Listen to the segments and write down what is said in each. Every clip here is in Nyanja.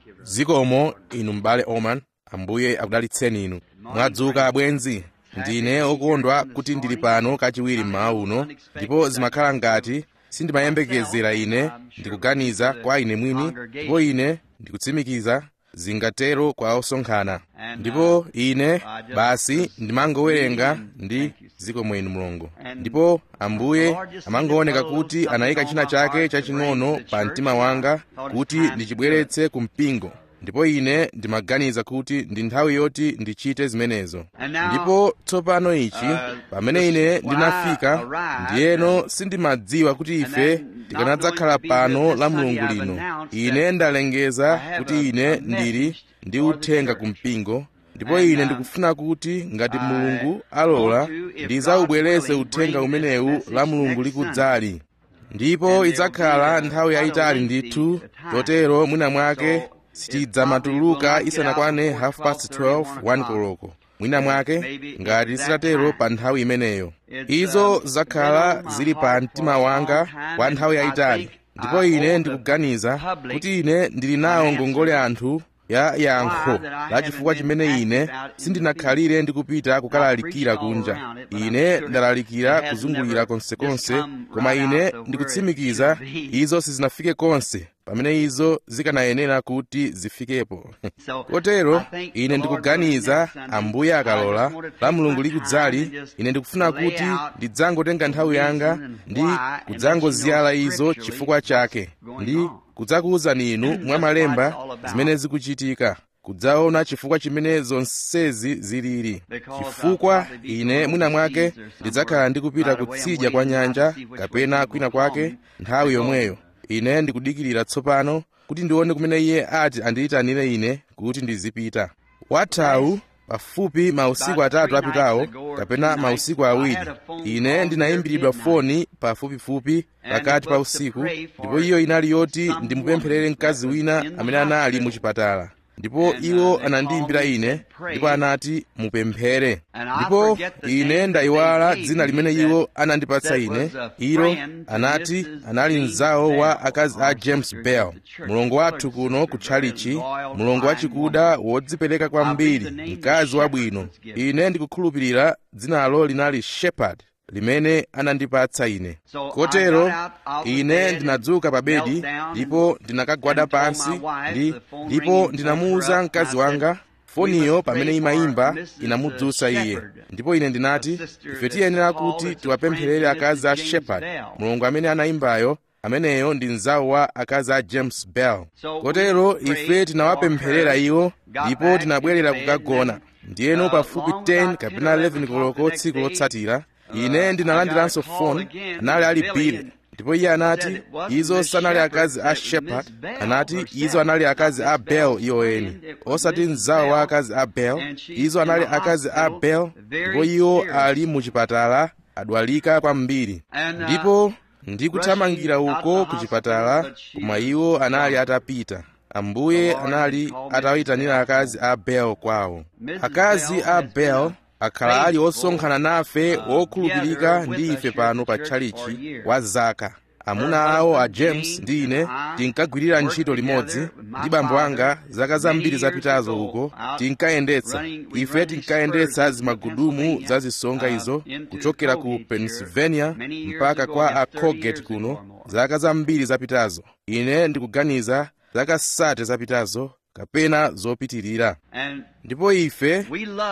zikomo inu m'bale oman ambuye akudalitseni inu mwadzuka bwenzi ndine okondwa kuti ndili pano kachiwiri mmawa uno ndipo zimakhala ngati sindimayembekezera ine ndikuganiza kwa ine mwini ndipo ine ndikutsimikiza zingatero kwa osonkhana ndipo ine basi ndimangowerenga ndi zikomo inu mulungu ndipo ambuye amangooneka kuti anayika china chake chaching'ono pa mtima wanga kuti ndichibweretse ku mpingo ndipo ine ndimaganiza kuti ndi nthawi yoti ndichite zimenezo ndipo tsopano ichi pamene ine ndinafika ndiyeno sindimadziwa kuti ife tikanadzakhala pano la mulungu lino ine ndalengeza kuti ine ndili ndi uthenga ku mpingo ndipo ine ndikufuna kuti ngati mulungu alola ndidzawubweretse uthenga umenewu la mulungu likudzali ndipo idzakhala nthawi yayitali ndithu chotero mwina mwake sitidzamatuluka isanakwane half past 12 1 koloko mwina mwake ngati sitatero pa nthawi imeneyo izo zakhala zili pa mtima wanga kwa nthawi yayitali ndipo ine ndikuganiza kuti ine ndili nawo ngongole anthu ya yankho la chifukwa chimene ine sindinakhalire ndikupita kukalalikira kunja ine ndalalikira kuzungulira konsekonse koma ine ndikutsimikiza izo sizinafike konse pamene izo zikanayenera kuti zifikepo kotero ine ndikuganiza ambuye akalola la mulungu likudzali ine ndikufuna kuti ndidzangotenga nthawi yanga ndi kudzangoziyala izo chifukwa chake ndi kudzakuwuzani inu mwa malemba zimene zikuchitika kudzaona chifukwa chimene zonsezi zilili chifukwa ine mwina mwake ndidzakhala ndikupita kutsidya kwa nyanja kapena kwina kwake nthawi yomweyo ine ndikudikirira tsopano kuti ndione kumene iye ati andiyitanire ine kuti ndizipita wathawu pafupi mausiku atatu apitawo kapena mausiku awiri ine ndinayimbiridwa foni pafupifupi pakati pa usiku ndipo iyo inali yoti ndimupempherere mkazi wina amene anali mu chipatala ndipo iwo anandiyimbira ine ndipo anati mupemphere ndipo ine ndayiwala dzina limene iwo anandipatsa ine ilo anati anali mzawo wa akazi a james bell mulongo wathu kuno ku tchalichi mulongo wachikuda wodzipereka kwambiri mkazi wabwino ine ndikukhulupirira dzinalo linali shepherd limene anandipatsa ine kotero ine ndinadzuka pa bedi ndipo ndinakagwada pansi ndi ndipo ndinamuwuza mkazi wanga foniyo pamene imayimba inamudzutsa iye ndipo ine ndinati ife tiyenera kuti tiwapempherere akazi a shepherd mulungu amene anayimbayo ameneyo ndi mzawo wa akazi a james bell kotero ife tinawapempherera iwo ndipo tinabwerera kukagona ndiyeno pafupi 10 kapena 11 koloko tsiku lotsatira ine ndinalandiranso foni anali ali bile ndipo iye anati izo sanali akazi a shepherd anati izo anali akazi a bel iwoeni osati mzawo wa akazi a bel izo anali akazi a bel ndipo iwo ali mu chipatala adwalika kwambiri ndipo ndikuthamangira uko ku chipatala koma iwo anali atapita ambuye anali atayitanira akazi a bel kwawo akazi a bel akhala ali osonkhana nafe wokhulupirika ndi ife pano pa tchalichi wa zaka amuna awo a james ndi ine tinkagwirira ntchito limodzi ndi bambo anga zaka zambiri zapitazo uko tinkayendetsa ife tinkayendetsa zimagudumu za zisonga izo kuchokera ku pennsylvania mpaka kwa a colgate kuno zaka zambiri zapitazo ine ndikuganiza zaka sate zapitazo kapena zopitirira ndipo ife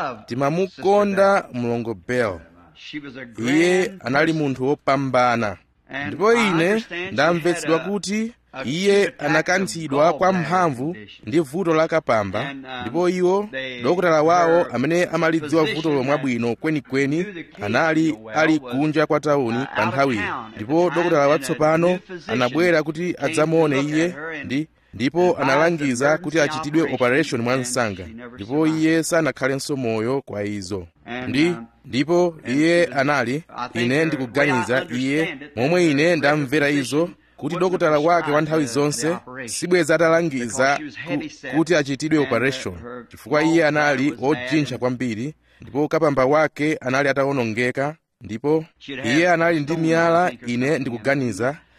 timamukonda mlongo bell iye anali munthu wopambana ndipo ine ndamvetsedwa kuti iye anakanthidwa kwa mphamvu ndi vuto la kapamba ndipo iwo dokotala wawo amene amalidziwa vuto mwabwino kwenikweni anali ali kunja kwa tawuni pa nthawiyi ndipo dokotala watsopano anabwera kuti adzamuone iye ndi ndipo analangiza kuti achitidwe operation mwa msanga ndipo iye sanakhalenso moyo kwa izo ndi ndipo iye anali ine ndikuganiza iye momwe ine ndamvera izo kuti dokotala wake wa nthawi zonse sibweza atalangiza ku, kuti achitidwe operation chifukwa iye anali ojintcha kwambiri ndipo kapamba wake anali atawonongeka ndipo iye anali ndi miyala ine ndikuganiza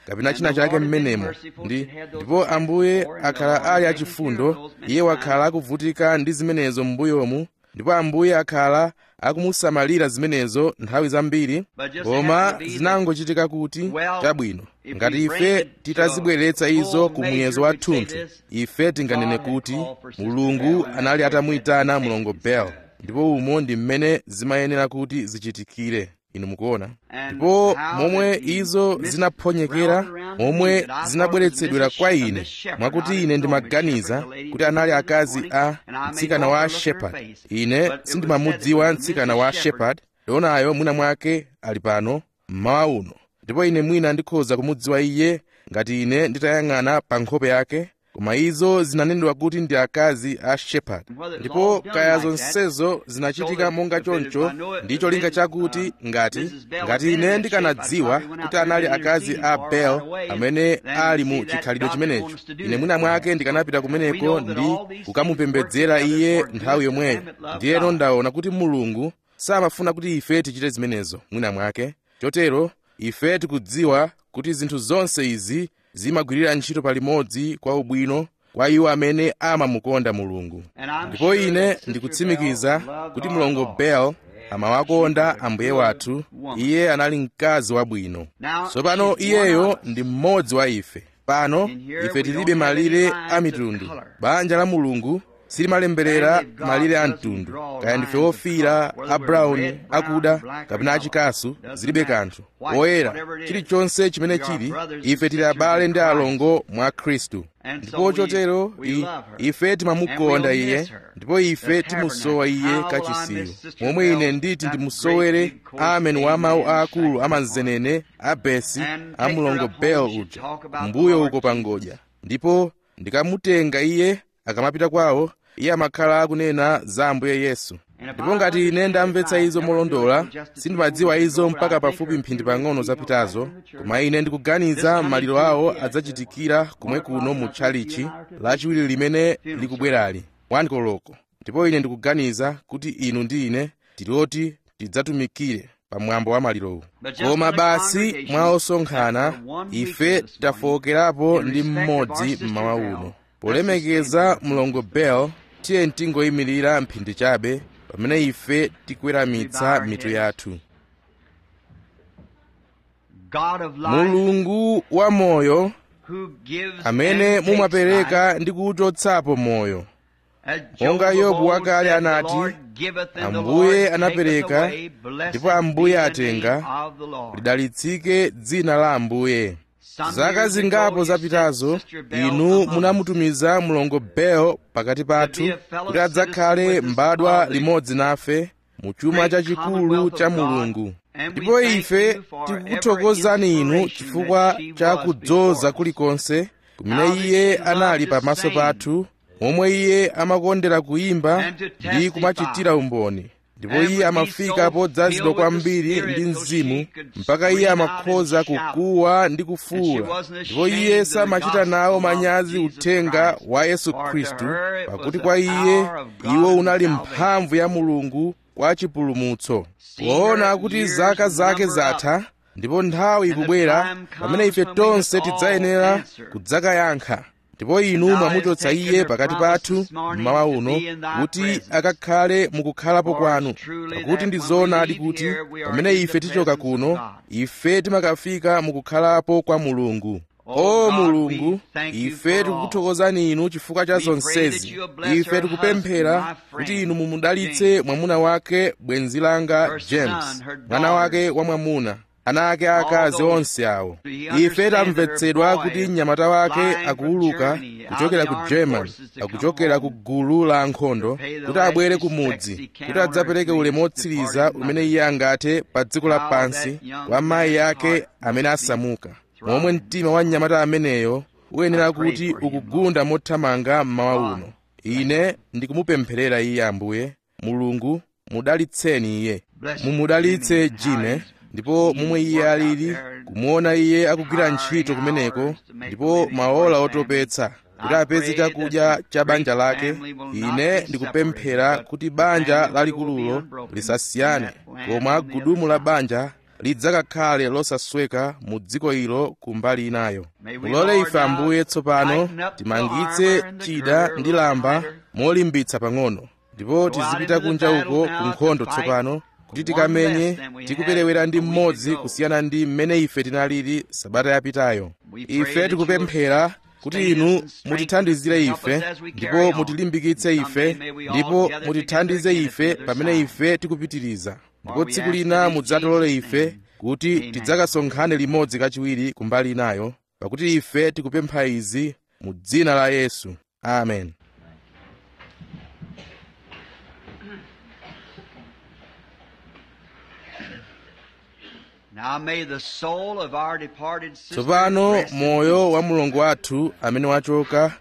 kapena china chake mmenemo ndi ndipo ambuye akhala ali achifundo iye wakhala akuvutika ndi zimenezo m'mbuyomu ndipo ambuye akhala akumusamalira zimenezo nthawi zambiri koma zinangochitika kuti chabwino ngati ife titazibweretsa izo ku muyezo wa thunthu ife tinganene kuti mulungu anali atamuyitana mlongo bel ndipo umo ndi mmene zimayenera kuti zichitikire inu mukuona ndipo momwe izo zinaphonyekera momwe zinabweretsedwera kwa ine mwakuti ine ndimaganiza kuti anali akazi a mtsikana wa shepard ine sindimamudziwa mtsikana wa shepard leonayo mwina mwake ali pano mmawa uno ndipo ine mwina ndikhoza kumudziwa iye ngati ine nditayang'ana pa nkhope yake koma izo zinanenedwa kuti ndi akazi a shepard ndipo kaya zonsezo zinachitika monga choncho ndi cholinga chakuti ngati ngati ine ndikanadziwa kuti anali akazi a bel amene ali mu chikhalidwe chimenecho ine mwina mwake ndikanapita kumeneko ndi kukamupembedzera iye nthawi yomweyo ndiyeno ndaona kuti mulungu samafuna kuti ife tichite zimenezo mwina mwake chotero ife tikudziwa kuti zinthu zonse izi zimagwirira ntchito palimodzi kwa ubwino kwa iwo amene amamukonda mulungu ndipo ine ndikutsimikiza kuti mlongo bel amawakonda ambuye wathu iye anali mkazi wabwino tsopano iyeyo ndi mmodzi wa ife pano ife tilibe malire a mitundu banja la mulungu silimalemberera malire a mtundu kaya ndife ofira a brown akuda kapena achikasu zilibe kanthu oyera chilichonse chimene chili ife tili abale ndi alongo mwa khristu ndipo chotero ife timamukonda iye ndipo ife timusowa iye kachisiyo momwe ine nditi ndimusowere amene wa mawu aakulu amanzenene a besi a mlongo bel uja mbuyo uko pangodya ndipo ndikamutenga iye akamapita kwawo iye amakhala akunena za ambuye yesu ndipo ngati ine ndamvetsa izo molondola sindimadziwa izo mpaka pafupi mphindi pang'ono zapitazo koma ine ndikuganiza maliro awo adzachitikira kumwe kuno mu tchalichi lachiwiri limene likubwerali wankoloko ndipo ine ndikuganiza kuti inu ndi ine tiloti tidzatumikire pamwambo wa malirowu koma basi mwa osonkhana ife tafowokerapo ndi mmodzi mmawa uno polemekeza mlongo bel tiye tingoyimirira mphindi chabe pamene ife tikweramitsa mitu yathu mulungu wa moyo amene mumapereka ndi kuwuchotsapo moyo monga yobu wakale anati ambuye anapereka ndipo ambuye atenga lidalitsike dzina la ambuye zaka zingapo zapitazo inu munamutumiza mlongo bel pakati pathu kuti adzakhale mbadwa limodzi nafe mu chuma chachikulu cha mulungu ndipo ife tikukuthokozani inu chifukwa cha kudzoza kulikonse kumene iye anali pamaso pathu momwe iye amakondera kuyimba ndi kumachitira umboni ndipo iye amafika podzazidwa kwambiri ndi mzimu mpaka iye amakhoza kukuwa ndi kufuwula ndipo iye samachita nawo manyazi uthenga wa yesu khristu pakuti kwa iye iwo unali mphamvu ya mulungu kwa chipulumutso poona kuti zaka zake zatha ndipo nthawi ikubwera pamene ife tonse tidzayenera kudzakayankha ndipo inu mwamuchotsa iye pakati pathu mmawa uno kuti akakhale mukukhalapo kwanu pakuti ndi zoonadi kuti pamene ife tichoka kuno ife timakafika mukukhalapo kwa mulungu o mulungu ife tikukuthokozani inu chifukwa cha zonsezi ife tikupemphera kuti inu mumudalitse mwamuna wake bwenzi langa james mwana wake wamwamuna ana ake akazi onse awo ife tamvetsedwa kuti mnyamata wake akuwuluka kuchokera ku german akuchokera ku gulu la ankhondo kuti abwere ku mudzi kuti adzapereke ulemu wotsiriza umene iye angathe pa dziko lapansi kwa mayi ake amene asamuka momwe mtima wa mnyamata ameneyo uyenera kuti ukugunda mothamanga mmawa uno ine ndikumupempherera iye ambuye mulungu mudalitseni iye mumudalitse jine ndipo momwe iye alili kumuona iye akugwira ntchito kumeneko ndipo maola otopetsa kuti apeze chakudya cha banja lake ine ndikupemphera kuti banja lalikululo lisasiyane koma gudumu la banja lidzakakhale losasweka mu dziko ilo kumbali inayo mulole ife ambuye tsopano timangitse chida ndi lamba molimbitsa pang'ono ndipo tizipita kunja uko ku nkhondo tsopano kuti tikamenye tikuperewera ndi mmodzi kusiyana ndi mmene ife tinalili sabata yapitayo ife tikupemphera kuti inu mutithandizire ife ndipo mutilimbikitse ife ndipo mutithandize ife pamene ife tikupitiriza ndipo tsiku lina mudzatolole ife kuti tidzakasonkhane limodzi kachiwiri kumbali inayo pakuti ife tikupempha izi mu dzina la yesu amen Now may the soul of our departed sister tsopano rest in moyo peace. wa mulungu wathu amene wachoka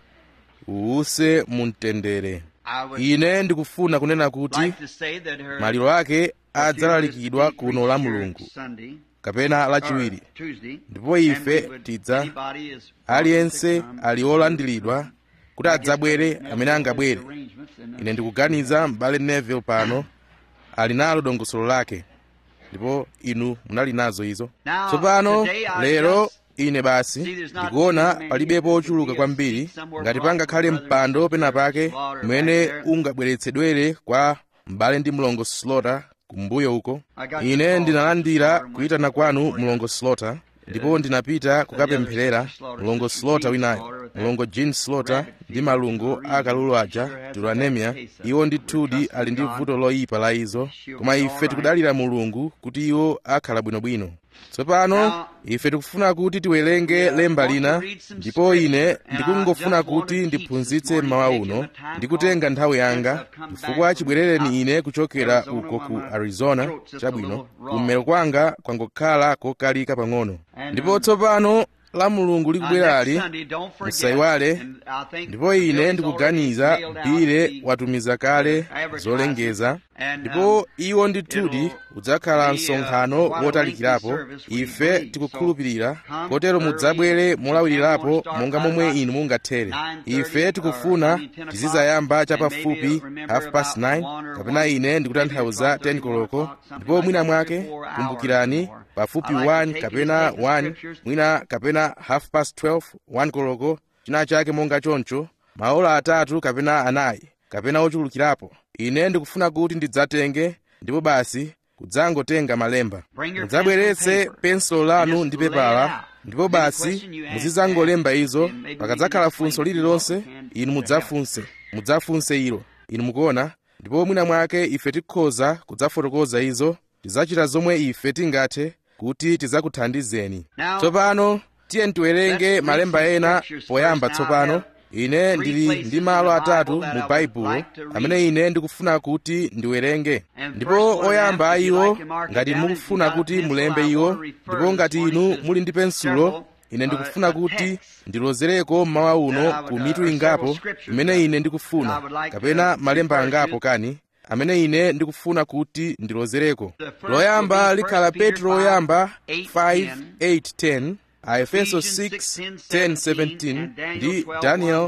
uwuse mu mtendere I would ine ndikufuna kunena kuti like to say that her maliro ake adzalalikidwa funeral is kuno la preached here mulungu Sunday, kapena or lachiwiri Tuesday, ndipo and ife we would- tidza anybody is welcome aliyense to come. ali olandiridwa kuti adzabwere amene angabwere ine ndikuganiza m'bale neville pano ali nalo dongosolo lake ndipo inu munali nazo izo Now, tsopano today I lero just ine basi see there's not ndikuona too many palibepo ochuluka here. kwambiri Somewhere ngati brought pangakhale from brother mpando and pena sister pake Slaughter mmene back there. ungabweretsedwere kwa m'bale ndi mlongo slota kumbuyo uko I got ine your call, ndinalandira Slaughter, and kuyitana went kwanu for you. mlongo slota ndipo ndinapita kukapempherera mlongo slota winayo mlongo jean slota ndi malungo akalulu aja turanemia iwo ndithudi ali ndi vuto loyipa la izo koma ife tikudalira mulungu kuti iwo akhala bwinobwino tsopano ife tikufuna kuti tiwerenge lemba lina ndipo ine ndikungofuna kuti ndiphunzitse mmawa uno ndikutenga nthawi yanga chifukwa chibwerereni ine kuchokera uko ku arizona chabwino kummero kwanga kwangokhala kokalika pang'ono ndipo tsopano la mulungu likubwerali musayiwale ndipo ine ndikuganiza bile watumiza kale zolengeza ndipo iwo ndithudi udzakhala msonkhano wotalikirapo ife tikukhulupirira kotero mudzabwere molawirirapo monga momwe inu mungathere ife tikufuna tizizayamba chapafupi half past 9 kapena ine ndikutanthauza 10 koloko ndipo mwina mwake kumbukirani pafupi 1 kapena 1 mwina kapena half past 12 1 koloko china chake monga choncho maola atatu kapena anayi kapena ochulukirapo ine ndikufuna kuti ndidzatenge ndipo basi kudzangotenga malemba mudzabweretse pensulo lanu ndi pepala ndipo basi muzidzangolemba izo pakadzakhala funso lililonse inu mudzafunse mudzafunse ilo inu mukuona ndipo mwina mwake ife tikhoza kudzafotokoza izo tidzachita zomwe ife tingathe kuti tidzakuthandizeni tsopano tiye tiwerenge malemba ena poyamba tsopano ine ndili ndi malo atatu mu baibulo amene ine ndikufuna kuti ndiwerenge ndipo oyamba iwo ngati mukufuna kuti mulembe iwo ndipo ngati inu muli ndi pensulo ine ndikufuna kuti ndilozereko mmawa uno ku mitu ingapo imene ine ndikufuna kapena malemba angapo kani amene ine ndikufuna kuti ndilozereko loyamba likhala petro loyamba 5:8-10 aefeso 6:10-17 ndi daniel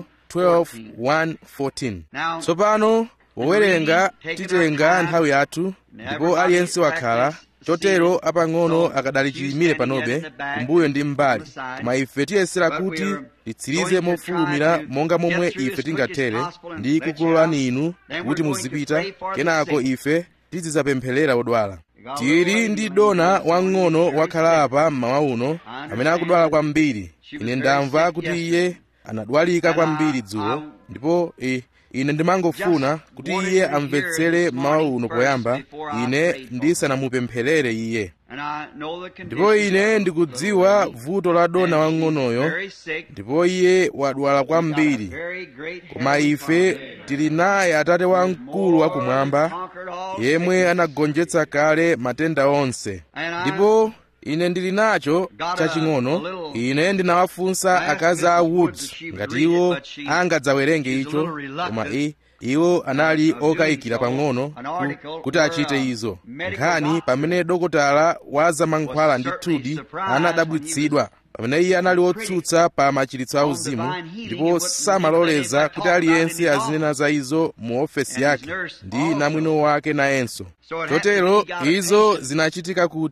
12:1-14 tsopano powerenga titenga nthawi yathu ndipo aliyense wakhala chotero apang'ono akadali chiyimire panobe kumbuyo ndi mbali koma ife tiyesera kuti titsirize mofulumira monga momwe ife tingathere ndi kukulolani inu kuti muzipita kenako ife tizidzapempherera odwala tili ndi dona wang'ono wakhala apa mmawa uno amene akudwala kwambiri ine ndamva kuti iye anadwalika kwambiri dzulo ndipo e, ine ndimangofuna kuti iye amvetsere mmawa uno poyamba ine ndisanamupempherere iye ndipo ine ndikudziwa vuto la dona wang'onoyo ndipo iye wadwala kwambiri koma ife tili naye atate wamkulu wakumwamba yemwe anagonjetsa kale matenda onse ndipo ine ndili nacho chaching'ono ine ndinawafunsa akazi a woods ngati iwo angadzawerenge icho koma i iwo anali okayikira pang'ono ku, kuti achite izo nkhani pamene dokotala wa zamankhwala ndi thudi anadabwitsidwa pamene iye anali wotsutsa pa machiritso auzimu ndipo samaloleza kuti aliyense azinena za izo mu ofesi yake ndi namwino wake nayenso chotero izo zinachitika kuti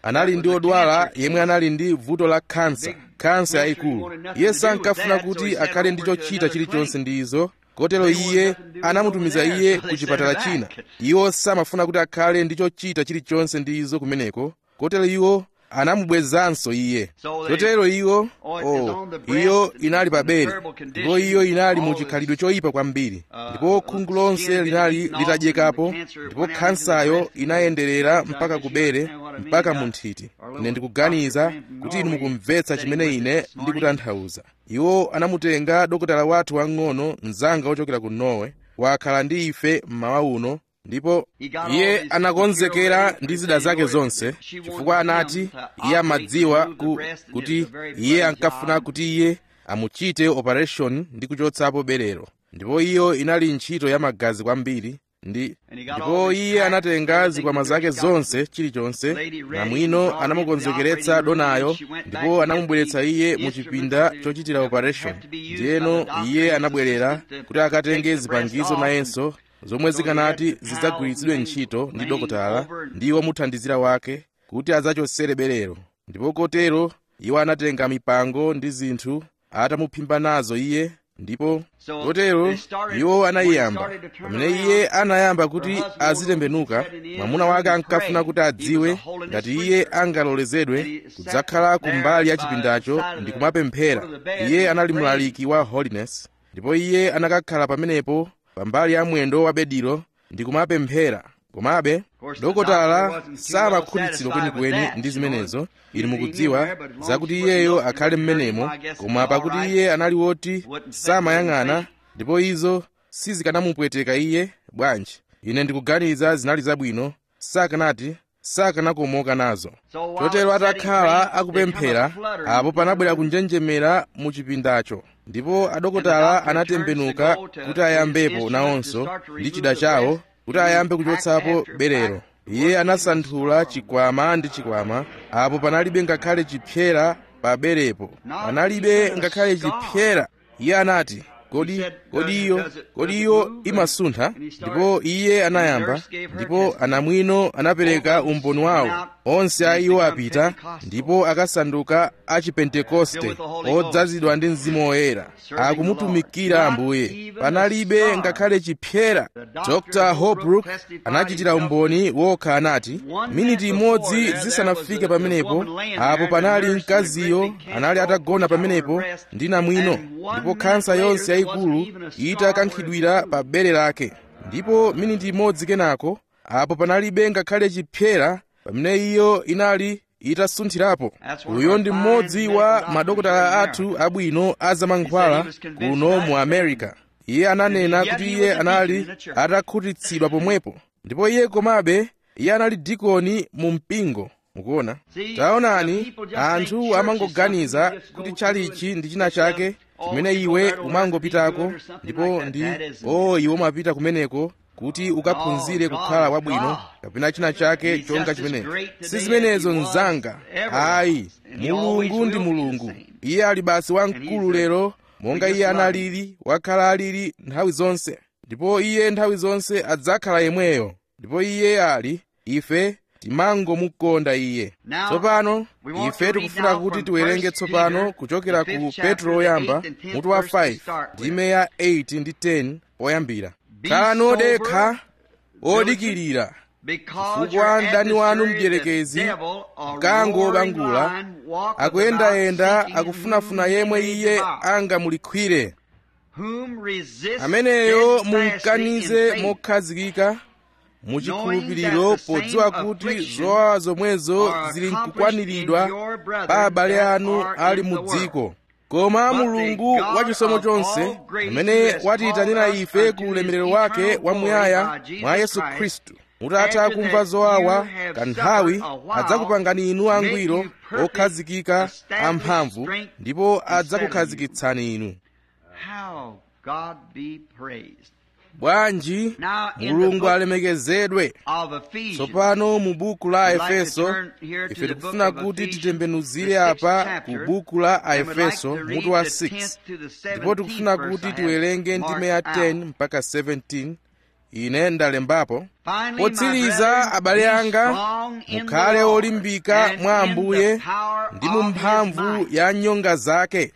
anali ndi odwala yemwe anali ndi vuto la khansa khansa yayikulu iye sankafuna kuti akhale ndi chochita chilichonse ndi izo kotero iye anamutumiza iye ku chipatala china iwo samafuna kuti akhale ndi chochita chilichonse ndi izo kumeneko kotero iwo anamubwezanso iye chotero iwo oh, iyo inali pa bere ndipo iyo inali mu chikhalidwe choyipa kwambiri ndipo khungu lonse linali litadyekapo ndipo khansayo inayenderera mpaka ku bere mpaka mu nthiti ine ndikuganiza kuti inu mukumvetsa chimene ine ndikutanthauza iwo anamutenga dokotala wathu wang'ono mzanga wochokera ku norway wakhala ndi ife mmawa uno ndipo iye anakonzekera ndi zida zake zonse chifukwa anati iye amadziwa ku, kuti iye ankafuna kuti iye amuchite operation ndi kuchotsapo berero ndipo iyo inali ntchito ya magazi kwambiri ndi ndipo iye anatenga zikwama zake zonse chilichonse namwino anamukonzekeretsa donayo ndipo anamubweretsa iye mu chipinda chochitira operation ndiyeno iye anabwerera kuti akatenge zipangizo nayenso zomwe zikanati zidzagwiritsidwe ntchito ndi dokotala ndi womuthandizira wake kuti adzachotsere berero ndipo kotero iwo anatenga mipango ndi zinthu atamuphimba nazo iye ndipo kotero iwo anayiyamba pamene iye anayamba kuti azitembenuka mwamuna wake ankafuna kuti adziwe ngati iye angalolezedwe kudzakhala kumbali ya chipindacho ndi kumapemphera iye anali mlaliki wa holiness ndipo iye anakakhala pamenepo pambali ya mwendo wa bediro ndi kumapemphera komabe dokotala samakhutitsidwa kwenikweni ndi zimenezo inu mukudziwa zakuti iyeyo akhale mmenemo koma pakuti iye anali woti samayang'ana ndipo izo sizikanamupweteka iye bwanji ine ndikuganiza zinali zabwino sakanati sakanakomoka nazo chotero atakhala akupemphera apo panabwera kunjenjemera mu chipindacho ndipo adokotala anatembenuka kuti ayambepo nawonso ndi chida chawo kuti ayambe kuchotsapo berero iye anasanthula chikwama ndi chikwama apo panalibe ngakhale chipyera pa berepo panalibe ngakhale chipyera iye anati kodi kodi iyo kodi iyo imasuntha ndipo iye anayamba ndipo anamwino anapereka umboni wawo onse a iwo apita ndipo akasanduka a chipentekoste odzazidwa ndi mzimu woyera akumutumikira ambuye panalibe ngakhale chipyera dr holbrook anachitira umboni wokha anati miniti imodzi zisanafike pamenepo apo panali mkaziyo anali atagona pamenepo ndi namwino ndipo khansa yonse yayikulu itakankhidwira pa bere lake ndipo miniti imodzi kenako apo panalibe ngakhale chipyera pamene iyo inali itasunthirapo uyo ndi mmodzi wa madokotala athu abwino azamankhwala kuno mu america iye ananena kuti iye anali atakhutitsidwa pomwepo ndipo iye komabe iye anali dikoni mu mpingo mukuona taonani anthu amangoganiza kuti chalichi ndi china chake chimene iwe umangopitako ndipo ndi o oh, iwe umapita kumeneko kuti ukaphunzire kukhala wabwino kapena china chake chonga chimenecho si zimenezo mzanga ayi mulungu ndi mulungu iye ali basi wamkulu lero monga iye analili wakhala alili nthawi zonse ndipo iye nthawi zonse adzakhala yemweyo ndipo iye ali ife timangomukonda iye tsopano ife tikufuna kuti tiwerenge tsopano kuchokera ku petro woyamba mutu wa 5 ndime ya 8 ndi 10 poyambira khalani odekha odikirira chifukwa mdani wanu mdierekezi mkango wobangula akuyendayenda akufunafuna yemwe iye angamulikhwire ameneyo mumkanize mokhazikika muchikhulupiriro podziwa kuti zowawa zomwezo zili nkukwaniridwa pa abale anu ali mu dziko koma mulungu wachisomo chonse amene watiyitanira ife ku ulemerero wake wamuyaya mwa yesu khristu mutatha kumva zowawa kanthawi adzakupangani inu angwiro okhazikika amphamvu ndipo adzakukhazikitsani inu bwanji mulungu alemekezedwe tsopano mu buku la efeso ife tikufuna kuti titembenuzire apa ku buku la aefeso mutu wa 6 ndipo tikufuna kuti tiwerenge ndime ya 10 mpaka 17 ine ndalembapo Finally, my potsiriza brethren, abale be anga strong in the mukhale Lord olimbika and mwa in ambuye the power ndi of mu his mphamvu might. ya nyonga zake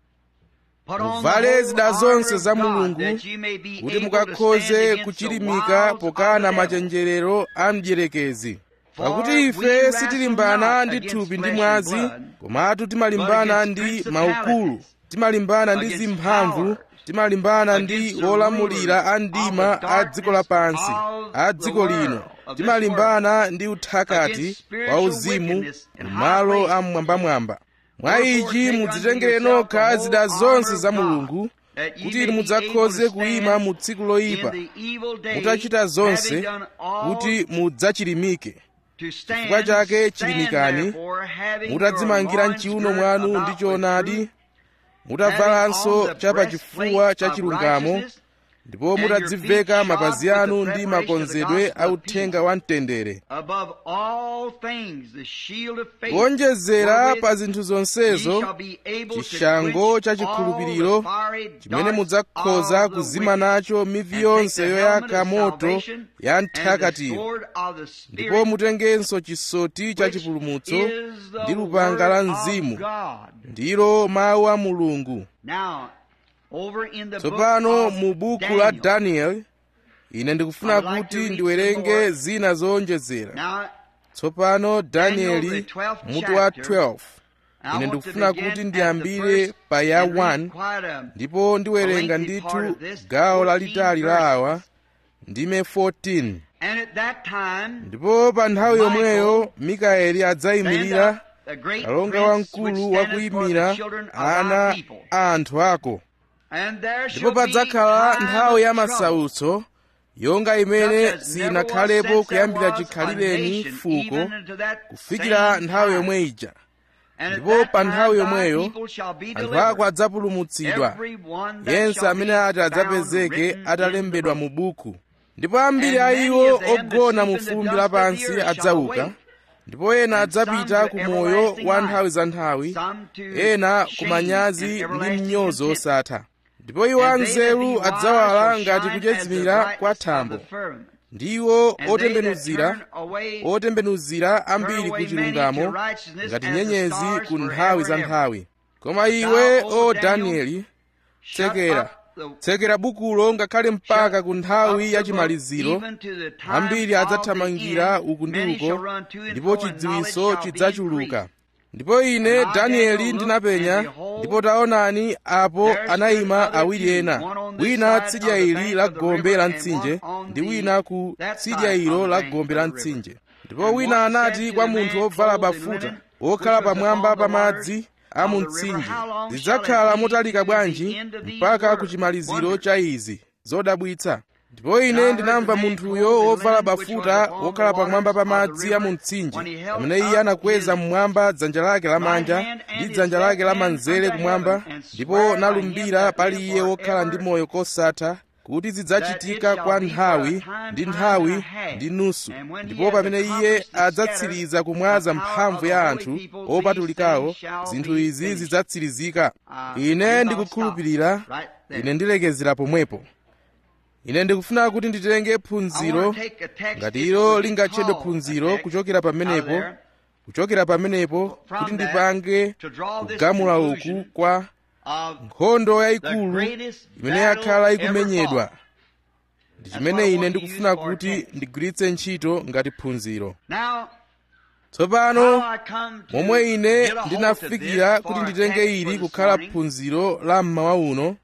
Put on the muvale whole zida armor zonse of za God, mulungu that ye may be kuti able to mukakhoze stand against the kuchilimika wiles of pokana the devil. machenjerero a mdierekezi For pakuti we ife wrestle sitilimbana not ndi against thupi ndi flesh mwazi and blood, komatu timalimbana but ndi against maukulu principalities, timalimbana ndi against zimphamvu powers, timalimbana ndi against the olamulira a rulers mdima of the a dziko lapansi darkness a of the dziko world, lino of this timalimbana ndi uthakati against wa spiritual uzimu wickedness in high m'malo a places. mmwambamwamba mwa Therefore, ichi take mudzitengere unto yourself nokha the zida whole zonse armor za of God, mulungu that ye kuti may inu be mudzakhoze able to kuyima stand mu tsiku loyipa in the evil day, mutachita zonse having done all kuti mudzachilimike to stand, chifukwa chake stand chilimikani therefore, having mutadzimangira your loins mchiuno girt mwanu about ndi with choonadi truth, mutavalanso having on the chapachifuwa breastplate cha of chilungamo righteousness, ndipo and your mutadziveka feet mapazi shod with anu the ndi preparation of the makonzedwe gospel a of uthenga wa mtendere above all things the shield of faith, kuonjezera wherewith pa zinthu ye zonsezo shall be able to chishango quench cha all chikhulupiriro the fiery chimene darts mudzakhoza of the kuzima wicked, nacho mivi and yonse take the yoyaka helmet of moto salvation ya and the mthakatiyo sword of the ndipo Spirit, mutengenso chisoti cha which chipulumutso is the ndi lupanga la word of mzimu God. ndilo mawu a mulungu Now, over in the tsopano book of mu buku la Daniel, daniel ine ndikufuna I would like kuti to read ndiwerenge some more. zina zowonjezera now, tsopano Daniel, danieli the 12th mutu wa chapter, 12 I ine want to ndikufuna begin kuti at ndiyambire the first pa ya and read 1 quite a- ndipo ndiwerenga a lengthy part ndithu of this, gawo 14 lalitali la verses. awa ndime 14 And at that time, ndipo pa nthawi Michael yomweyo mikaeli stand adzayimirira up the great kalonga prince wamkulu which standeth for wakuyimira the children of ana thy people. a anthu ako And there ndipo shall be padzakhala time nthawi ya of trouble, masautso yonga imene such as never was sinakhalepo since there kuyambira was a chikhalireni nation, fuko even unto that kufikira same nthawi time. yomwe ija And at ndipo that pa time nthawi thy yomweyo people shall be anthu delivered. ako adzapulumutsidwa Every one that yense shall amene be ati found adzapezeke written in atalembedwa the mu book. buku ndipo ambiri And a many iwo of them that ogona sleep mu in the fumbi dust of the lapansi earth shall adzauka awake, ndipo ena and some adzapita to ku moyo everlasting wa life, nthawi za nthawi some to ena ku shame manyazi and ndi everlasting mnyozo contempt. osatha ndipo iwo And they that be anzeru wise adzawala shall ngati shine as the kuchezimira kwa brightness of thambo the firmament. ndiwo And they that otembenuzira turn away otembenuzira ambiri turn ku away many chilungamo to righteousness ngati as the nyenyezi stars ku forever nthawi za and ever. nthawi koma iwe Thou, o O danieli Shut tsekera up the tsekera bukulo ngakhale mpaka ku nthawi ya chimaliziro ambiri adzathamangira uku ndi uko ndipo chidziwiso chidzachuluka ndipo ine danieli ndinapenya ndipo taonani apo anayima awiri ena wina tsidya ili la gombe la mtsinje ndi wina ku tsidya ilo la gombe la mtsinje ndipo wina anati kwa munthu wovala bafuta wokhala pamwamba pa madzi a mu mtsinje zidzakhala motalika bwanji mpaka ku chimaliziro cha izi zodabwitsa ndipo ine ndinamva munthuyo wovala bafuta wokhala pamwamba pa madzi a mu mtsinje pamene iye anakweza mmwamba dzanja lake lamanja ndi dzanja lake lamanzere kumwamba ndipo nalumbira pali iye wokhala ndi moyo kosatha kuti zidzachitika kwa nthawi ndi nthawi ndi nusu ndipo pamene iye adzatsiriza kumwaza mphamvu ya anthu opatulikawo zinthu izi zidzatsirizika ine ndikukhulupirira ine ndilekezera pomwepo ine ndikufuna kuti nditenge phunziro ngati ilo lingatchedwe phunziro kuchokera pamenepo kuchokera pamenepo kuti ndipange kugamula uku kwa nkhondo yayikulu imene yakhala ikumenyedwa ndi chimene ine ndikufuna kuti ndigwiritse ntchito ngati phunziro tsopano momwe ine ndinafikira kuti nditenge ili kukhala phunziro la mmawa uno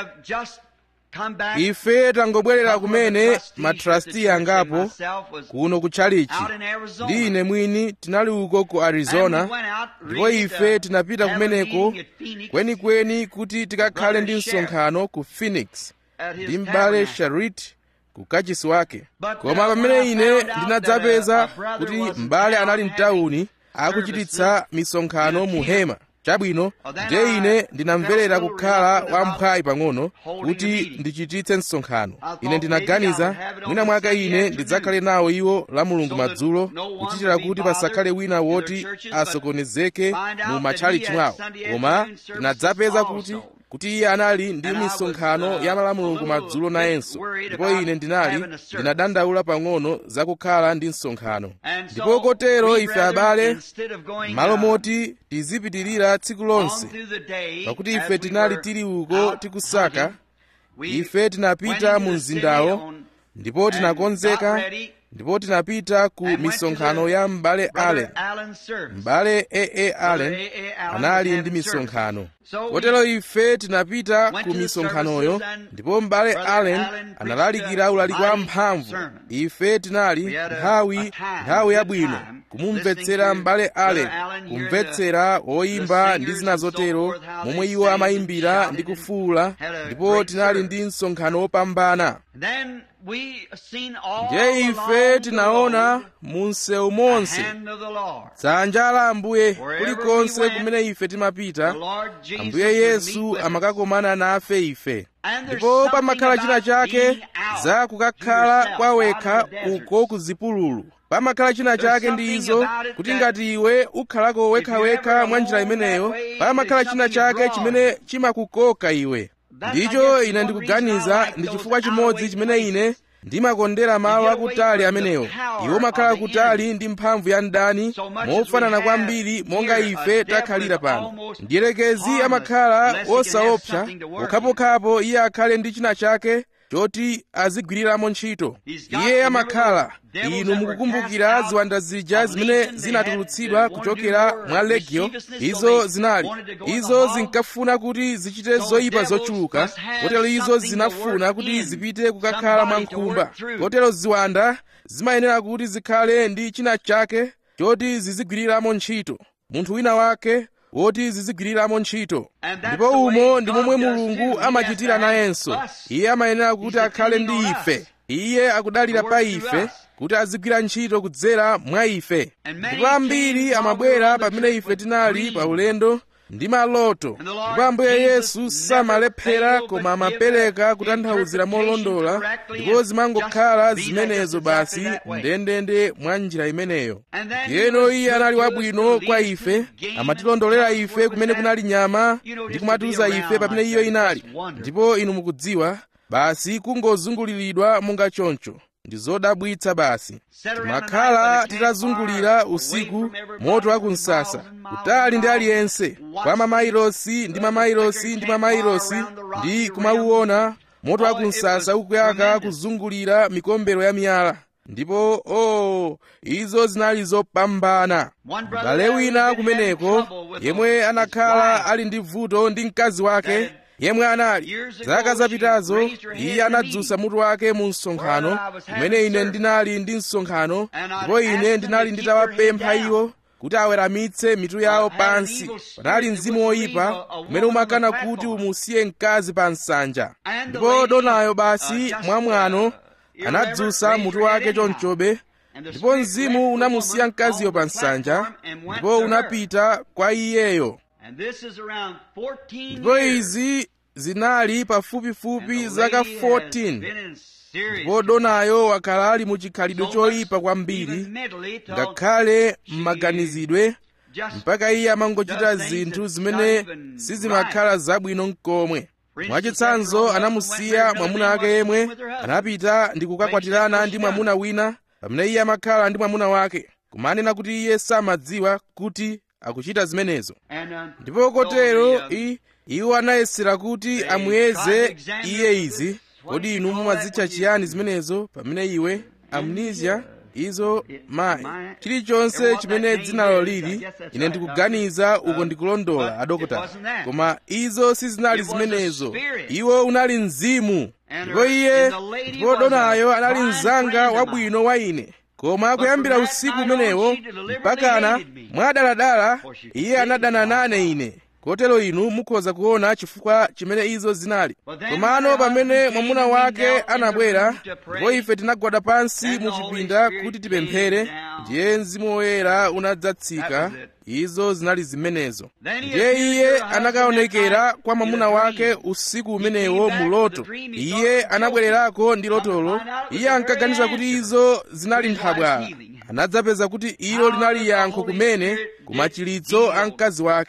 ife tangobwerera kumene matrasti angapo kuno ku chalichi ndi ine mwini tinali uko ku arizona ndipo ife tinapita kumeneko kwenikweni kuti tikakhale ndi msonkhano ku phoenix ndi m'bale sharit ku kachisi wake koma pamene ine ndinadzapeza kuti m'bale anali mtawuni akuchititsa misonkhano mu hema chabwino ndiye ine ndinamverera kukhala wamphwayi pang'ono kuti ndichititse msonkhano ine ndinaganiza mwina mwake ine ndidzakhale nawo iwo la mulungu madzulo kuchitira kuti pasakhale wina woti asokonezeke mu matchalichi mwawo koma ndinadzapeza kuti kuti iye anali ndi misonkhano ya malamulungu madzulo nayenso ndipo ine ndinali ndinadandaula pang'ono zakukhala ndi msonkhano ndipo kotero ife abale malo moti tizipitirira tsiku lonse pakuti ife tinali tili uko tikusaka ife tinapita mu mzindawo ndipo tinakonzeka ndipo tinapita ku misonkhano ya m'bale allen m'bale aa allen anali ndi misonkhano kotero ife tinapita ku misonkhanoyo ndipo m'bale allen analalikira ulaliki wa mphamvu ife tinali nthawi nthawi yabwino kumumvetsera m'bale allen kumvetsera woyimba ndi zina zotero momwe iwo amayimbira ndi kufuwula ndipo tinali ndi msonkhano wopambana ndiye ife tinaona mu msewu monse dzanja la ambuye kulikonse kumene ife timapita ambuye yesu amakakomana nafe ife ndipo pamakhala china chake za kukakhala kwawekha uko ku zipululu pamakhala china chake ndi izo kuti ngati iwe ukhalako wekhawekha mwa njira imeneyo pamakhala china chake chimene chimakukoka iwe ndicho ine ndikuganiza ndi chifukwa chimodzi chimene ine ndimakondera malo akutali amenewo iwo makhala kutali ndi mphamvu ya mdani mofanana kwambiri monga ife takhalira pano mdierekezi amakhala wosaopsa pokhapokhapo iye akhale ndi china chake choti azigwiriramo ntchito iye amakhala inu mukukumbukira ziwanda zija zimene zinatulutsidwa kuchokera mwa legio izo zinali izo zinkafuna kuti zichite zoyipa zochuluka kotero izo zinafuna kuti zipite kukakhala mwa nkhumba kotero ziwanda zimayenera kuti zikhale ndi china chake choti zizigwiriramo ntchito munthu wina wake woti zizigwiriramo ntchito ndipo umo ndi momwe mulungu amachitira nayenso iye amayenera kuti akhale ndi ife iye akudalira pa ife kuti azigwira ntchito kudzera mwa ife ndipo ambiri amabwera pamene ife tinali pa ulendo ndi maloto ndipo ambuye yesu samalephera koma amapereka kutanthauzira molondola ndipo zimangokhala zimenezo basi ndendende mwa njira imeneyo yeno iye anali wabwino kwa ife amatilondolera ife kumene kunali nyama ndi kumatiuza ife pamene iyo inali ndipo inu mukudziwa basi kungozunguliridwa monga choncho ndi zodabwitsa basi timakhala titazungulira usiku moto wa kumsasa kutali ndi aliyense kwa mamailosi ndi mamailosi ndi mamailosi ndi kumauona moto wa kumsasa ukuyaka kuzungulira mikombero ya miyala ndipo o oh, izo zinali zopambana m'bale wina kumeneko yemwe anakhala ali ndi vuto ndi mkazi wake yemwe anali zaka zapitazo iye anadzutsa mutu wake mu msonkhano kumene ine ndinali ndi msonkhano ndipo ine ndinali nditawapempha iwo kuti aweramitse mitu yawo pansi panali mzimu woyipa umene umakana kuti umusiye mkazi pa nsanja ndipo donayo basi mwamwano anadzutsa mutu wake chonchobe ndipo mzimu unamusiya mkaziyo pa nsanja ndipo unapita kwa iyeyo ndipo izi zinali pafupifupi zaka 14 ndipo donayo wakhala ali mu chikhalidwe choyipa kwambiri ngakhale m'maganizidwe mpaka iye amangochita zinthu zimene sizimakhala zabwino mkomwe mwachitsanzo anamusiya mwamuna ake yemwe anapita ndi kukakwatirana ndi mwamuna wina pamene iye amakhala ndi mwamuna wake kumanena kuti iye samadziwa kuti akuchita zimenezo ndipo kotero iwo anayesera kuti amuyeze iye izi kodi inu mumazitcha chiyani zimenezo pamene iwe amnesia izo mayi chilichonse chimene dzinalo lili ine ndikuganiza uko ndikulondola adokotala koma izo sizinali zimenezo iwo unali mzimu ndipo iye ndipo donayo anali mzanga wabwino wa ine koma kuyambira usiku umenewo mpakana mwadaladala iye anadana nane ine kotero inu mukhoza kuona chifukwa chimene izo zinali komano pamene mwamuna wake anabwera ndipo ife tinagwada pansi mu chipinda kuti tipemphere ndiye mzimu woyera unadzatsika izo zinali zimenezo ndiye iye anakaonekera kwa mwamuna wake usiku umenewo mu loto iye anabwererako ndi lotolo iye ankaganiza kuti izo zinali nthabwala anadzapeza kuti ilo linali yankho kumene kumachilitso a mkazi wake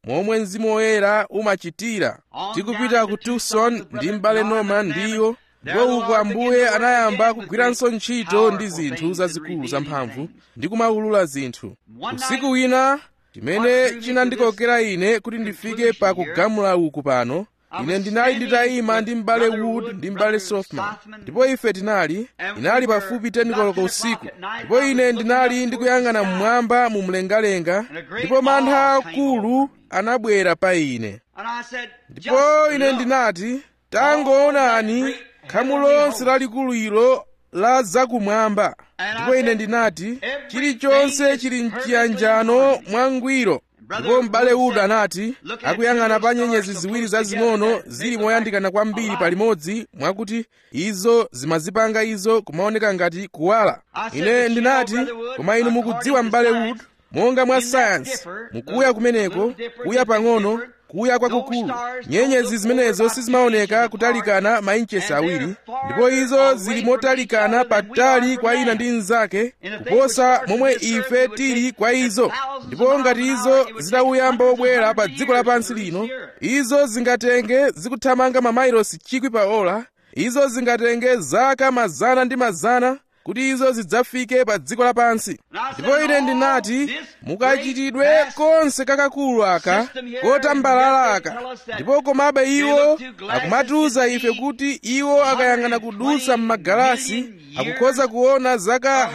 momwe mzimu woyera umachitira tikupita ku tucson ndi m'bale norman ndiyo ndipo uko ambuye anayamba kugwiranso ntchito ndi zinthu zazikulu zamphamvu ndi kumaulula zinthu usiku wina chimene chinandikokera ine kuti ndifike pa kugamula uku pano ine ndinali nditayima ndi m'bale wood ndi m'bale softman ndipo ife tinali inali pafupi 10 koloko usiku ndipo ine ndinali ndikuyang'ana mmwamba mu mlengalenga ndipo mantha akulu anabwera pa ine ndipo ine ndinati tangoonani khamu lonse lalikulu ilo la zakumwamba ndipo ine ndinati chilichonse chili mchiyanjano mwangwiro ndipo m'bale uda anati akuyang'ana pa nyenyezi ziwiri zazing'ono zili moyandikana kwambiri palimodzi mwakuti izo zimazipanga izo kumaoneka ngati kuwala ine ndinati koma inu mukudziwa m'bale wood monga mwa sayansi mukuya kumeneko kuya pang'ono kuya kwakukulu nyenyezi zimenezo sizimaoneka kutalikana mainchesi awiri ndipo izo zili motalikana patali kwa ina ndi mnzake kuposa momwe ife tili kwa izo ndipo ngati izo zitauyamba obwera pa dziko lapansi lino izo zingatenge zikuthamanga mamayilosi chikwi pa ola izo zingatenge zaka mazana ndi mazana kuti izo zidzafike pa dziko lapansi ndipo ine ndinati mukachitidwe konse kakakulu aka kotambalala aka ndipo komabe iwo akumatiuza ife kuti iwo akayang'ana kudusa m'magalasi akukhoza kuona zaka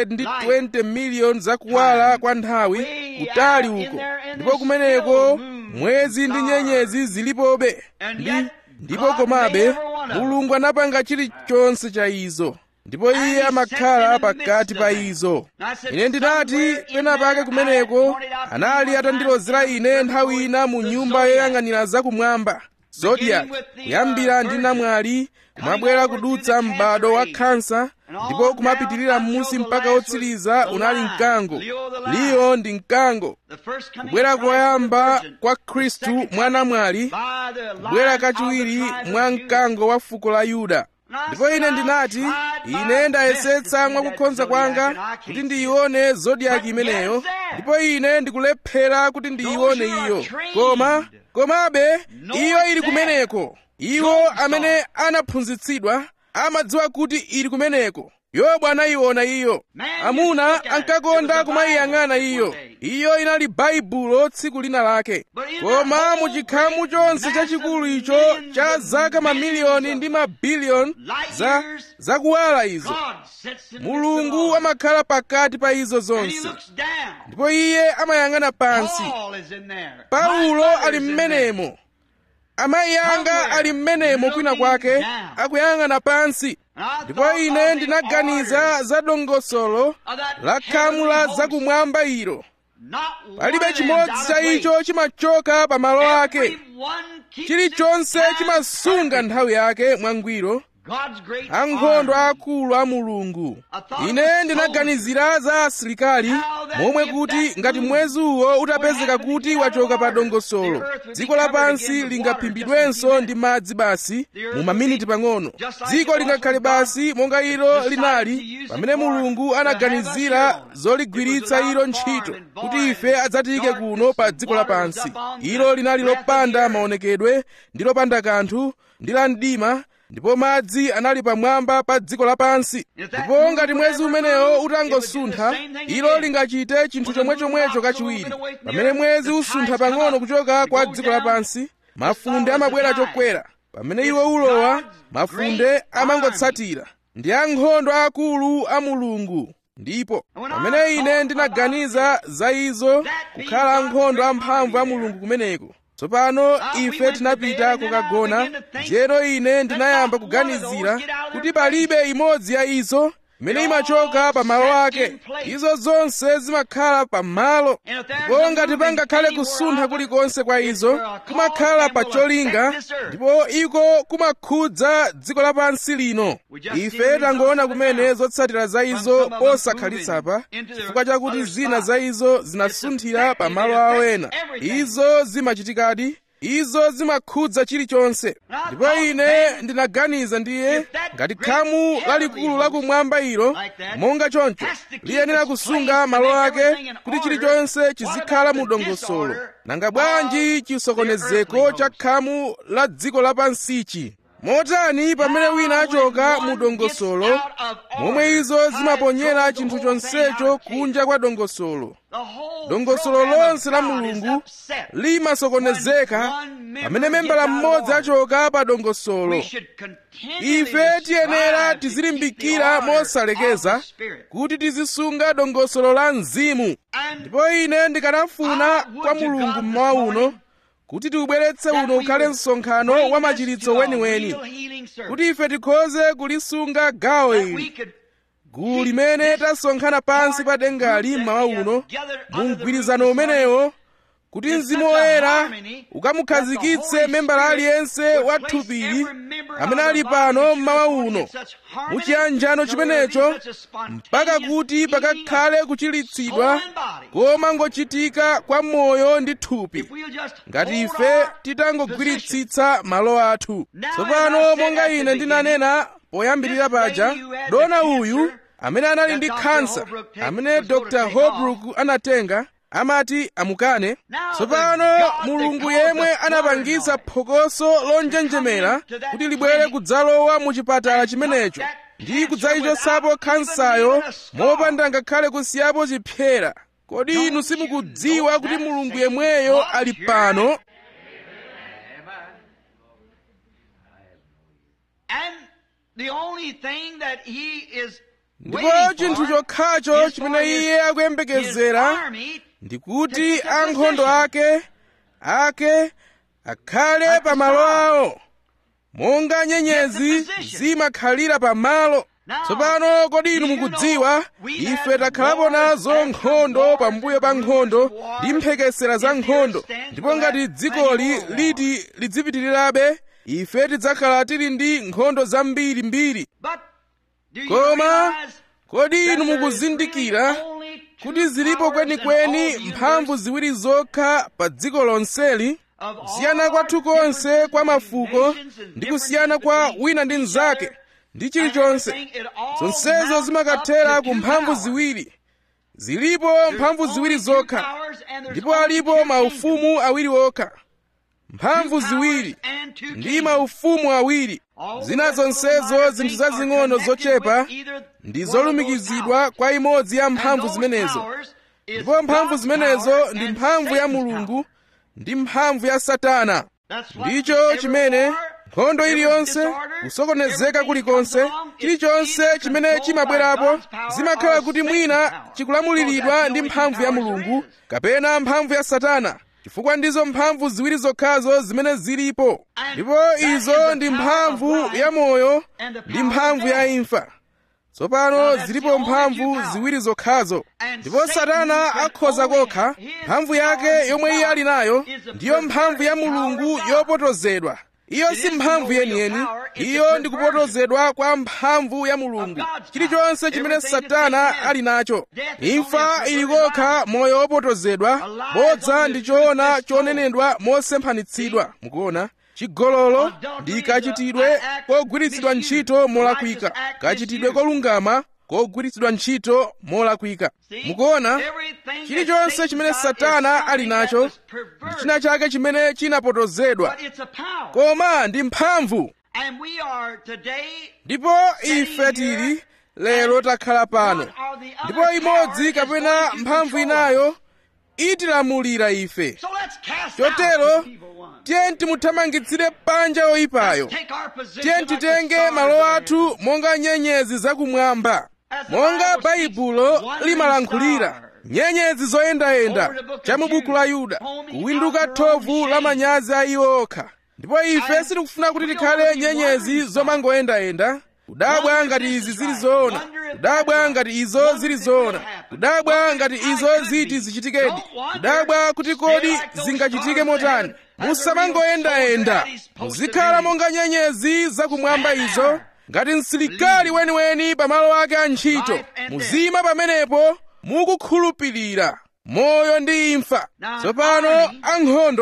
120 miliyoni zakuwala kwa nthawi kutali uko ndipo kumeneko mwezi ndi nyenyezi zilipobe ndi ndipo komabe mulungu anapanga chilichonse cha izo ndipo iye amakhala pakati pa izo ine ndinati pena pake kumeneko anali atandilozera ine nthawi ina mu nyumba yoyang'anira zakumwamba zodiac kuyambira ndi namwali kumabwera kudutsa m'bado wa khansa ndipo kumapitirira m'musi mpaka wotsiriza unali mkango liyo ndi mkango kubwera koyamba kwa khristu mwa namwali kubwera kachiwiri mwa mkango wa fuko la yuda ndipo ine ndinati ine ndayesetsa mwakukhonza kwanga kuti ndiyione zodiaki imeneyo ndipo ine ndikulephera kuti ndiyione iyo koma komabe iyo ili kumeneko iwo amene anaphunzitsidwa amadziwa kuti ili kumeneko yobu anayiona iyo amuna ankakonda kumayiyang'ana iyo iyo inali baibulo tsiku lina lake koma muchikhamu chonse chachikulu icho cha zaka mamiliyoni ndi mabiliyoni za zakuwala izo mulungu amakhala pakati pa izo zonse ndipo iye amayang'ana pansi paulo ali mmenemo amayi anga ali mmenemo kwina kwake akuyang'ana pansi ndipo ine ndinaganiza za dongosolo la khamu la zakumwamba ilo palibe chimodzi cha icho chimachoka pa malo ake chilichonse chimasunga nthawi yake mwangwiro ankhondo akulu a mulungu ine ndinaganizira za asilikali momwe kuti ngati mwezi uwo utapezeka kuti wachoka pa dongosolo dziko lapansi lingaphimbidwenso ndi madzi basi mu maminiti pang'ono dziko lingakhale basi monga ilo linali pamene mulungu anaganizira zoligwiritsa ilo ntchito kuti ife adzatiyike kuno pa dziko lapansi ilo linali lopanda maonekedwe ndi lopanda kanthu ndi la mdima ndipo madzi anali pamwamba pa dziko lapansi ndipo ngati mwezi umenewo utangosuntha ilo lingachite chinthu chomwechomwecho kachiwiri pamene mwezi usuntha pang'ono kuchoka kwa dziko lapansi mafunde amabwera chokwera pamene iwo ulowa mafunde amangotsatira ndi ankhondo akulu a mulungu ndipo pamene ine ndinaganiza za izo kukhala ankhondo amphamvu a mulungu kumeneko tsopano ife tinapita kukagona njeno ine ndinayamba kuganizira kuti palibe imodzi ya izo imene imachoka pa malo ake izo zonse zimakhala pa malo ndipo ngati pangakhale kusuntha kulikonse kwa izo kumakhala pa cholinga ndipo iko kumakhudza dziko lapansi lino ife tangoona kumene zotsatira za izo posakhalitsa chifukwa chakuti zina za izo zinasunthira pa malo awo ena izo zimachitikadi izo zimakhudza chilichonse ndipo ine ndinaganiza ndiye ngati khamu lalikulu lakumwamba ilo monga choncho liyenera kusunga malo ake kuti chilichonse chizikhala mu dongosolo nanga bwanji chisokonezeko cha khamu la dziko lapansichi motani pamene wina achoka mu dongosolo momwe izo zimaponyera chinthu chonsecho kunja kwa dongosolo dongosolo lonse la mulungu limasokonezeka pamene membala mmodzi achoka pa dongosolo ife tiyenera tizilimbikira mosalekeza kuti tizisunga dongosolo la mzimu ndipo ine ndikanafuna kwa mulungu mmawa uno kuti tiubweretse uno ukhale msonkhano wa machiritso weniweni kuti ife tikhoze kulisunga gawo ili gulu limene tasonkhana pansi pa dengali mmawa uno mu mgwirizano umenewo kuti mzimu woyera ukamukhazikitse membala aliyense wa thupili amene ali pano mmawa uno muchiyanjano chimenecho mpaka kuti pakakhale kuchiritsidwa koma ngochitika kwa moyo ndi thupi ngati ife titangogwiritsitsa malo athu tsopano monga ine ndinanena poyambirira paja dona uyu amene anali ndi khansa amene dr holbrook anatenga amati amukane tsopano mulungu yemwe anapangitsa phokoso lonjenjemera kuti libwere kudzalowa mu chipatala chimenecho ndi kudzayichotsapo khansayo mopanda ngakhale kusiyapo chipyera kodi inu simukudziwa kuti mulungu yemweyo ali pano ndipo chinthu chokhacho chimene iye akuyembekezera ndikuti ankhondo ake ake akhale pa malo awo monga nyenyezi zimakhalira pa malo tsopano kodi inu mukudziwa ife takhalapo nazo nkhondo pambuyo pa nkhondo ndi mphekesera za nkhondo ndipo ngati dzikoli liti lidzipitirirabe ife tidzakhala tili ndi nkhondo zambirimbiri koma kodi inu mukuzindikira kuti zilipo kwenikweni mphamvu ziwiri zokha pa dziko lonseli kusiyana kwathu konse kwa mafuko ndi kusiyana kwa wina ndi mnzake ndi chilichonse zonsezo zimakathera ku mphamvu ziwiri zilipo mphamvu ziwiri zokha ndipo alipo maufumu awiri okha mphamvu ziwiri ndi maufumu awiri zina zonsezo zinthu zazing'ono zochepa ndi zolumikizidwa kwa imodzi ya mphamvu zimenezo ndipo mphamvu zimenezo ndi mphamvu ya mulungu ndi mphamvu ya satana ndicho chimene nkhondo iliyonse kusokonezeka kulikonse chilichonse chimene chimabwerapo zimakhala kuti mwina chikulamuliridwa ndi mphamvu ya mulungu kapena mphamvu ya satana chifukwa ndizo mphamvu ziwiri zokhazo zimene zilipo ndipo izo ndi mphamvu ya moyo ndi mphamvu ya imfa tsopano zilipo mphamvu ziwiri zokhazo ndipo satana akhoza kokha mphamvu yake yomwe iye ali nayo ndiyo mphamvu ya mulungu yopotozedwa iyo si mphamvu yeniyeni iyo ndi kupotozedwa kwa mphamvu ya mulungu chilichonse chimene satana ali nacho imfa ili kokha moyo wopotozedwa bodza ndi choona chonenedwa mosemphanitsidwa mukuona chigololo ndi kachitidwe kogwiritsidwa ntchito molakwika kachitidwe kolungama kogwiritsidwa ntchito molakwika mukuona chilichonse chimene satana ali nacho ndi china chake chimene chinapotozedwa koma ndi mphamvu ndipo ife tili lero takhala pano ndipo imodzi kapena mphamvu inayo itilamulira ife chotero tiye timuthamangitsire panja oyipayo tiye titenge malo athu monga nyenyezi zakumwamba monga baibulo limalankhulira nyenyezi zoyendayenda cha mu buku la yuda kuwinduka thovu la manyazi a iwo okha ndipo ife sitikufuna kuti tikhale nyenyezi zomangoyendayenda kudabwa ngati izi zili zoona kudabwa ngati izo zili zoona kudabwa ngati izo ziti zichitikedi kudabwa kuti kodi zingachitike motani musamangoyendayenda muzikhala monga nyenyezi zakumwamba izo ngati msilikali weniweni pamalo ake a ntchito muzima pamenepo mukukhulupirira moyo ndi imfa tsopano ankhondo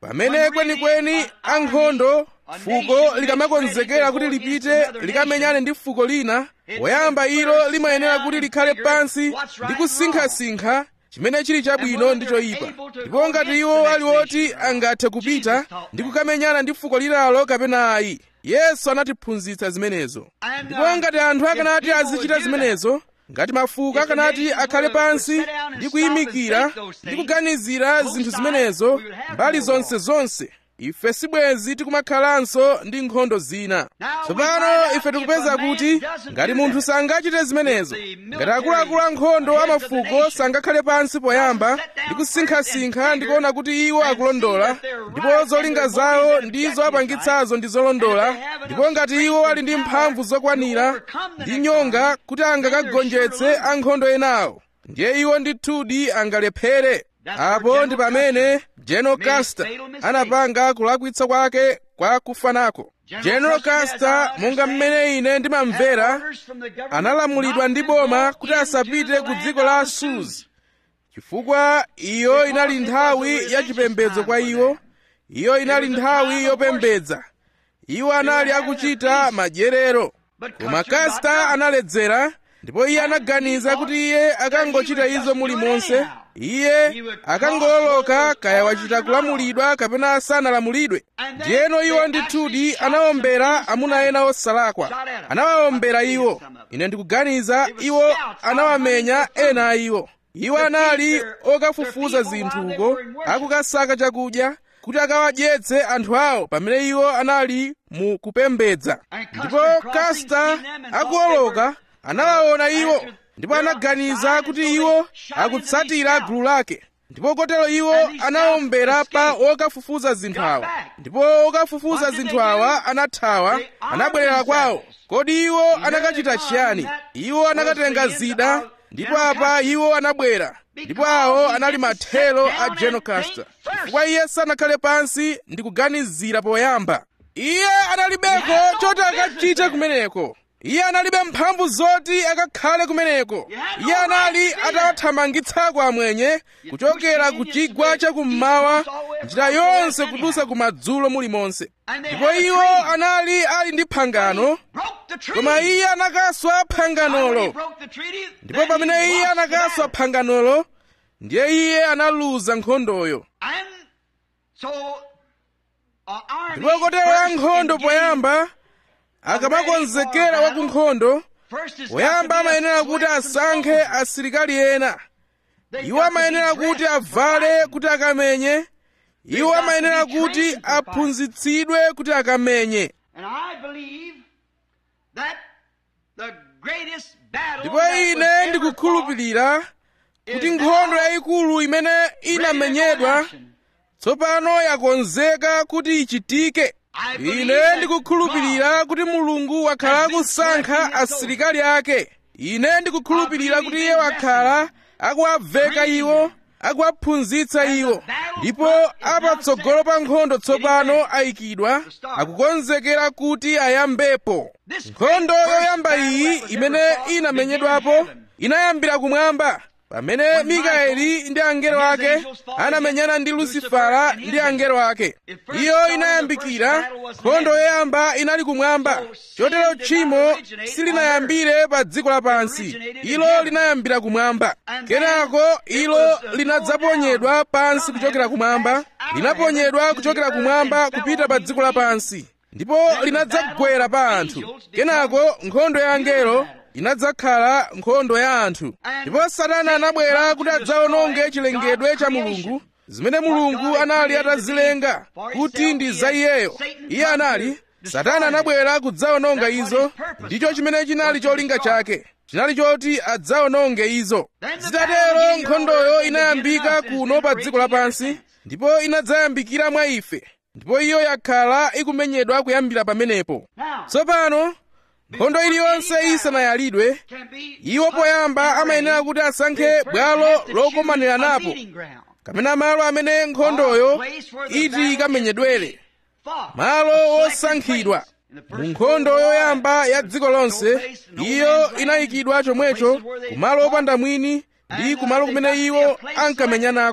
pamene kwenikweni ankhondo fuko likamakonzekera kuti lipite likamenyane ndi fuko lina poyamba ilo limayenera kuti likhale pansi ndi kusinkhasinkha chimene chili chabwino ndi choyipa ndipo ngati iwo ali oti angathe kupita ndi kukamenyana ndi fuko linalo kapena ayi yesu anatiphunzitsa zimenezo ndipo ngati anthu akanati azichita zimenezo ngati mafuko akanati akhale pansi ndi kuyimikira ndi kuganizira zinthu zimenezo mbali zonse zonse ife sibwenzi tikumakhalanso ndi nkhondo zina tsopano ife tikupeza kuti ngati munthu sangachite zimenezo ngati akuluakulu ankhondo amafuko sangakhale pansi poyamba ndi kusinkhasinkha ndi kuona kuti iwo akulondola ndipo zolinga zawo ndi zoapangitsazo ndi zolondola ndipo ngati iwo ali ndi mphamvu zokwanira ndi nyonga kuti angakagonjetse ankhondo enawo ndiye iwo ndithudi angalephere apo ndi pamene general custer anapanga kulakwitsa kwake kwa kufanako general custer monga mmene ine ndimamvera analamulidwa ndi boma kuti asapite ku dziko la suzi chifukwa iyo inali nthawi yachipembedzo kwa iwo iyo inali nthawi yopembedza iwo anali akuchita madyerero koma custer analedzera ndipo iye anaganiza kuti iye akangochita izo mulimonse iye akangololoka kaya wachita kulamulidwa kapena sanalamulidwe ndiyeno iwo ndithudi anawombera amuna ena osalakwa anawawombera iwo ine ndikuganiza iwo anawamenya ena a iwo iwo anali okafufuza zinthuko akukasaka chakudya kuti akawadyetse anthu awo pamene iwo anali mu kupembedza ndipo kasta akuoloka anawaona iwo ndipo anaganiza kuti iwo akutsatira gulu lake ndipo kotero iwo anawombera pa wokafufuza zinthu awa ndipo wokafufuza zinthu awa anathawa anabwerera kwawo kodi iwo anakachita chiyani iwo anakatenga zida ndipo apa iwo anabwera ndipo awo anali mathelo a general custer chifukwa iye sanakhale pansi ndi kuganizira poyamba iye analibeko choti akachite kumeneko iye analibe mphamvu zoti akakhale kumeneko iye anali atawathamangitsako amwenye kuchokera ku chigwa chakummawa njira yonse kudusa kumadzulo mulimonse ndipo iwo anali ali ndi phangano koma iye anakaswa phanganolo ndipo pamene iye anakaswa phanganolo ndiye iye analuza nkhondoyo ndipo kotero ankhondo poyamba akamakonzekera wa ku nkhondo poyamba amayenera kuti asankhe asilikali ena iwo amayenera kuti avale kuti akamenye iwo amayenera kuti aphunzitsidwe kuti akamenye ndipo ine ndikukhulupirira kuti nkhondo yayikulu imene inamenyedwa tsopano yakonzeka kuti ichitike ine ndikukhulupirira kuti mulungu wakhala akusankha asilikali ake ine ndikukhulupirira kuti iye wakhala akuwaveka iwo akuwaphunzitsa iwo ndipo apatsogolo pa nkhondo tsopano ayikidwa akukonzekera kuti ayambepo nkhondo yoyamba iyi imene inamenyedwapo inayambira kumwamba pamene mikaeli ndi angelo ake anamenyana ndi lusifara ndi angelo ake iyo inayambikira nkhondo yoyamba inali kumwamba chotero tchimo silinayambire pa dziko lapansi ilo linayambira kumwamba kenako ilo linadzaponyedwa pansi kuchokera kumwamba linaponyedwa kuchokera kumwamba kupita pa dziko lapansi ndipo linadzagwera pa anthu kenako nkhondo ya angelo inadzakhala nkhondo ya anthu ndipo satana anabwera kuti adzawononge chilengedwe cha mulungu zimene mulungu anali atazilenga kuti ndi za iyeyo iye anali satana anabwera kudzawononga izo ndicho chimene chinali cholinga chake chinali choti adzawononge izo zitatero nkhondoyo inayambika kuno pa dziko lapansi ndipo inadzayambikira mwa ife ndipo iyo yakhala ikumenyedwa kuyambira pamenepo tsopano nkhondo iliyonse isanayalidwe iwo poyamba amayenera kuti asankhe bwalo lokomanira napo kapena malo amene nkhondoyo iti ikamenyedwere malo osankhidwa mu nkhondo yoyamba ya dziko lonse iyo inayikidwa chomwecho kumalo opanda mwini ndi kumalo kumene iwo ankamenyanako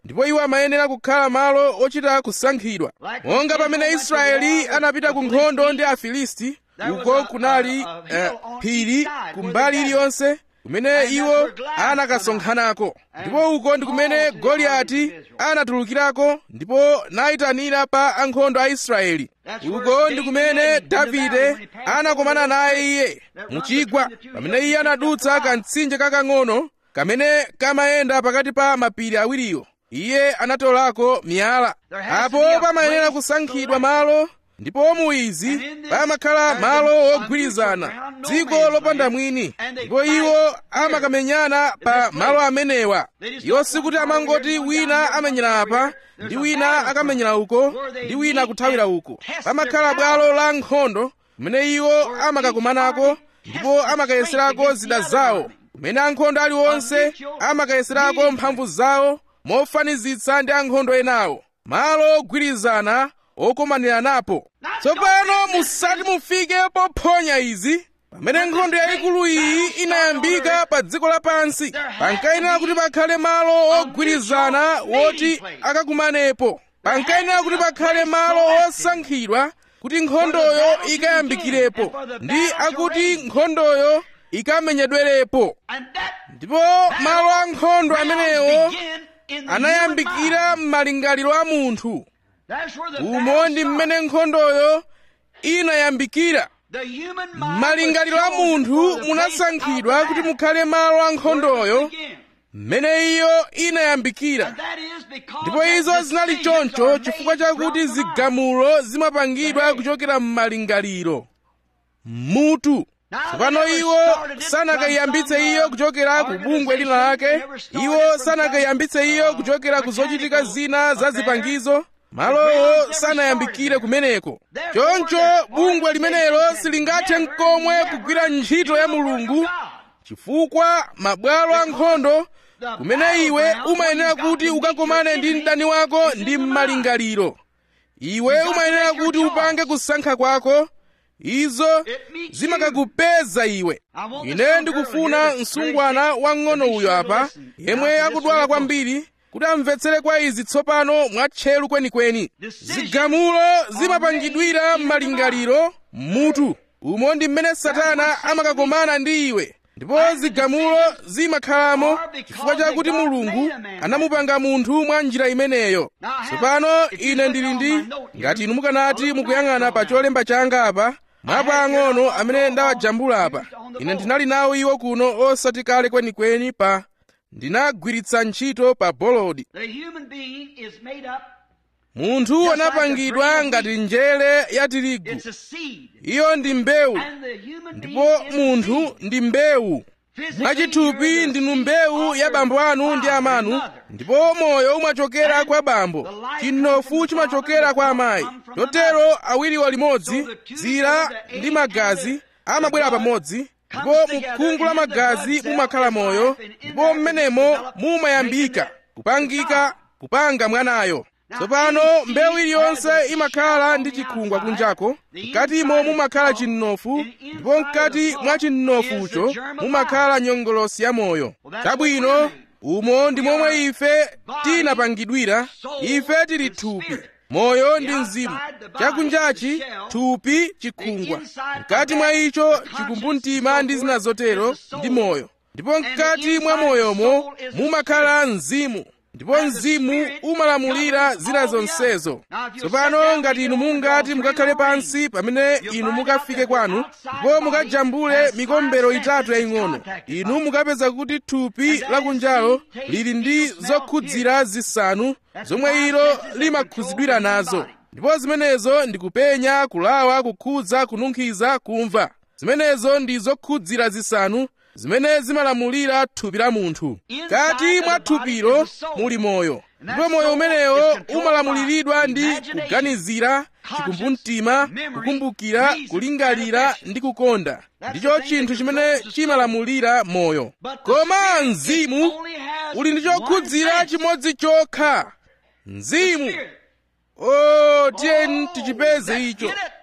ndipo iwo amayenera kukhala malo ochita kusankhidwa monga pamene israeli anapita ku nkhondo ndi afilisti uko kunali eh, phiri kumbali iliyonse kumene iwo anakasonkhanako ndipo uko ndi kumene goliyati anatulukirako ndipo nayitanira pa ankhondo a israeli uko ndi kumene davide anakomana naye iye muchigwa pamene iye anadutsa kamtsinje kakang'ono kamene kamayenda pakati pa mapiri awiriwo iye anatolako miyala apo pamayenera kusankhidwa malo ndipo mu izi pamakhala malo ogwirizana dziko lopanda mwini ndipo iwo amakamenyana pa malo amenewa iwo sikuti amangoti wina amenyera apa ndi wina akamenyera uko ndi wina kuthawira uko pamakhala bwalo la nkhondo kumene iwo amakakumanako ndipo amakayeserako zida zawo kumene ankhondo aliwonse amakayeserako mphamvu zawo mofanizitsa ndi ankhondo enawo malo ogwirizana okomaniranapo tsopano musati mufike pophonya izi pamene nkhondo yayikulu iyi inayambika pa dziko lapansi pankayenera kuti pakhale malo ogwirizana woti akakumanepo pankayenera kuti pakhale malo osankhidwa kuti nkhondoyo ikayambikirepo ndi akuti nkhondoyo ikamenyedwerepo ndipo malo a nkhondo amenewo anayambikira m'malingaliro a munthu umo ndi mmene nkhondoyo inayambikira malingaliro a munthu munasankhidwa kuti mukhale malo a nkhondoyo mmene iyo inayambikira ndipo izo zinali choncho chifukwa chakuti zigamulo zimapangidwa kuchokera m'malingaliro mutu tsopano iwo sanakayiyambitse iyo kuchokera ku bungwe lina lake iwo sanakayiyambitse iyo kuchokera ku zochitika zina za zipangizo malowo sanayambikire kumeneko choncho bungwe limenelo silingathe n'komwe kugwira ntchito ya mulungu chifukwa mabwalo a nkhondo kumene iwe umayenera kuti ukakomane ndi mdani wako ndi m'malingaliro iwe umayenera kuti upange kusankha kwako izo zimakakupeza iwe ine ndikufuna msungwana wang'ono uyo apa yemwe akudwala kwambiri kuti amvetsere kwa izi tsopano mwatcheru kwenikweni zigamulo zimapangidwira m'malingaliro mutu umo ndi mmene satana amakakomana ndi iwe ndipo zigamulo zimakhalamo chifukwa chakuti mulungu anamupanga munthu mwa njira imeneyo tsopano ine ndili ndi ngati inu mukanati mukuyang'ana pa cholemba changa apa mwapang'ono amene ndawajambula apa ine ndinali nawo iwo kuno osati kale kwenikweni pa ndinagwiritsa ntchito pa bolodi munthu anapangidwa ngati njere ya tirigu iyo ndi mbewu ndipo munthu ndi mbewu mwachithupi ndinu mbewu ya bambo anu ndi amanu ndipo moyo umachokera kwa bambo chinofu chimachokera kwa amayi chotero awiriwa limodzi dzira ndi magazi amabwera pamodzi ndipo mukhungu la magazi mumakhala moyo ndipo mmenemo mumayambika kupangika kupanga mwanayo tsopano mbewu iliyonse imakhala ndi chikhungwa kunjako mkatimo mumakhala chinofu ndipo mkati mwa chinofucho mumakhala nyongolosi ya moyo chabwino umo ndi momwe ife tinapangidwira ife tili thupi moyo ndi mzimu chakunjachi thupi chikhungwa mkati mwa icho chikumbumtima ndi zina zotero ndi moyo ndipo mkati mwa moyomo mumakhala mzimu ndipo mzimu umalamulira zina zonsezo tsopano ngati inu mungati mukakhale pansi pamene inu mukafike kwanu ndipo mukajambule mikombero itatu yaying'ono inu mukapeza kuti thupi lakunjalo lili ndi zokhudzira zisanu zomwe ilo limakhudzidwira nazo ndipo zimenezo ndi kupenya kulawa kukhudza kununkhiza kumva zimenezo ndi zokhudzira zisanu zimene zimalamulira thupi la munthu kati mwa thupilo muli moyo ndipo moyo umenewo umalamuliridwa ndi kuganizira chikumbumtima kukumbukira kulingalira ndi kukonda ndicho chinthu chimene chimalamulira moyo koma mzimu uli ndi chokhudzira chimodzi chokha mzimu o tiyeni tichipeze icho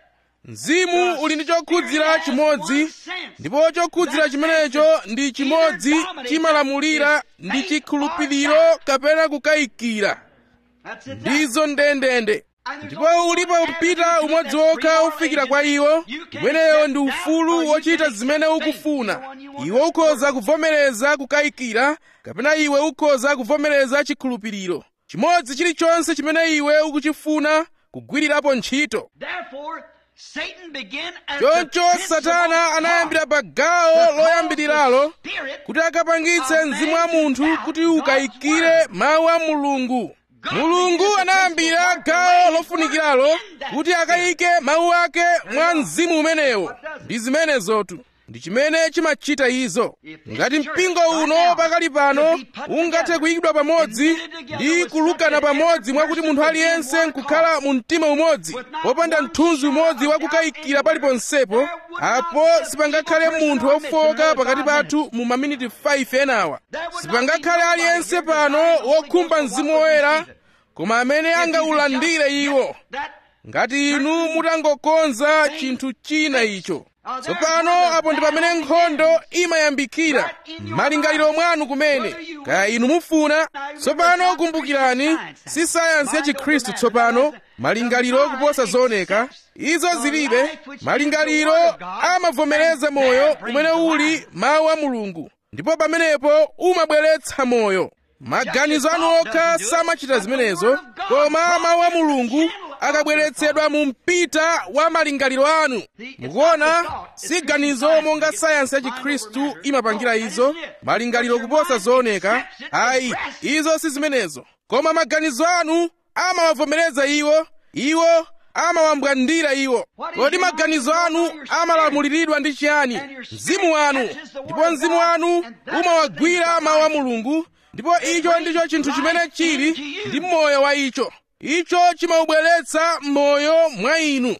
mzimu uli ndi chokhudzira chimodzi ndipo chokhudzira chimenecho ndi chimodzi chimalamulira ndi chikhulupiriro kapena kukayikira ndizo ndendende ndipo ulipo upita umodzi wokha ufikira kwa iwo umeneyo ndi ufulu wochita zimene ukufuna iwe ukhoza kuvomereza kukayikira kapena iwe ukhoza kuvomereza chikhulupiriro chimodzi chilichonse chimene iwe ukuchifuna kugwirirapo ntchito choncho satana anayambira pa gawo loyambiriralo kuti akapangitse mzimu wa munthu kuti ukayikire mawu a mulungu mulungu anayambira gawo lofunikiralo kuti akayike mawu ake mwa mzimu umenewo ndi zimenezotu ndi chimene chimachita izo ngati mpingo uno pakali pano ungathe kuyikidwa pamodzi ndi kulukana pamodzi mwakuti munthu aliyense nkukhala mu mtima umodzi popanda mthunzi umodzi wakukayikira paliponsepo apo sipangakhale munthu wofowoka pakati pathu mu maminiti 5 enawa sipangakhale aliyense pano wokhumba mzimu woyera koma amene angaulandire iwo ngati inu mutangokonza chinthu china icho tsopano apo ndi pamene nkhondo imayambikira malingaliro mwanu kumene kaya inu mufuna tsopano kumbukirani si sayansi ya chikhristu tsopano malingaliro kuposa zooneka izo zilibe malingaliro amavomereza moyo umene uli mawu a mulungu ndipo pamenepo umabweretsa moyo maganizo anu okha samachita zimenezo koma mawu a mulungu akabweretsedwa mu mpita wa malingaliro anu mukuona si ganizo monga sayansi ya chikhristu imapangira izo malingaliro kuposa zooneka ayi izo si zimenezo koma maganizo anu amawavomereza iwo iwo amawambwandira iwo kodi maganizo anu amalamuliridwa ndi chiyani mzimu wanu ndipo mzimu wanu umawagwira mawu a mulungu ndipo icho ndicho chinthu chimene chili ndi moyo wa icho icho chimaubweretsa moyo mwa inu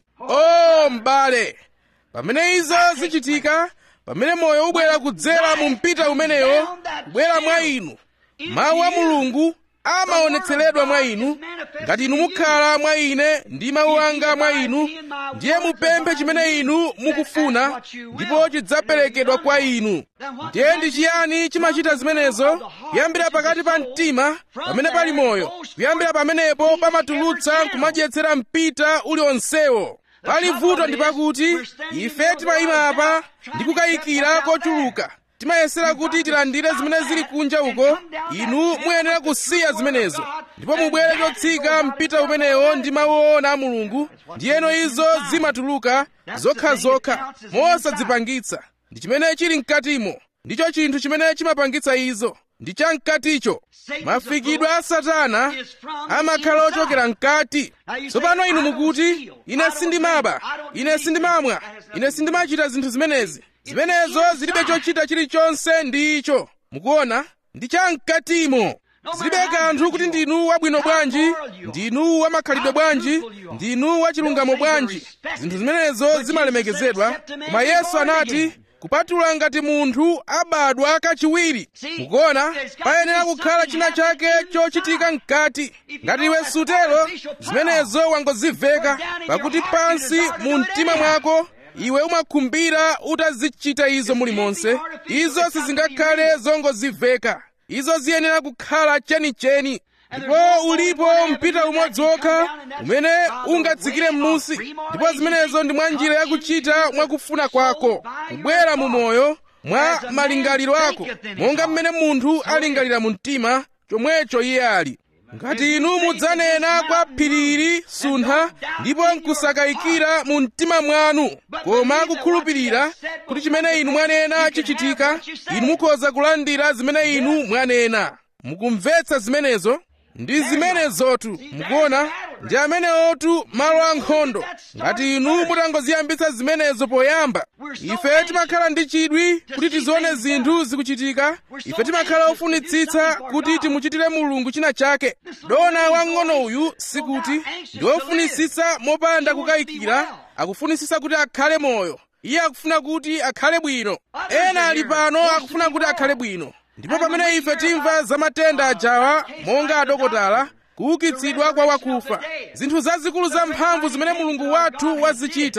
o m'bale pamene izo zichitika pamene moyo ubwera kudzera mu mpita umenewo kubwera mwa inu mawu a mulungu amaonetseredwa mwa inu ngati inu mukhala mwa ine ndi mawu anga mwa inu ndiye mupemphe chimene inu mukufuna ndipo chidzaperekedwa kwa inu ndiye ndi chiyani chimachita zimenezo kuyambira pakati pa mtima pamene pali moyo kuyambira pamenepo pamatulutsa kumadyetsera mpita uliwonsewo pali vuto ndi pakuti ife timayima apa ndi kukayikira kochuluka timayesera kuti tilandire zimene zili kunja uko inu muyenera kusiya zimenezo ndipo mubwere chotsika mpita umenewo ndi mawu oona a mulungu ndiyeno izo zimatuluka zokhazokha mosadzipangitsa ndi chimene chili mkatimo ndicho chinthu chimene chimapangitsa izo ndi chamkaticho mafikidwe a satana amakhala ochokera mkati tsopano inu mukuti ine sindimaba ine sindimamwa ine sindimachita zinthu zimenezi zimenezo zilibe chochita chilichonse ndi icho mukuona ndi chamkatimo zilibe kanthu kuti ndinu wabwino bwanji ndinu wamakhalidwe bwanji ndinu wachilungamo bwanji zinthu zimenezo zimalemekezedwa koma yesu anati kupatula ngati munthu abadwa kachiwiri mukuona payenera kukhala china chake chochitika mkati ngati iwe sutero zimenezo wangoziveka pakuti pansi mu mtima mwako iwe umakhumbira utazichita izo mulimonse izo sizingakhale zongoziveka izo ziyenera kukhala chenicheni ndipo ulipo mpita umodzi wokha umene ungatsikire m'munsi ndipo zimenezo ndi mwa njira yakuchita mwakufuna kwako kubwera mu moyo mwa malingaliro ako monga mmene munthu alingalira mu mtima chomwecho iye ali ngati inu mudzanena kwa phiriri suntha ndipo nkusakayikira mu mtima mwanu koma kukhulupirira kuti chimene inu mwanena chichitika inu mukhoza kulandira zimene inu mwanena mukumvetsa zimenezo ndi zimenezotu mukuona ndi amenewotu malo ankhondo ngati inu mutangoziyambitsa zimenezo poyamba ife timakhala ndi chidwi kuti tizione zinthu zikuchitika ife timakhala ofunitsitsa kuti timuchitire mulungu china chake dona wang'ono uyu sikuti ndi ofunitsitsa mopanda kukayikira akufunitsitsa kuti akhale moyo iye akufuna kuti akhale bwino ena ali pano akufuna kuti akhale bwino ndipo pamene ife timva za matenda ajawa monga adokotala kuukitsidwa kwa wakufa zinthu zazikulu zamphamvu zimene mulungu wathu wazichita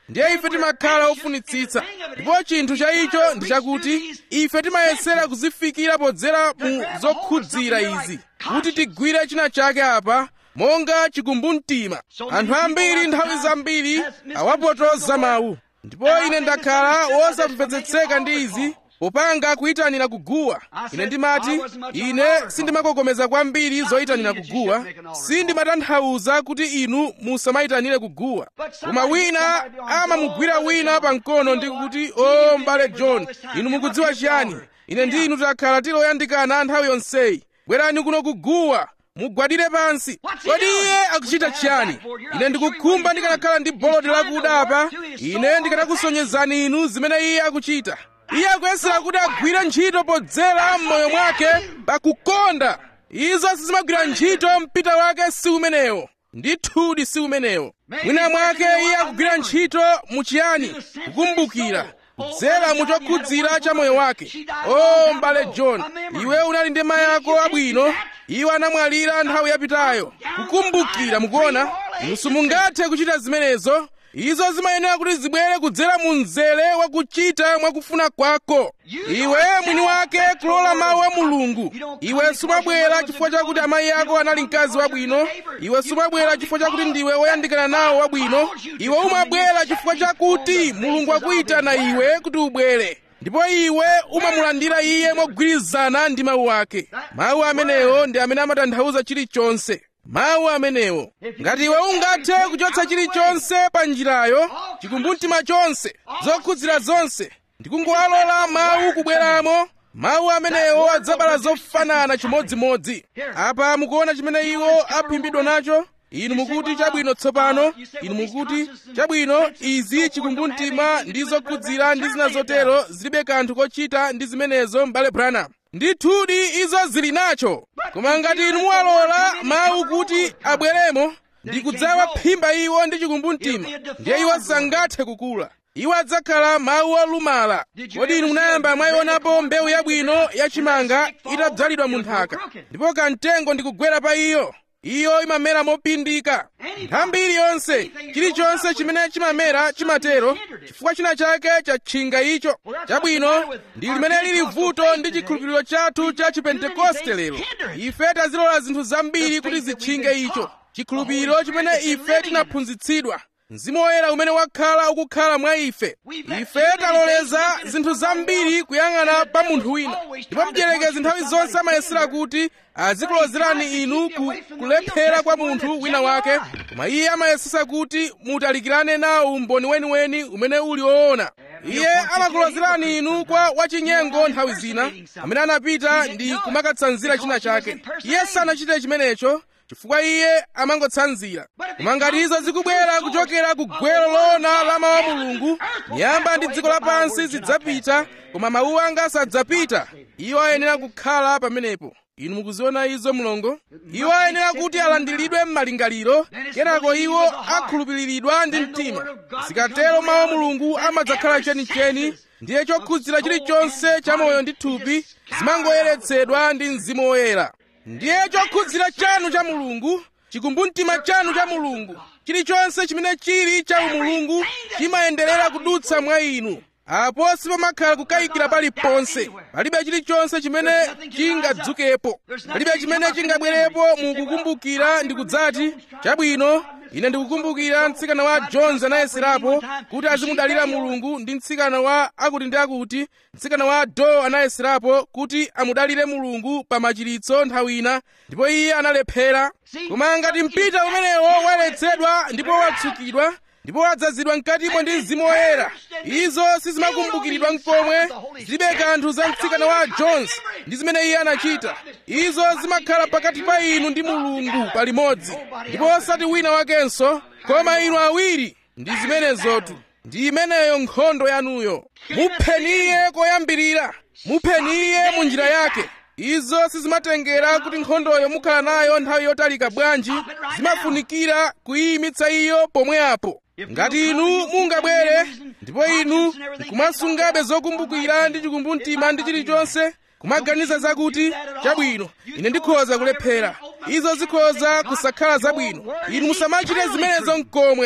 ndiye ife timakhala ofunitsitsa ndipo chinthu cha icho ndi chakuti ife timayesera kuzifikira podzera mu zokhudzira izi kuti tigwire china chake apa monga chikumbumtima anthu ambiri nthawi zambiri awapotoza mawu ndipo ine ndakhala wosamvetsetseka ndi izi popanga kuyitanira kuguwa ine ndimati ine sindimakokomeza kwambiri zoyitanira kuguwa sindimatanthauza kuti inu musamayitanire kuguwa koma wina amamugwira wina pamkono ndi kuti o mbale john inu mukudziwa chiyani ine ndi inu takhala tiloyandikana nthawi yonseyi bwerani kuno kuguwa mugwadire pansi kodi iye akuchita chiyani ine ndikukhumba ndikanakhala ndi boloti lakuda apa ine ndikanakusonyezani inu zimene iye akuchita iye akuyesera kuti agwire ntchito podzera m'moyo mwake pakukonda izo sizimagwira ntchito mpita wake si umenewo ndithudi si umenewo mwina mwake iye akugwira ntchito muchiyani kukumbukira kudzera mu chokhudzira cha moyo wake o mbale john iwe unali ndi mayi ako abwino iwo anamwalira nthawi yapitayo kukumbukira mukuona inu simungathe kuchita zimenezo izo zimayenera kuti zibwere kudzera mu mzere wakuchita mwakufuna kwako iwe mwini wake kulola mawu a mulungu iwe sumabwera chifukwa chakuti amayi ako anali mkazi wabwino iwe sumabwera chifukwa chakuti ndiwe woyandikana nawo wabwino iwe umabwera chifukwa chakuti mulungu akuyitana iwe kuti ubwere ndipo iwe umamulandira iye mogwirizana ndi mawu ake mawu amenewo ndi amene amatanthauza chilichonse mawu amenewo ngati iwe ungathe kuchotsa chilichonse pa njirayo chikumbumtima chonse zokhudzira zonse ndikungowalola mawu kubweramo mawu amenewo adzabala zofanana chimodzimodzi apa mukuona chimene iwo aphimbidwa nacho inu mukuti chabwino tsopano inu mukuti chabwino izi chikumbumtima ndi zokhudzira ndi zina zotero zilibe kanthu kochita ndi zimenezo m'bale branham ndithudi izo zili nacho koma ngati inu muwalola mawu kuti abweremo ndi kudzawaphimba iwo ndi chikumbumtima ndiye iwo sangathe kukula iwo adzakhala mawu olumala kodi inu munayamba mwayionapo mbewu yabwino yachimanga itadzalidwa mu nthaka ndipo kamtengo ndikugwera pa iyo iyo imamera mopindika nthambi iliyonse chilichonse chimene chimamera chimatero chifukwa china chake chatchinga icho chabwino ndi limene lili vuto ndi chikhulupiriro chathu cha chipentekoste lero ife tazilola zinthu zambiri kuti zitchinge icho chikhulupiriro chimene ife tinaphunzitsidwa mzimu woyera umene wakhala ukukhala mwa ife ife taloleza zinthu zambiri kuyang'ana pa munthu wina ndipo mdierekezi nthawi zonse amayesera kuti azikulozerani inu ku kulephera kwa munthu wina wake koma iye amayesesa kuti mutalikirane nawo umboni weniweni umene uli woona iye amakulozerani inu kwa wachinyengo nthawi zina amene anapita ndi kumakatsanzira china chake iye sanachite chimenecho chifukwa iye amangotsanzira koma ngati izo zikubwera kuchokera ku gwero loona la mawu a mulungu nyamba ndi dziko lapansi zidzapita koma mawu anga sadzapita iwo ayenera kukhala pamenepo inu mukuziona izo mlongo iwo ayenera kuti alandiridwe m'malingaliro kenako iwo akhulupiriridwa ndi mtima zikatero mawu a mulungu amadzakhala chenicheni ndiye chokhudzira chilichonse cha moyo ndi thupi zimangoyeretsedwa ndi mzimu woyera ndiye chokhudzira chanu cha mulungu chikumbumtima chanu cha mulungu chilichonse chimene chili cha umulungu chimayenderera kudutsa mwa inu apo sipamakhala kukayikira paliponse palibe chilichonse chimene chingadzukepo palibe chimene chingabwerepo mukukumbukira ndi kudzati chabwino ine ndikukumbukira mtsikana wa jones anayeserapo kuti azimudalira mulungu ndi mtsikana wa akuti ndi akuti mtsikana wa do anayeserapo kuti amudalire mulungu pa machiritso nthawi ina ndipo iye analephera koma ngati mpita umenewo waletsedwa ndipo watsukidwa ndipo wadzazidwa mkatimo ndi mzimu woyera izo sizimakumbukiridwa mkomwe zilibe kanthu za mtsikana wa jones ndi zimene iye anachita izo zimakhala pakati pa inu ndi mulungu palimodzi ndipo osati wina wakenso koma inu awiri ndi zimenezotu ndi imeneyo nkhondo yanuyo mupheni iye koyambirira mupheni iye mu njira yake izo sizimatengera kuti nkhondoyo mukhala nayo nthawi yotalika bwanji zimafunikira kuyimitsa iyo pomwe apo ngati inu mungabwere ndipo inu nkumasungabe zokumbukira ndi chikumbumtima ndi chilichonse kumaganiza zakuti chabwino ine ndikhoza kulephera izo zikhoza kusakhala zabwino inu musamachite zimenezo mkomwe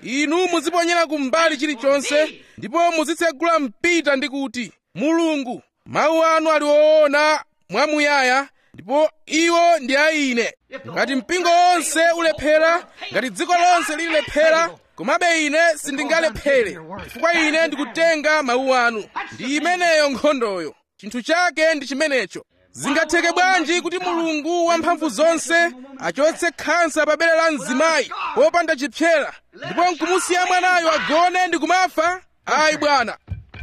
inu muziponyera kumbali chilichonse ndipo muzitsegula mpita ndi kuti mulungu mawu anu ali woona mwamuyaya ndipo iwo ndi a ine ngati mpingo wonse ulephera ngati dziko lonse lilephera komabe ine sindingalephere chifukwa ine ndikutenga mawu anu ndi imeneyo nkhondoyo chinthu chake ndi chimenecho zingatheke bwanji kuti mulungu wamphamvu zonse achotse khansa pa bere la mzimayi popanda chipyera ndipo nkumusiya mwanayo agone ndi kumafa ayi bwana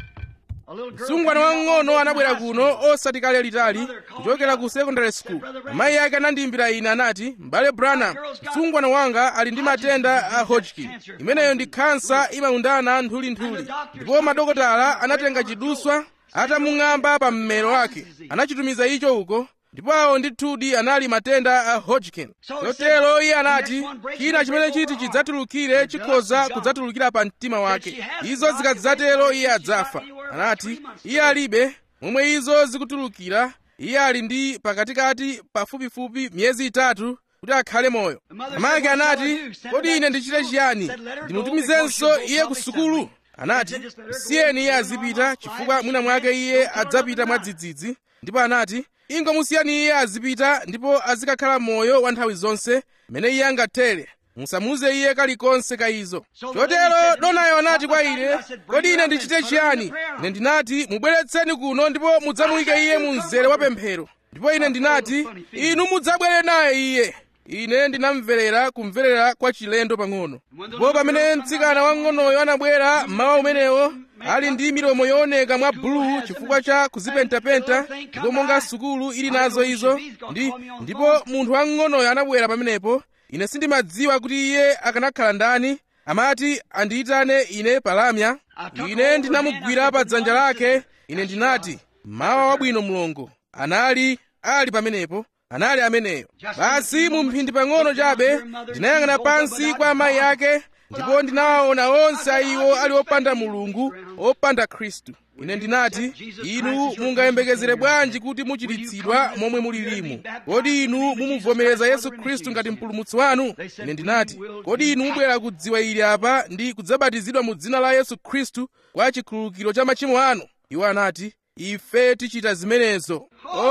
msungwana wang'ono anabwera kuno osati kale litali kuchokera ku secondary school amayi ake anandiyimbira ine anati m'bale branham msungwana wanga ali ndi matenda a hodgkin imeneyo ndi khansa imaundana nthulinthuli ndipo madokotala anatenga chiduswa atamung'amba pa mmero wake anachitumiza icho uko ndipo awo ndithudi anali matenda a hodgkin chotero iye anati china chimene chiti chidzatulukire chikhoza kudzatulukira pa mtima wake izo zikadzatero iye adzafa anati iye alibe momwe izo zikutulukira iye ali ndi pakatikati pafupifupi miyezi itatu kuti akhale moyo amake anati kodi ine ndichite chiyani ndimutumizenso iye ku sukulu anati msiyeni iye azipita chifukwa mwina mwake iye adzapita mwadzidzidzi ndipo anati ingomusiyani iye azipita ndipo azikakhala moyo wa nthawi zonse mmene iye angathere musamuze iye kalikonse ka izo chotero donayo anati kwa ine kodi ine ndichite chiyani ine ndinati mubweretseni kuno ndipo mudzamuyike iye mu mzere wa pemphero ndipo ine ndinati inu mudzabwere naye iye ine ndinamverera kumverera kwa chilendo pang'ono ndipo pamene mtsikana wang'onoyo anabwera mmawa umenewo ali ndi milomo yooneka mwa bulu chifukwa cha kuzipentapenta ndipo monga sukulu ili nazo izo ndi ndipo munthu wang'onoyo anabwera pamenepo ine sindimadziwa kuti iye akanakhala ndani amati andiyitane ine palamya ine ndinamugwira pa dzanja lake ine ndinati mawa wabwino mlongo anali ali pamenepo anali ameneyo basi mu mphindi pang'ono chabe ndinayang'ana pansi kwa amayi ake ndipo ndinawaona onse a iwo ali opanda mulungu opanda khristu ine ndinati inu mungayembekezere bwanji kuti muchiritsidwa momwe mulilimu kodi inu mumuvomereza yesu khristu ngati mpulumutsi wanu ine ndinati kodi inu mubwera kudziwa ili apa ndi kudzabatizidwa mu dzina la yesu khristu kwa chikhululukiro cha machimo anu iwo anati ife tichita zimenezo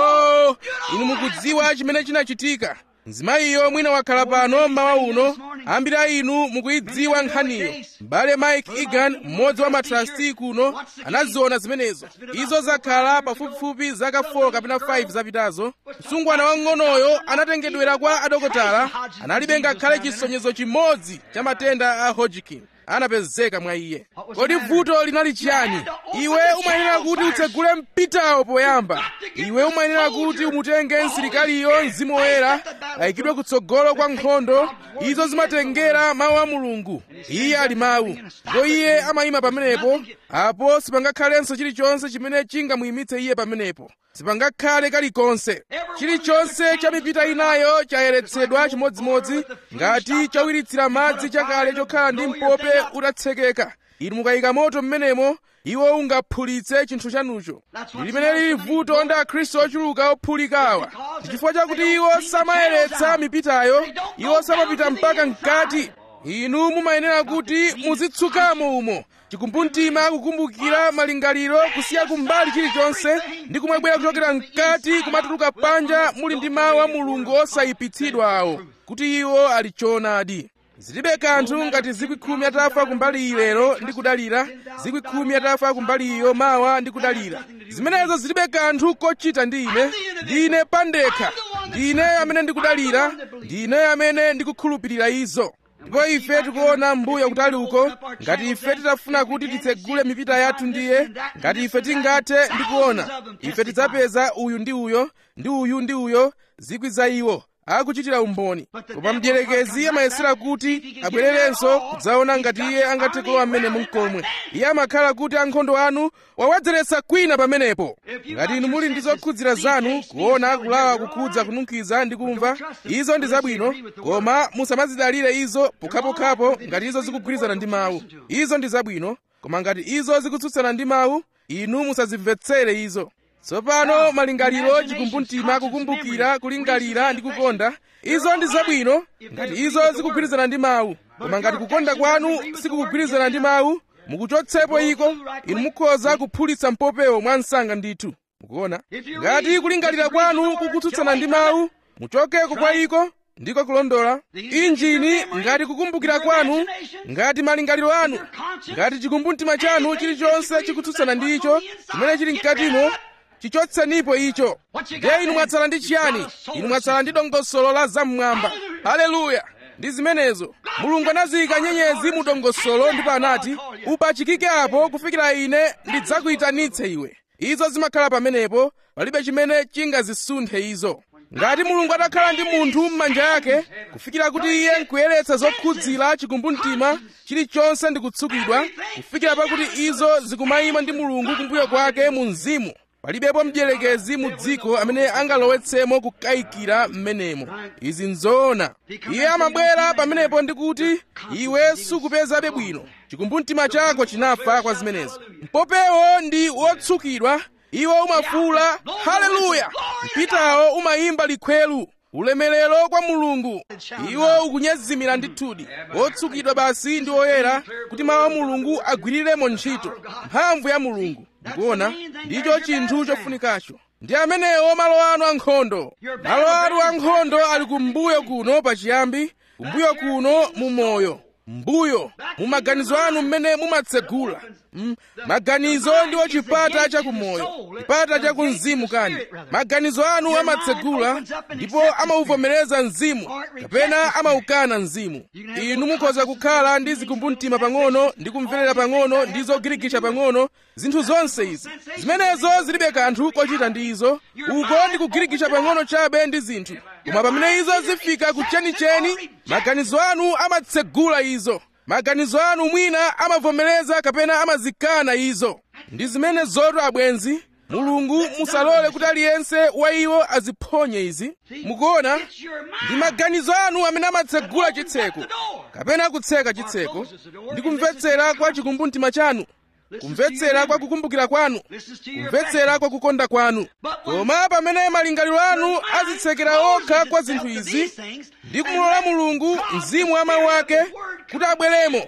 oh inu mukudziwa chimene chinachitika mzimayiyo mwina wakhala pano mmawa uno ambiri a inu mukuyidziwa nkhaniyo m'bale mike egan mmodzi wa matrasti kuno anaziona zimenezo izo zakhala pafupifupi zaka 4 kapena 5 zapitazo msungwana wang'onoyo anatengedwera kwa adokotala analibe ngakhale chisonyezo chimodzi cha matenda a hodgkin anapezeka mwa iye kodi vuto linali chiyani iwe umayenera kuti utsegule mpitawo poyamba iwe umayenera kuti umutenge msilikaliyo mzimu woyera ayikidwe kutsogolo kwa nkhondo izo zimatengera mawu a mulungu iye ali mawu ndipo iye amayima pamenepo apo sipangakhalenso chilichonse chimene chingamuyimitse iye pamenepo sipangakhale kalikonse chilichonse cha mipita inayo chayeretsedwa chimodzimodzi ngati chawiritsira madzi chakale chokhala ndi mpope utatsekeka inu mukayika moto mmenemo iwo ungaphulitse chinthu chanucho ndi limene lili vuto ndi akhristu ochuluka ophulikawa ndi chifukwa chakuti iwo samayeretsa mipitayo iwo samapita mpaka mkati inu mumayenera kuti muzitsukamo umo chikumbumtima kukumbukira malingaliro kusiya kumbali chilichonse ndi kumabwera kuchokera mkati kumatuluka panja muli ndi mawu a mulungu osayipitsidwa awo kuti iwo ali choonadi zilibe kanthu ngati zikwi khumi atafa kumbali iyi lero ndi kudalira zikwi khumi atafa kumbali iyo mawa ndi kudalira zimenezo zilibe kanthu kochita ndi ine ndine pandekha ndine amene ndikudalira ndine amene ndikukhulupirira izo ndipo ife tikuona mbuyo kutali uko ngati ife titafuna kuti titsegule mipita yathu ndiye ngati ife tingathe ndi kuona ife tidzapeza uyu ndi uyo ndi uyu ndi uyo zikwi za iwo akuchitira umboni koma mdierekezi amayesera kuti abwererenso kudzaona ngati iye angathe kulowa mmene munkomwe iye amakhala kuti ankhondo anu wawadzeretsa kwina pamenepo ngati inu muli ndi zokhudzira zanu kuona kulawa kukhudza kununkhiza ndi kumva izo ndi zabwino koma musamazidalire izo pokhapokhapo ngati izo zikugwirizana ndi mawu izo ndi zabwino koma ngati izo zikutsutsana ndi mawu inu musazimvetsere izo tsopano malingaliro chikumbumtima kukumbukira kulingalira ndi kukonda izo ndi zabwino ngati izo zikugwirizana ndi mawu koma ngati kukonda kwanu sikukugwirizana ndi mawu mukuchotsepo iko inu mukhoza kuphulitsa mpopewo mwa msanga ndithu mukuona ngati kulingalira kwanu kukutsutsana ndi mawu muchokeko kwa iko ndiko kulondola injini ngati kukumbukira kwanu ngati malingaliro anu ngati chikumbumtima chanu chilichonse chikutsutsana ndi icho chimene chili mkatimo chichotsenipo icho ndiye inu mwatsala ndi chiyani inu mwatsala ndi dongosolo la zam'mwamba haleluya ndi zimenezo mulungu anaziyika nyenyezi mu dongosolo ndipo anati upachikike apo kufikira ine ndidzakuyitanitse iwe izo zimakhala pamenepo palibe chimene chingazisunthe izo ngati mulungu atakhala ndi munthu m'manja yake kufikira kuti iye nkuyeretsa zokhudzira chikumbumtima chilichonse ndi kutsukidwa kufikira pakuti izo zikumayima ndi mulungu kumbuyo kwake mu mzimu palibepo mdierekezi mu dziko amene angalowetsemo kukayikira m'menemo izi nzoona iye amabwera pamenepo ndi kuti iwe sukupezabe bwino chikumbumtima chako chinafa kwa zimenezo mpopewo ndi wotsukidwa iwo umafuula haleluya mpitawo umayimba likhwelu ulemerero kwa mulungu iwo ukunyezimira ndithudi wotsukidwa basi ndi oyera kuti mawu a mulungu agwiriremo ntchito mphamvu ya mulungu ndikuona ndicho chinthu chofunikacho ndi amenewo malo anu ankhondo malo anu ankhondo ali kumbuyo kuno pachiyambi kumbuyo kuno mu moyo mbuyo mu maganizo anu mmene mumatsegula mm, maganizo ndiwo chipata chakumoyo chipata chakumzimu kani maganizo anu amatsegula ndipo amauvomereza mzimu kapena amaukana mzimu inu mukhoza kukhala ndi zikumbumtima pang'ono ndi kumverera pang'ono ndi zogirikisha pang'ono zinthu zonse izi zimenezo zilibe kanthu kochita ndi izo uko ndi kugirikisha pang'ono chabe ndi zinthu koma pamene izo zifika ku chenicheni maganizo anu amatsegula izo maganizo anu mwina amavomereza kapena amazikana izo ndi zimene zoto abwenzi mulungu musalole kuti aliyense wa iwo aziphonye izi mukuona ndi maganizo anu amene amatsegula chitseko kapena kutseka chitseko ndi kumvetsera kwa chikumbumtima chanu kumvetsera kwa kukumbukira kwanu kumvetsera kwa kukonda kwanu koma pamene malingaliro anu azitsekera okha kwa zinthu izi ndi kumulola mulungu mzimu wa mawu ake kuti abweremo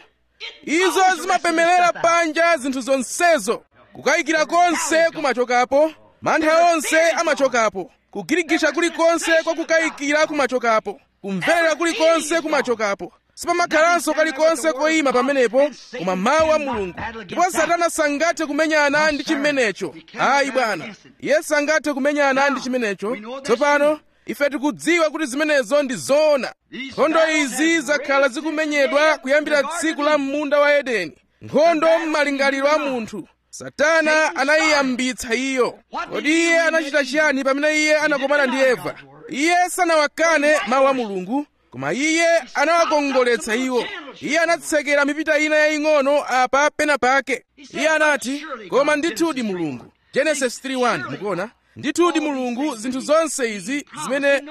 izo zimapemelera panja zinthu zonsezo kukayikira konse kumachokapo mantha onse amachokapo kugirigisha kulikonse kwa kukayikira kumachokapo kumverera kulikonse kumachokapo sipamakhalanso kalikonse koyima pamenepo koma mawu a mulungu ndipo satana sangathe kumenyana ndi chimenecho ayi bwana iye sangathe kumenyana ndi chimenecho tsopano ife tikudziwa kuti zimenezo ndi zoona nkhondo izi zakhala zikumenyedwa kuyambira tsiku la munda wa edeni nkhondo m'malingaliro a munthu satana anayiyambitsa iyo kodi iye anachita chiyani pamene iye anakomana ndi eva iye sanawakane mawu a mulungu koma iye anawakongoletsa iwo iye anatsekera mipita ina yaying'ono apa pena pake iye anati koma ndithudi mulungu genesis 3:1 mukuona ndithudi mulungu zinthu zonse izi zimene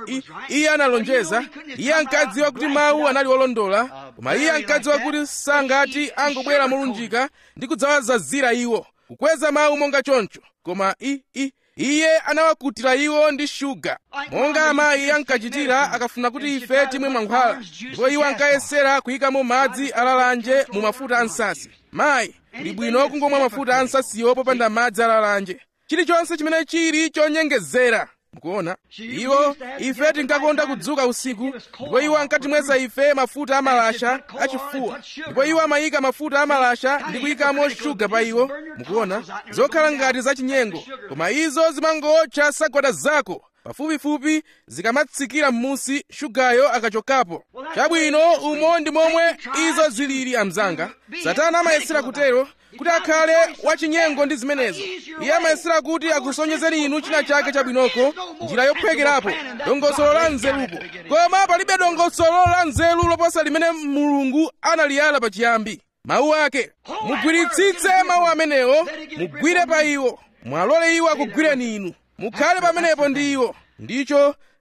iye analonjeza iye ankadziwa kuti mawu anali olondola koma iye ankadziwa kuti sangati angobwera molunjika ndi kudzawazazira iwo kukweza mawu monga choncho koma i, i, iye anawakutira iwo ndi shuga monga amayi ankachitira akafuna kuti ife timwe mankhwala ndipo iwo ankayesera kuyikamo madzi alalanje mu mafuta ansasi mayi ndi bwino kungomwa mafuta ansasiwo popanda madzi alalanje chilichonse chimene chili chonyengezera mukuona iwo ife tinkakonda kudzuka usiku ndipo iwo ankatimwesa ife mafuta amalasha achifuwa ndipo iwo amayika mafuta amalasha ndi kuyikamo shuga pa iwo mukuona zokhala ngati zachinyengo koma izo zimangotcha sagwada zako pafupifupi zikamatsikira m'munsi shugayo akachokapo chabwino umo ndi momwe izo zilili amzanga satana amayesera kutero kuti akhale wachinyengo ndi zimenezo iye amayesera kuti akusonyezeni inu china chake chabwinoko njira yophwekerapo dongosolo la nzerupo koma palibe dongosolo la nzeru loposa limene mulungu analiyala pachiyambi mawu ake mugwiritsitse mawu amenewo mugwire pa iwo mwalole iwo akugwireni inu mukhale pamenepo ndi iwo ndicho chi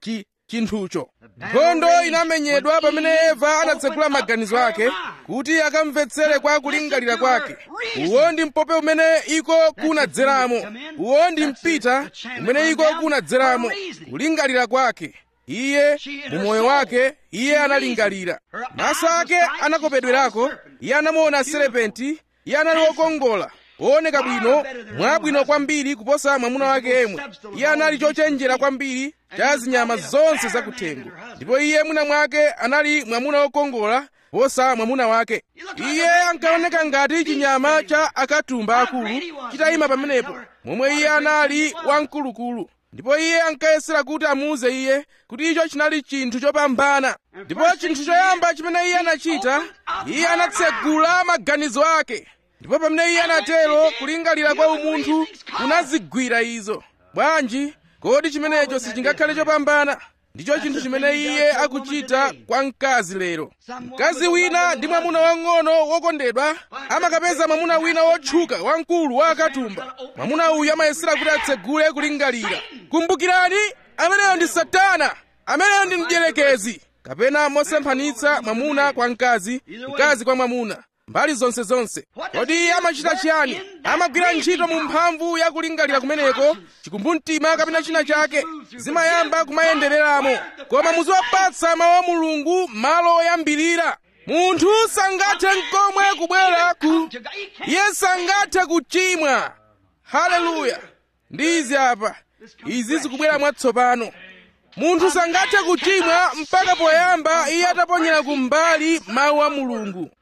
chinthucho nkhondo inamenyedwa pamene eva anatsegula maganizo ake kuti akamvetsere kwa kulingalira kwake uwo ndi mpope umene iko kunadzeramo uwo ndi mpita umene iko kunadzeramo kulingalira kwake iye mu moyo wake iye analingalira maso ake anakopedwerako iye anamuona serepenti iye anali wokongola wooneka bwino mwabwino kwambiri kuposa mwamuna wake yemwe iye anali chochenjera kwambiri cha zinyama zonse zakuthengo ndipo iye mwina mwake anali mwamuna wokongola kuposa mwamuna wake iye ankaoneka ngati chinyama cha akatumba akulu chitayima pamenepo momwe iye anali wamkulukulu ndipo iye ankayesera kuti amuuze iye kuti icho chinali chinthu chopambana ndipo chinthu choyamba chimene iye anachita iye anatsegula maganizo ake ndipo pamene iye anatero kulingalira kwa umunthu kunazigwira izo bwanji kodi chimenecho sichingakhale chopambana ndicho chinthu chimene iye akuchita kwa mkazi lero mkazi wina ndi mwamuna wang'ono wokondedwa amakapeza mwamuna wina wotchuka wamkulu wa akatumba mwamuna uyu amayesera kuti atsegule kulingalira kumbukirani ameneyo ndi satana ameneyo ndi mdierekezi kapena mosemphanitsa mwamuna kwa mkazi mkazi kwa mwamuna mbali zonse zonse kodi iye amachita chiyani amagwira ntchito mu mphamvu ya kulingalira kumeneko chikumbumtima kapena china chake zimayamba kumayendereramo koma muziwapatsa mawu a mulungu malo oyambirira munthu sangathe nkomwe kubwera ku iye sangathe kuchimwa haleluya ndi izi apa izi zikubwera mwatsopano munthu sangathe kuchimwa mpaka poyamba iye ataponyera kumbali mawu a mulungu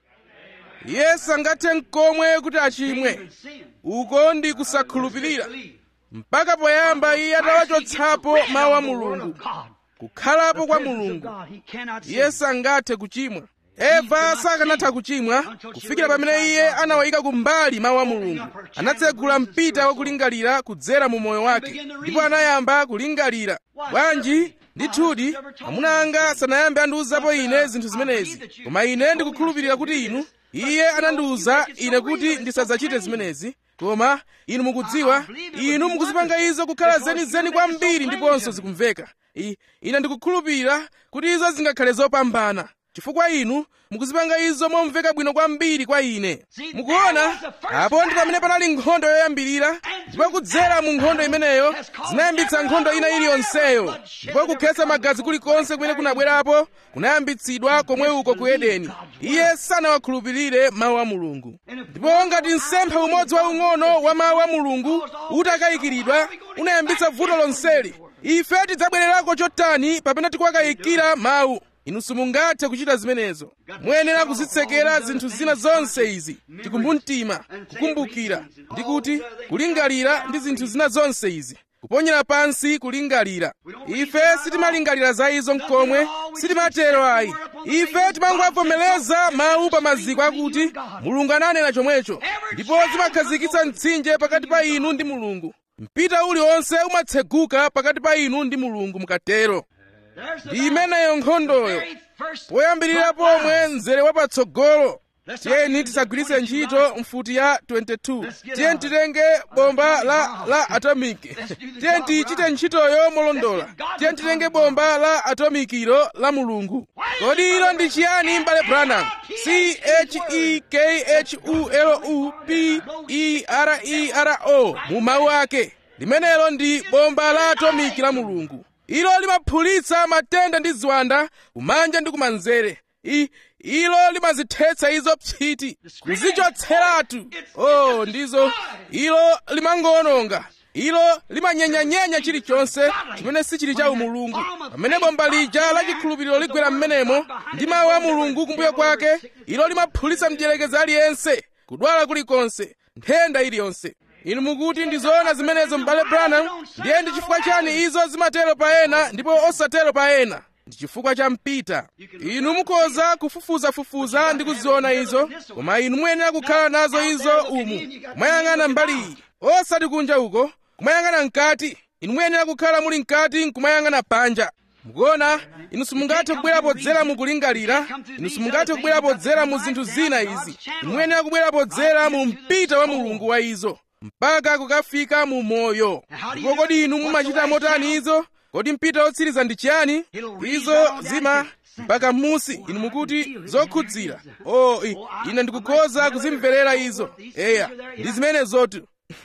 iye sangathe nkomwe kuti achimwe uko ndi kusakhulupirira mpaka poyamba iye atawachotsapo mawu a mulungu kukhalapo kwa mulungu iye sangathe kuchimwa eva sakanatha kuchimwa kufikira pamene iye anawayika kumbali mawu a mulungu anatsegula mpita wakulingalira kudzera mu moyo wake ndipo anayamba kulingalira bwanji ndithudi amuna anga sanayambe andiwuzapo ine zinthu zimenezi koma ine ndikukhulupirira kuti inu iye anandiwuza ine kuti ndisadzachite zimenezi koma inu mukudziwa inu mukuzipanga izo kukhala zenizeni kwambiri ndiponso zikumveka ine ndikukhulupirira kuti izo zingakhale zopambana chifukwa inu mukuzipanga izo momveka bwino kwambiri kwa ine mukuona apo ndi pamene panali nkhondo yoyambirira ndipo kudzera mu nkhondo imeneyo zinayambitsa nkhondo ina iliyonseyo ndipo kukhetsa magazi kulikonse kumene kunabwerapo kunayambitsidwa komwe uko ku edeni iye sanawakhulupirire mawu a mulungu ndipo ngati msempha umodzi waung'ono wa mawu a mulungu utakayikiridwa unayambitsa vuto lonseli ife tidzabwererako chotani pamene tikuwakayikira mawu inu simungathe kuchita zimenezo muyenera kuzitsekera zinthu zina zonse izi chikumbumtima kukumbukira ndi kuti kulingalira ndi zinthu zina zonse izi kuponyera pansi kulingalira ife sitimalingalira za izo mkomwe sitimatero ayi ife timangowavomereza mawu pa maziko akuti mulungu ananena chomwecho ndipo zimakhazikitsa mtsinje pakati pa inu ndi mulungu mpita uliwonse umatseguka pakati pa inu ndi mulungu mukatero ndi imeneyo nkhondoyo poyambirira pomwe mzere wapatsogolo tiyeni tisagwiritse ntchito mfuti ya 22 tiyeni titenge bomba la, la atomiki tiyeni tichite ntchitoyo molondola tiyeni titenge bomba la atomikiro la mulungu kodi ilo ndi chiyani mbale branham c-h-e-k-h-u-l-u-p-e-r-e-r-o mu mawu ake limenelo ndi bomba la atomiki la mulungu ilo limaphulitsa matenda ndi ziwanda kumanja ndi kumanzere I, ilo limazithetsa izo psiti kuzichotseratu oh ndizo ilo limangowononga ilo limanyenyanyenya chilichonse chimene sichili cha umulungu pamene bomba lija la chikhulupiriro ligwera m'menemo ndi mawu a mulungu kumbuyo kwake ilo limaphulitsa mdierekezi aliyense kudwala kulikonse nthenda iliyonse inu mukuti ndizoona zimenezo m'bale branham ndiye ndi chifukwa chani izo zimatero pa ena ndipo osatero pa ena ndi chifukwa cha mpita inu mukhoza kufufuzafufuza ndi kuziona izo koma inu muyenera kukhala nazo izo umu kumayang'ana mbali iyi osati kunja uko kumayang'ana mkati inu muyenera kukhala muli mkati nkumayang'ana panja mukuona inu simungathe kubwera podzera mu kulingalira inu simungathe kubwera podzera mu zinthu zina izi inu muyenera kubwera podzera mu mpita wa mulungu wa izo mpaka kukafika mu moyo ndipo kodi inu mumachita motani izo kodi mpita wotsiriza ndi chiyani izo zima mpaka m'musi inu mukuti zokhudzira o i- ine ndikukhoza kuzimverera izo eya ndi zimene zotu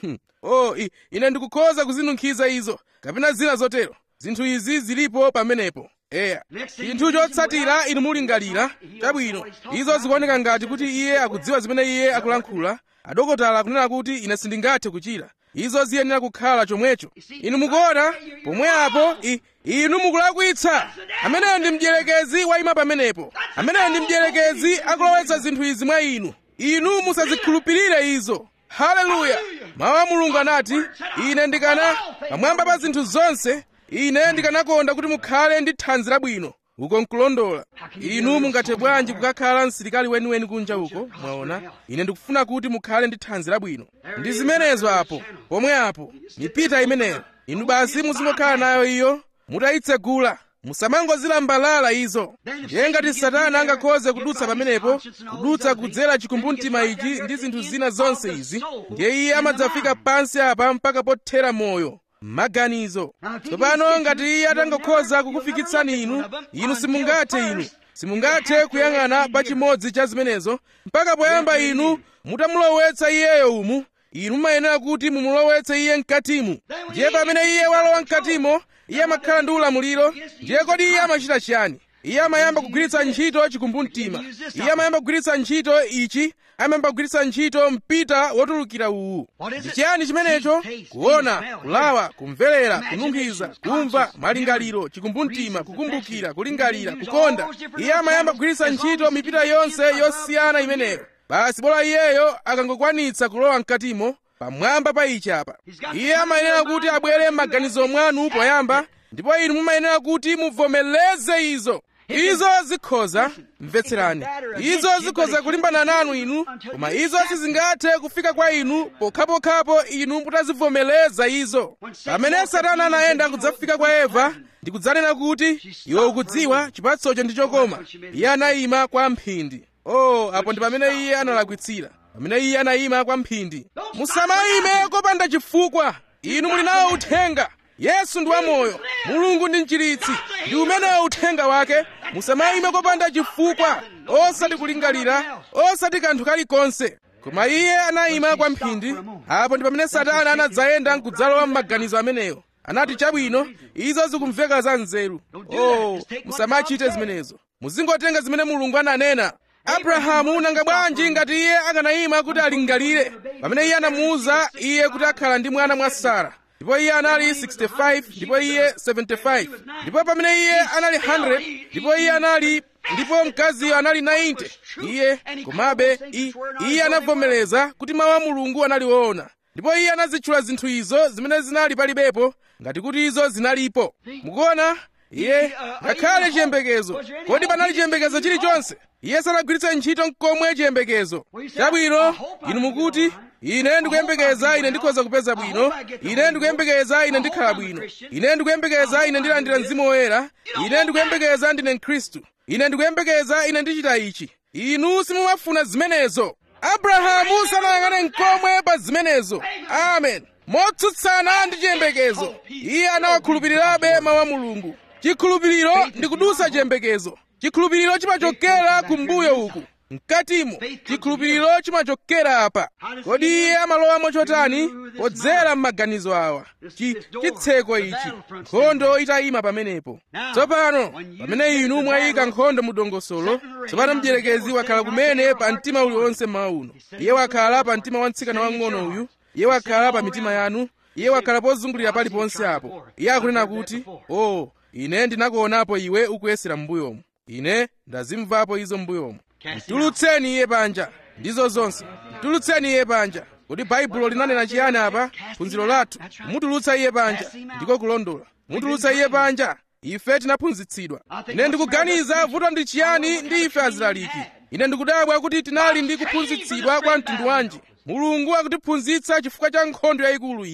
o i- ine ndikukhoza kuzinunkhiza izo kapena zina zotero zinthu izi zilipo pamenepo eya chinthu chotsatira inu mulingalira chabwino izo zikuoneka ngati kuti iye akudziwa zimene iye akulankhula adokotala akunena kuti ine sindingathe kuchira izo ziyenera kukhala chomwecho inu mukuona pomwe apo i- inu mukulakwitsa ameneyo ndi mdierekezi wayima pamenepo ameneyo ndi mdierekezi akulowetsa zinthu izi mwa inu inu musazikhulupirire izo haleluya mawu a mulungu anati ine ndikana pamwamba pa zinthu zonse ine ndikanakonda kuti mukhale ndi thanzi labwino uko nkulondola inu mungathe bwanji kukakhala msilikali weniweni kunja uko mwaona ine ndikufuna kuti mukhale ndi thanzi labwino ndi zimenezo apo pomwe apo mipita imeneyo inu basi muzingokhala nayo iyo mutayitsegula musamangozilambalala izo ndiye ngati satana angakhoze kudutsa pamenepo kudutsa kudzera chikumbumtima ichi ndi zinthu zina zonse izi ndiye iye amadzafika pansi apa mpaka pothera moyo m'maganizo tsopano ngati iye atangokhoza kukufikitsani inu inu simungathe inu simungathe kuyang'ana pa chimodzi cha zimenezo mpaka poyamba inu mutamulowetsa iyeyo umu inu mumayenera kuti mumulowetse iye mkatimu ndiye pamene iye walowa mkatimo iye amakhala ndi ulamuliro ndiye kodi iye amachita chiyani iye amayamba kugwiritsa ntchito chikumbumtima iye amayamba kugwiritsa ntchito ichi amayamba kugwiritsa ntchito mpita wotulukira uwu ndi chiyani chimenecho kuona kulawa kumverera kununkhiza kumva malingaliro chikumbumtima kukumbukira kulingalira kukonda iye amayamba kugwiritsa ntchito mipita yonse yosiyana imeneyo basi bola iyeyo akangokwanitsa kulowa mkatimo pamwamba pa ichi apa iye amayenera kuti abwere m'maganizo mwanu poyamba ndipo inu mumayenera kuti muvomereze izo izo zikhoza mvetserani izo zikhoza kulimbana nanu inu koma izo sizingathe kufika kwa inu pokhapokhapo inu mutazivomereza izo pamene satana anayenda kudzafika kwa eva ndi kudzanena kuti iwe ukudziwa chipatsocho ndi chokoma iye anayima kwa mphindi oh apo ndi pamene iye analakwitsira pamene iye anayima kwa mphindi musamayime kopanda chifukwa inu muli nawo uthenga yesu ndi wamoyo mulungu ndi mchiritsi ndi umenewo uthenga wake musamayime kopanda chifukwa osati kulingalira osati kanthu kalikonse koma iye anayima kwa mphindi apo ndi pamene satana anadzayenda n'kudzalowa m'maganizo ameneyo anati chabwino izo zikumveka za nzeru oh musamachite zimenezo muzingotenga zimene mulungu ananena abrahamu nanga bwanji ngati iye akanayima kuti alingalire pamene iye anamuwuza iye kuti akhala ndi mwana mwa sara ndipo iye anali 65 ndipo iye 75 ndipo pamene iye anali 100 ndipo iye anali ndipo mkaziyo anali 90 iye komabe i- iye anavomereza kuti mawu a mulungu anali woona ndipo iye anazitchula zinthu izo zimene zinali palibepo ngati kuti izo zinalipo mukuona iye ngakhale chiyembekezo kodi panali chiyembekezo chilichonse iye sanagwiritse ntchito nkomwe chiyembekezo chabwino inu mukuti ine ndikuyembekeza ine ndikhoza kupeza bwino ine ndikuyembekeza ine ndikhala bwino ine ndikuyembekeza ine ndilandira mzimu woyera ine ndikuyembekeza ndine mkhristu ine ndikuyembekeza ine ndichita ichi inu simumafuna zimenezo abrahamu sanayang'ane nkomwe pa zimenezo amen motsutsana ndi chiyembekezo iye anawakhulupirirabe mawu a mulungu chikhulupiriro ndi kudusa chiyembekezo chikhulupiriro chimachokera kumbuyo uku mkatimo chikhulupiriro chimachokera apa kodi iye amalowamo chotani podzera m'maganizo awa Chi- chitseko ichi nkhondo itayima pamenepo tsopano pamene inu mwayika nkhondo mu dongosolo tsopano mdierekezi wakhala kumene pa mtima uliwonse mmawa uno iye wakhala pa mtima wa mtsikana wang'ono uyu iye wakhala pa mitima yanu iye wakhala pozungulira paliponse apo iye akunena kuti o ine ndinakuonapo iwe ukuyesera m'mbuyomu ine ndazimvapo izo m'mbuyomu mtulutseni iye panja ndizo zonse mtulutseni iye panja kodi baibulo linanena chiyani apa phunziro lathu mutulutsa iye panja ndiko kulondola mutulutsa iye panja ife tinaphunzitsidwa ine ndikuganiza vuto ndi chiyani ndi ife azilaliki ine ndikudabwa kuti tinali ndi kuphunzitsidwa kwa mtundu wanji mulungu akutiphunzitsa chifukwa cha nkhondo yayikulu iyi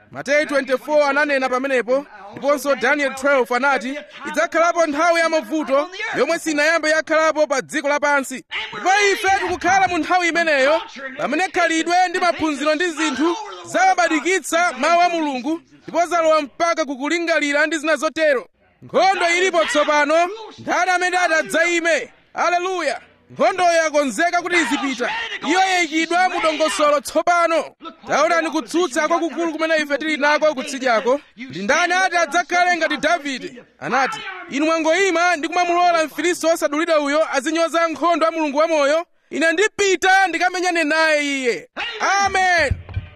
mateyu 24 ananena pamenepo ndiponso daniel 12 anati idzakhalapo nthawi ya mavuto yomwe sinayambe yakhalapo pa dziko lapansi ndipo ife tikukhala mu nthawi imeneyo pamene khalidwe ndi maphunziro ndi zinthu zawabadikitsa mawu a mulungu ndipo zalowa mpaka kukulingalira ndi zina zotero nkhondo ilipo tsopano ndani amene atadzayime aleluya nkhondoyo yakonzeka kuti izipita iyo yayikidwa mu dongosolo tsopano taonani kutsutsa kwakukulu kumene ife tili nako kutsidyako ndi ndani ati adzakhale ngati davide anati inu mwangoyima ndi kumamulola mfilisti wosadulidwa uyo azinyoza nkhondo a mulungu wamoyo ine ndipita ndikamenyane naye iye amen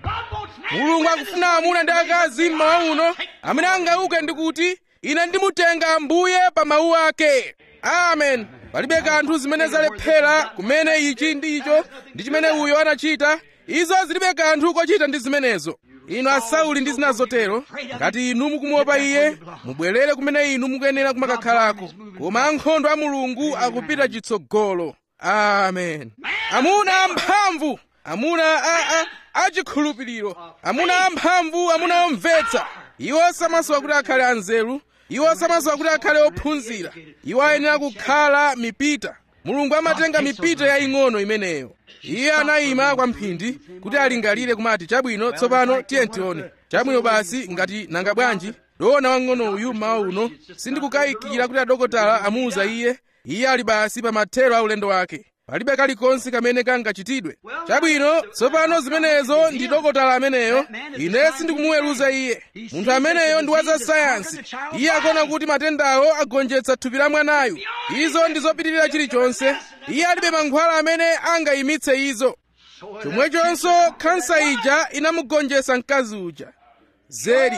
mulungu akufuna amuna ndi akazi mmawa uno amene angauke ndi kuti ine ndimutenga ambuye pa mawu ake amen palibe kanthu zimene zalephera kumene ichi ndi icho ndi chimene uyo anachita izo zilibe kanthu kochita ndi zimenezo inu asauli ndi zina zotero ngati inu mukumuopa iye mubwerere kumene inu mukuyenera kumakakhalako koma ankhondo a mulungu akupita chitsogolo amen amuna amphamvu amuna a, a, achikhulupiriro amuna amphamvu amuna omvetsa iwo samasowa kuti akhale anzeru iwo samasowa kuti akhale ophunzira iwo ayenera kukhala mipita mulungu amatenga mipita yaying'ono imeneyo iye anayima kwa mphindi kuti alingalire kumati chabwino tsopano tiye tione chabwino basi ngati nanga bwanji dona wang'ono uyu mmawa uno sindikukayikira kuti adokotala amuuza iye iye ali basi pa mathero a ulendo wake palibe kalikonse kamene kangachitidwe chabwino tsopano zimenezo ndi dokotala ameneyo ine sindikumuweruza iye munthu ameneyo ndi wa za sayansi iye akuona kuti matendawo agonjetsa thupi la mwanayu izo ndi zopitirira chilichonse iye alibe mankhwala amene angayimitse izo chomwechonso khansa ija inamugonjetsa mkazi uja zedi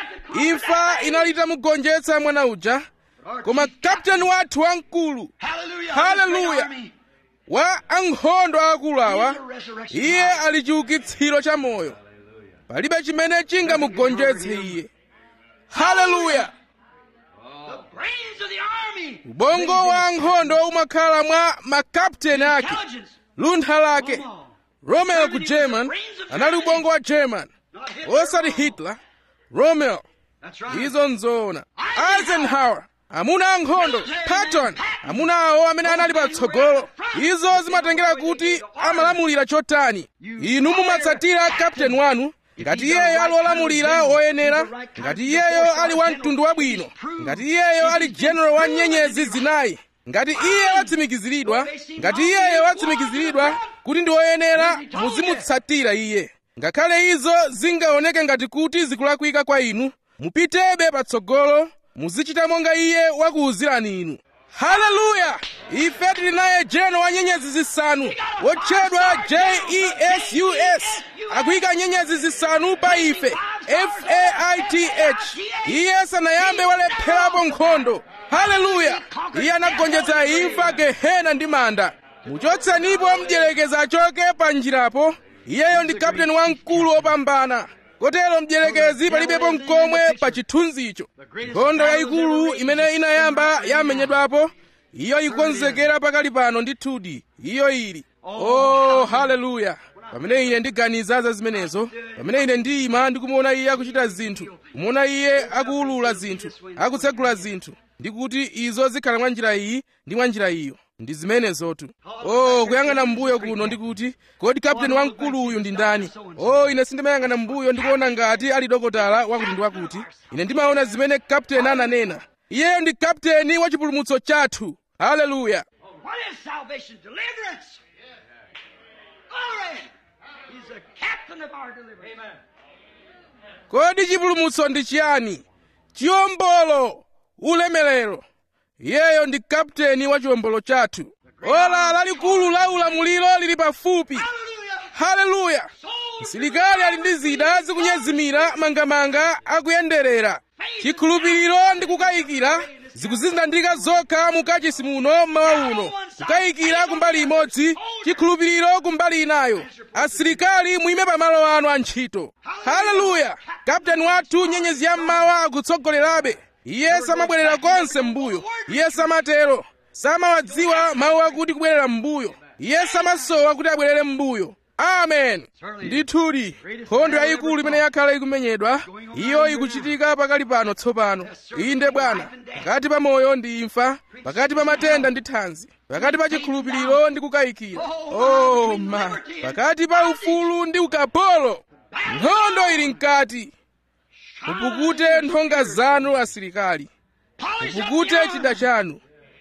imfa inali itamugonjetsa mwana uja koma kapteni wathu wamkulu haleluya wa ankhondo akulu awa iye ali chiukitsiro cha moyo palibe chimene chingamugonjetse iye haleluya ubongo wa ankhondo umakhala mwa makapteni ake luntha lake romeo ku german anali ubongo wa german osati hitler romeo izo nzoona eisenhower amuna ankhondo patton amuna awo amene anali patsogolo izo zimatengera kuti amalamulira chotani inu mumatsatira kapteni wanu ngati iyeyo ali wolamulira woyenera ngati iyeyo ali wa mtundu wabwino ngati iyeyo ali general wa nyenyezi zinayi ngati iye watsimikiziridwa ngati iyeyo watsimikiziridwa kuti ndi woyenera muzimutsatira iye ngakhale izo zingaoneke ngati kuti zikulakwika kwa inu mupitebe patsogolo muzichita monga iye wakuwuzirani inu haleluya ife tili naye jeno wa nyenyezi zisanu wotchedwa jesus akuyika nyenyezi zisanu pa ife faith iye sanayambe walepherapo nkhondo haleluya iye anagonjetsa imfa gehena ndi manda muchotsenipo mdyerekezi achoke pa njirapo iyeyo ndi kapteni wamkulu wopambana kotero mdyerekezi palibepo mkomwe pa chithunzicho nkhondo yayikulu imene inayamba yamenyedwapo iyo ikonzekera pakali pano ndithudi iyo ili oh haleluya pamene ine ndiganiza za zimenezo pamene ine ndiyima ndikumuona iye akuchita zinthu kumuona iye akuwulula zinthu akutsegula zinthu ndikuti izo zikhala mwa njira iyi ndi mwa njira iyo ndi zimenezotu oh kuyang'ana mbuyo kuno ndikuti kodi kapteni wamkulu uyu ndi ndani oh ine sindimayang'ana mbuyo ndikuona ngati ali dokotala wakuti ndi wakuti ine ndimaona zimene kapteni ananena iyeyo ndi kapteni wa chipulumutso chathu haleluya What is salvation? Deliverance. Glory. He's the captain of our deliverance. Amen. kodi chipulumutso ndi chiyani chiwombolo ulemerero iyeyo ndi kapteni wa chiwombolo chathu ola lalikulu la ulamuliro lili pafupi Hallelujah. haleluya msilikali ali ndi zida zikunyezimira mangamanga akuyenderera chikhulupiriro ndi kukayikira zikuzindandika zokha mukachisi muno mmawa uno kukayikira kumbali imodzi chikhulupiriro kumbali inayo asilikali muime pamalo anu a ntchito haleluya kapteni wathu nyenyezi ya mmawa akutsogolerabe iye samabwerera konse m'mbuyo iye samatero samawadziwa mawu akuti kubwerera m'mbuyo iye samasowa kuti abwerere m'mbuyo amen ndithudi nkhondo yayikulu imene yakhala ikumenyedwa iyo ikuchitika pakali pano tsopano inde bwana pakati pa moyo ndi imfa pakati pa matenda ndi thanzi pakati pa chikhulupiriro ndi kukayikira oh ma pakati pa ufulu ndi ukapolo nkhondo ili mkati mupukute nthonga zanu asilikali mupukute chida chanu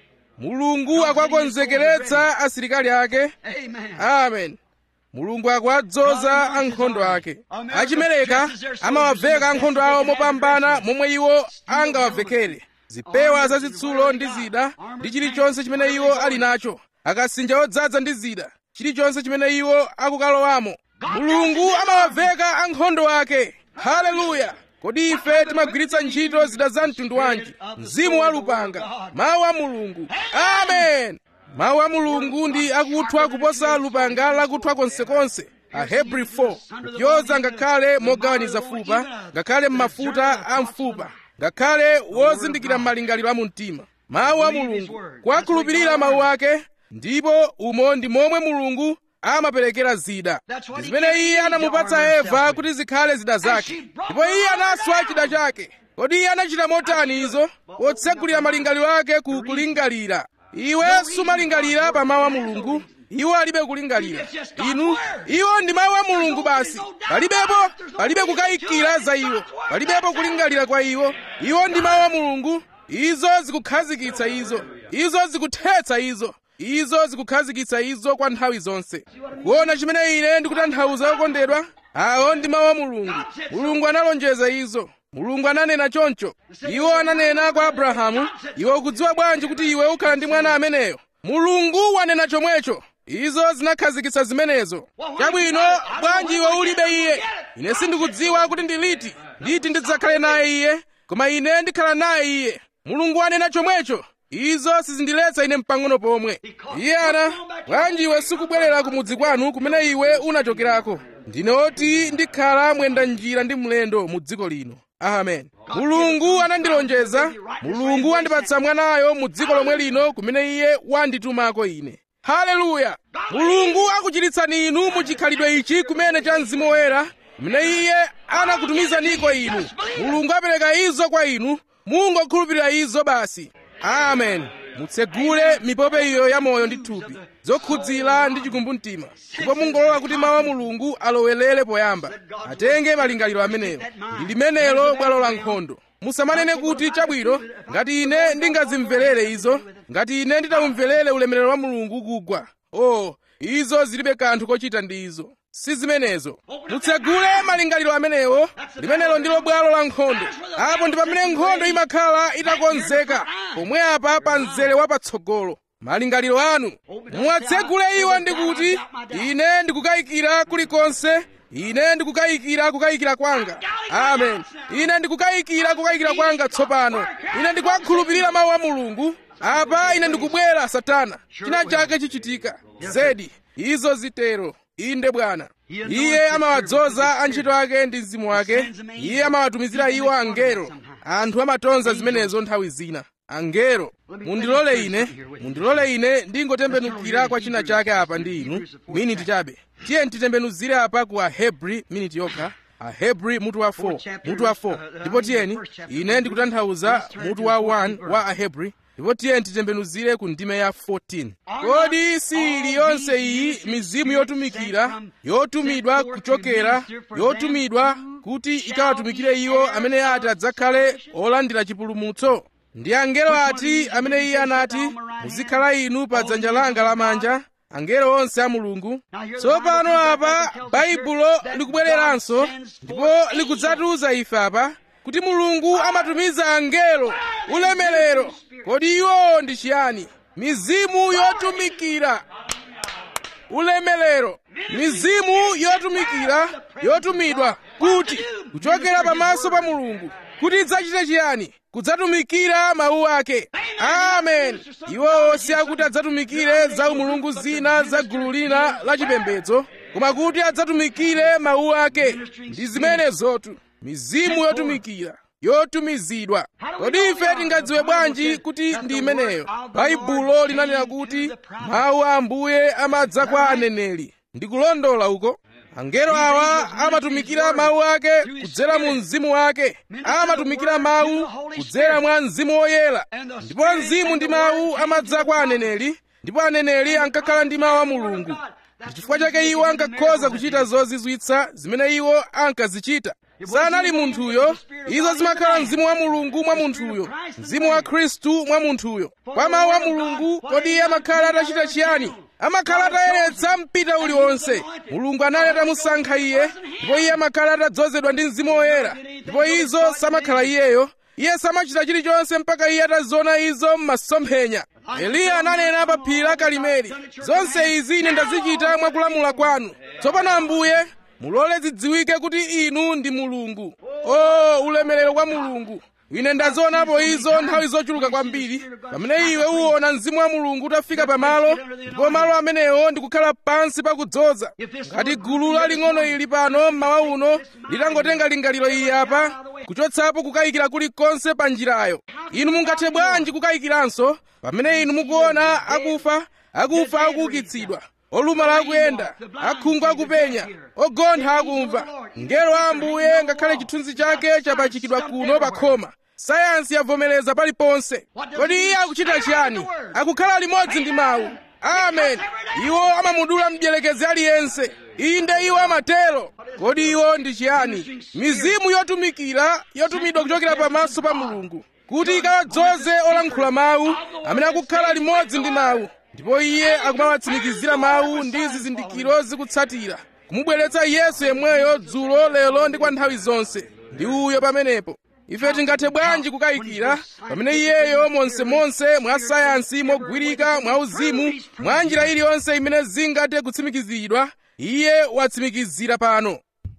mulungu akwakonzekeretsa asilikali ake Amen. amen mulungu akwadzoza ankhondo ake achimereka amawaveka ankhondo awo mopambana momwe iwo angawavekere zipewa zazitsulo ndi zida ndi chilichonse chimene iwo ali nacho akasinja odzaza ndi zida chilichonse chimene iwo akukalowamo mulungu amawaveka ankhondo ake haleluya kodi ife timagwiritsa ntchito zida za mtundu wanji mzimu wa lupanga mawu a mulungu amen mawu a mulungu ndi akuthwa kuposa lupanga lakuthwa konsekonse ahebri 4 kupyoza ngakhale mogawaniza fupa ngakhale m'mafuta a mfupa ngakhale wozindikira malingaliro a mumtima mawu a mulungu kuwakhulupirira mawu ake ndipo umo ndi momwe mulungu amaperekera zida ndi zimene iye anamupatsa eva kuti zikhale zida zake ndipo iye anaswa chida chake kodi iye anachita motani izo potsegulira malingaliro ake ku kulingalira iwe sumalingalira pa mawu a mulungu iwo alibe kulingalira inu iwo ndi mawu a mulungu basi palibepo palibe kukayikira za iwo palibepo kulingalira kwa iwo iwo ndi mawu a mulungu izo zikukhazikitsa izo izo zikuthetsa izo izo zikukhazikitsa izo kwa nthawi zonse kuona chimene ine ndikutanthauza okondedwa awo ndi mawu a mulungu mulungu analonjeza izo mulungu ananena choncho iwo ananena kwa abrahamu iwe ukudziwa bwanji kuti iwe ukhala ndi mwana ameneyo mulungu wanena chomwecho izo zinakhazikitsa zimenezo chabwino bwanji iwe ulibe iye ine sindikudziwa kuti ndi liti liti ndidzakhale naye iye koma ine ndikhala naye iye mulungu wanena chomwecho izo sizindiletsa ine mpang'ono pomwe iye ana bwanji iwe sikubwerera ku mudzi kwanu kumene iwe unachokerako ndine oti ndikhala mwenda njira ndi mlendo mu dziko lino amen mulungu anandilonjeza mulungu wandipatsa mwanayo mu dziko lomwe lino kumene iye wanditumako ine haleluya mulungu akuchiritsani inu mu chikhalidwe ichi kumene cha mzimu woyera kumene iye anakutumizaniko inu mulungu apereka izo kwa inu mungokhulupirira izo basi amen mutsegule mipope iyo ya moyo ndi thupi zokhudzira ndi chikumbumtima ndipo mungolola kuti mawu a mulungu alowelere poyamba atenge malingaliro amenewo ndi limenelo bwalo la nkhondo musamanene kuti chabwino ngati ine ndingazimverere izo ngati ine nditawumverere ulemerero wa mulungu kugwa oh izo zilibe kanthu kochita ndi izo si zimenezo mutsegule malingaliro amenewo limenelo ndilo bwalo la nkhondo apo ndi pamene nkhondo imakhala itakonzeka pomwe apa pa mzere wapatsogolo malingaliro anu muwatsegule iwo ndi kuti ine ndikukayikira kulikonse ine ndikukayikira kukayikira kwanga amen ine ndikukayikira kukayikira kwanga tsopano ine ndikuwakhulupirira mawu a mulungu apa ine ndikubwera satana china chake chichitika zedi izo zitero inde bwana iye amawadzoza antchito ake ndi mzimu wake iye amawatumizira iwo angelo anthu amatonza zimenezo nthawi zina angelo mundilole ine mundilole ine ndingotembenukira kwa china chake apa ndi inu miniti chabe tiye titembenuzire apa ku ahebri miniti yokha ahebri mutu wa 4 mutu wa 4 ndipo tiyeni ine ndikutanthauza mutu wa 1 wa ahebri ndipo tiye titembenuzire ku ndime ya 14 kodi si ili yonse iyi mizimu yotumikira yotumidwa kuchokera yotumidwa kuti ikawatumikire iwo amene ati adzakhale olandira chipulumutso ndi angelo ati amene iye anati muzikhala inu pa dzanja langa lamanja angelo onse a mulungu tsopano apa baibulo likubwereranso ndipo likudzatiuza ife apa kuti mulungu amatumiza angelo ulemerero kodi iwo ndi chiyani mizimu yotumikira ulemerero mizimu yotumikira yotumidwa kuti kuchokera pamaso pa mulungu kuti idzachite chiyani kudzatumikira mawu ake amen iwowo si akuti adzatumikire za umulungu zina za gulu lina la chipembedzo koma kuti adzatumikire mawu ake ndi zimenezotu mizimu yotumikira yotumizidwa kodi ife tingadziwe bwanji kuti ndi imeneyo baibulo linanena kuti mawu a ambuye amadza kwa aneneri ndikulondola uko angelo awa amatumikira mawu ake kudzera mu mzimu wake amatumikira mawu kudzera mwa mzimu woyera ndipo mzimu ndi mawu amadza kwa aneneri ndipo aneneri ankakhala ndi mawu a mulungu chifukwa chake iwo ankakhoza kuchita zozizwitsa zimene iwo ankazichita sanali munthuyo izo zimakhala mzimu wa mulungu mwa munthuyo mzimu wa khristu mwa munthuyo kwa mawu a mulungu kodi iye amakhala atachita chiyani amakhala atayeretsa mpita uliwonse mulungu anali atamusankha iye ndipo iye amakhala atadzozedwa ndi mzimu woyera ndipo izo samakhala iyeyo iye samachita chilichonse mpaka iye ataziona izo m'masomphenya eliya ananena pa phiri la karimeli zonse izi ine ndazichita mwakulamula kwanu tsopano ambuye mulole zidziwike kuti inu ndi mulungu o ulemerero kwa mulungu ine ndazionapo izo nthawi zochuluka kwambiri pamene iwe uwona mzimu wa mulungu utafika pamalo ndipo malo amenewo ndikukhala pansi pakudzoza ngati gulu laling'ono ili pano mmawa uno litangotenga lingaliro iyi apa kuchotsapo kukayikira kulikonse pa njirayo inu mungathe bwanji kukayikiranso pamene inu mukuona akufa akufa akuukitsidwa olumala akuyenda akhungu akupenya ogontha akumva ngelo wa ambuye ngakhale chithunzi chake chapachikidwa kuno pa khoma sayansi yavomereza paliponse kodi iye akuchita chiyani akukhala limodzi ndi mawu amen iwo amamudula mdierekezi aliyense inde iwo amatero kodi iwo ndi chiyani mizimu yotumikira yotumidwa kuchokera pamaso pa mulungu kuti ikawadzoze olankhula mawu amene akukhala limodzi ndi mawu ndipo iye akumawatsimikizira mawu ndi zizindikiro zikutsatira kumubweretsa yesu yemweyo dzulo lero ndi kwa nthawi zonse ndi uyo pamenepo ife tingathe bwanji kukayikira pamene iyeyo monsemonse mwa sayansi mogwirika mwa uzimu mwa njira iliyonse imene zingathe kutsimikiziridwa iye watsimikizira pano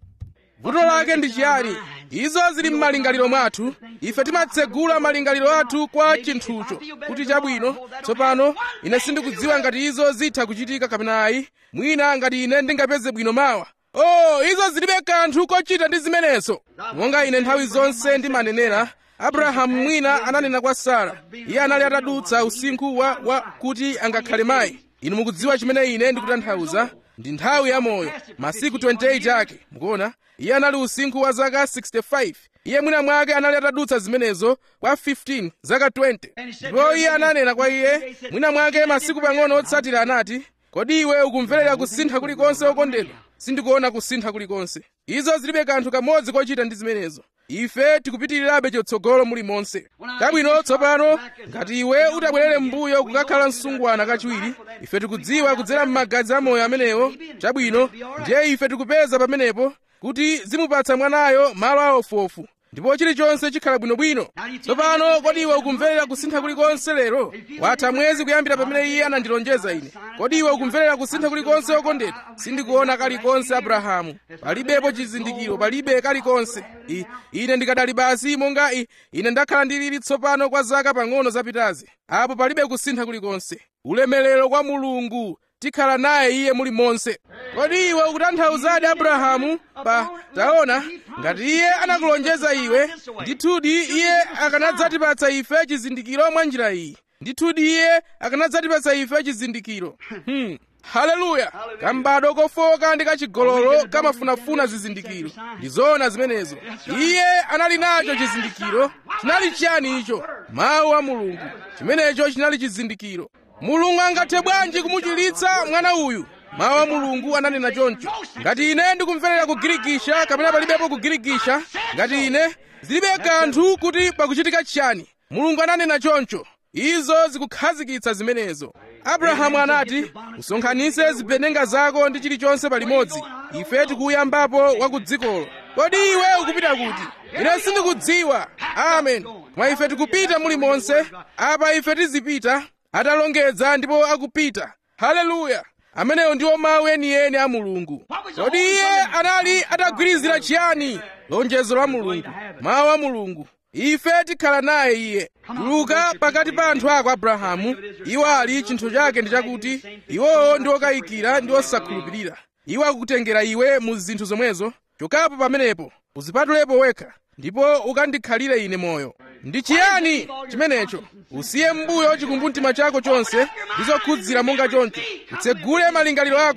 vuto lake ndi chiyani izo zili m'malingaliro mwathu ife timatsegula malingaliro athu kwa chinthucho kuti chabwino tsopano ine sindikudziwa ngati izo zitha kuchitika kapena ayi mwina ngati ine ndingapeze bwino mawa oh izo zilibe kanthu kochita ndi zimenezo monga ine nthawi zonse ndimanenera abrahamu mwina ananena kwa sara iye anali atadutsa usinkhu wa, wa kuti angakhale mayi inu mukudziwa chimene ine ndikutanthauza ndi nthawi ya moyo masiku 28 ake mukuona iye anali usinkhu wa zaka 65 iye mwina mwake anali atadutsa zimenezo kwa 15 zaka 20 ndipo iye ananena kwa iye mwina mwake masiku pang'ono otsatira anati kodi iwe ukumverera kusintha kulikonse okondedwa sindikuona kusintha kulikonse izo zilibe kanthu kamodzi kochita ndi zimenezo ife tikupitirirabe chotsogolo muli monse kabwino tsopano ngati iwe utabwerere m'mbuyo kukakhala msungwana kachiwiri ife tikudziwa kudzera m'magazi amoyo amenewo chabwino ndiye ife tikupeza pamenepo kuti zimupatsa mwanayo malo aofuofu ndipo chilichonse chikhala bwinobwino tsopano kodi iwe ukumverera kusintha kulikonse lero watha mwezi kuyambira pamene iye anandilonjeza ine kodi iwe ukumverera kusintha kulikonse okondedwa sindikuona kalikonse abrahamu palibepo chizindikiro palibe kalikonse I, ine ndikadali basi monga I, ine ndakhala ndilili tsopano kwa zaka pang'ono zapitazi apo palibe kusintha kulikonse ulemerero kwa mulungu tikhala naye iye muli monse kodi iwe ukutanthauzadi abrahamu pa taona ngati iye anakulonjeza iwe ndithudi iye akanadzatipatsa ife chizindikiro mwa njira iyi ndithudi iye akanadzatipatsa ife chizindikiro hmm. haleluya kambado kofoka ndi kachigololo kamafunafuna zizindikiro ndi zoona zimenezo iye anali nacho chizindikiro chinali chiyani icho mawu a mulungu chimenecho chinali chizindikiro mulungu angathe bwanji kumuchiritsa mwana uyu mawu a mulungu ananena choncho ngati ine ndikumverera kugirikisha kapena palibepo kugirikisha ngati ine zilibe kanthu kuti pakuchitika chiyani mulungu ananena choncho izo zikukhazikitsa zimenezo abrahamu anati usonkhanitse zipenenga zako ndi chilichonse palimodzi ife tikuyambapo wa ku dzikolo kodi iwe ukupita kuti ine sindikudziwa amen mwa ife tikupita muli monse apa ife tizipita atalongedza ndipo akupita haleluya amenewo ndiwo mawu enieni a mulungu kodi iye anali atagwirizira chiyani lonjezo la mulungu mawu a mulungu ife tikhala naye iye tuluka pakati pa anthu ako abrahamu iwo ali chinthu chake ndi chakuti iwowo ndi okayikira ndi osakhulupirira iwo akukutengera iwe mu zinthu zomwezo chokapo pamenepo uzipatulepo wekha ndipo ukandikhalire ine moyo ndi chiyani chimenecho usiye m'mbuyo chikumbumtima chako chonse ndi zokhudzira monga choncho utsegule malingaliro ako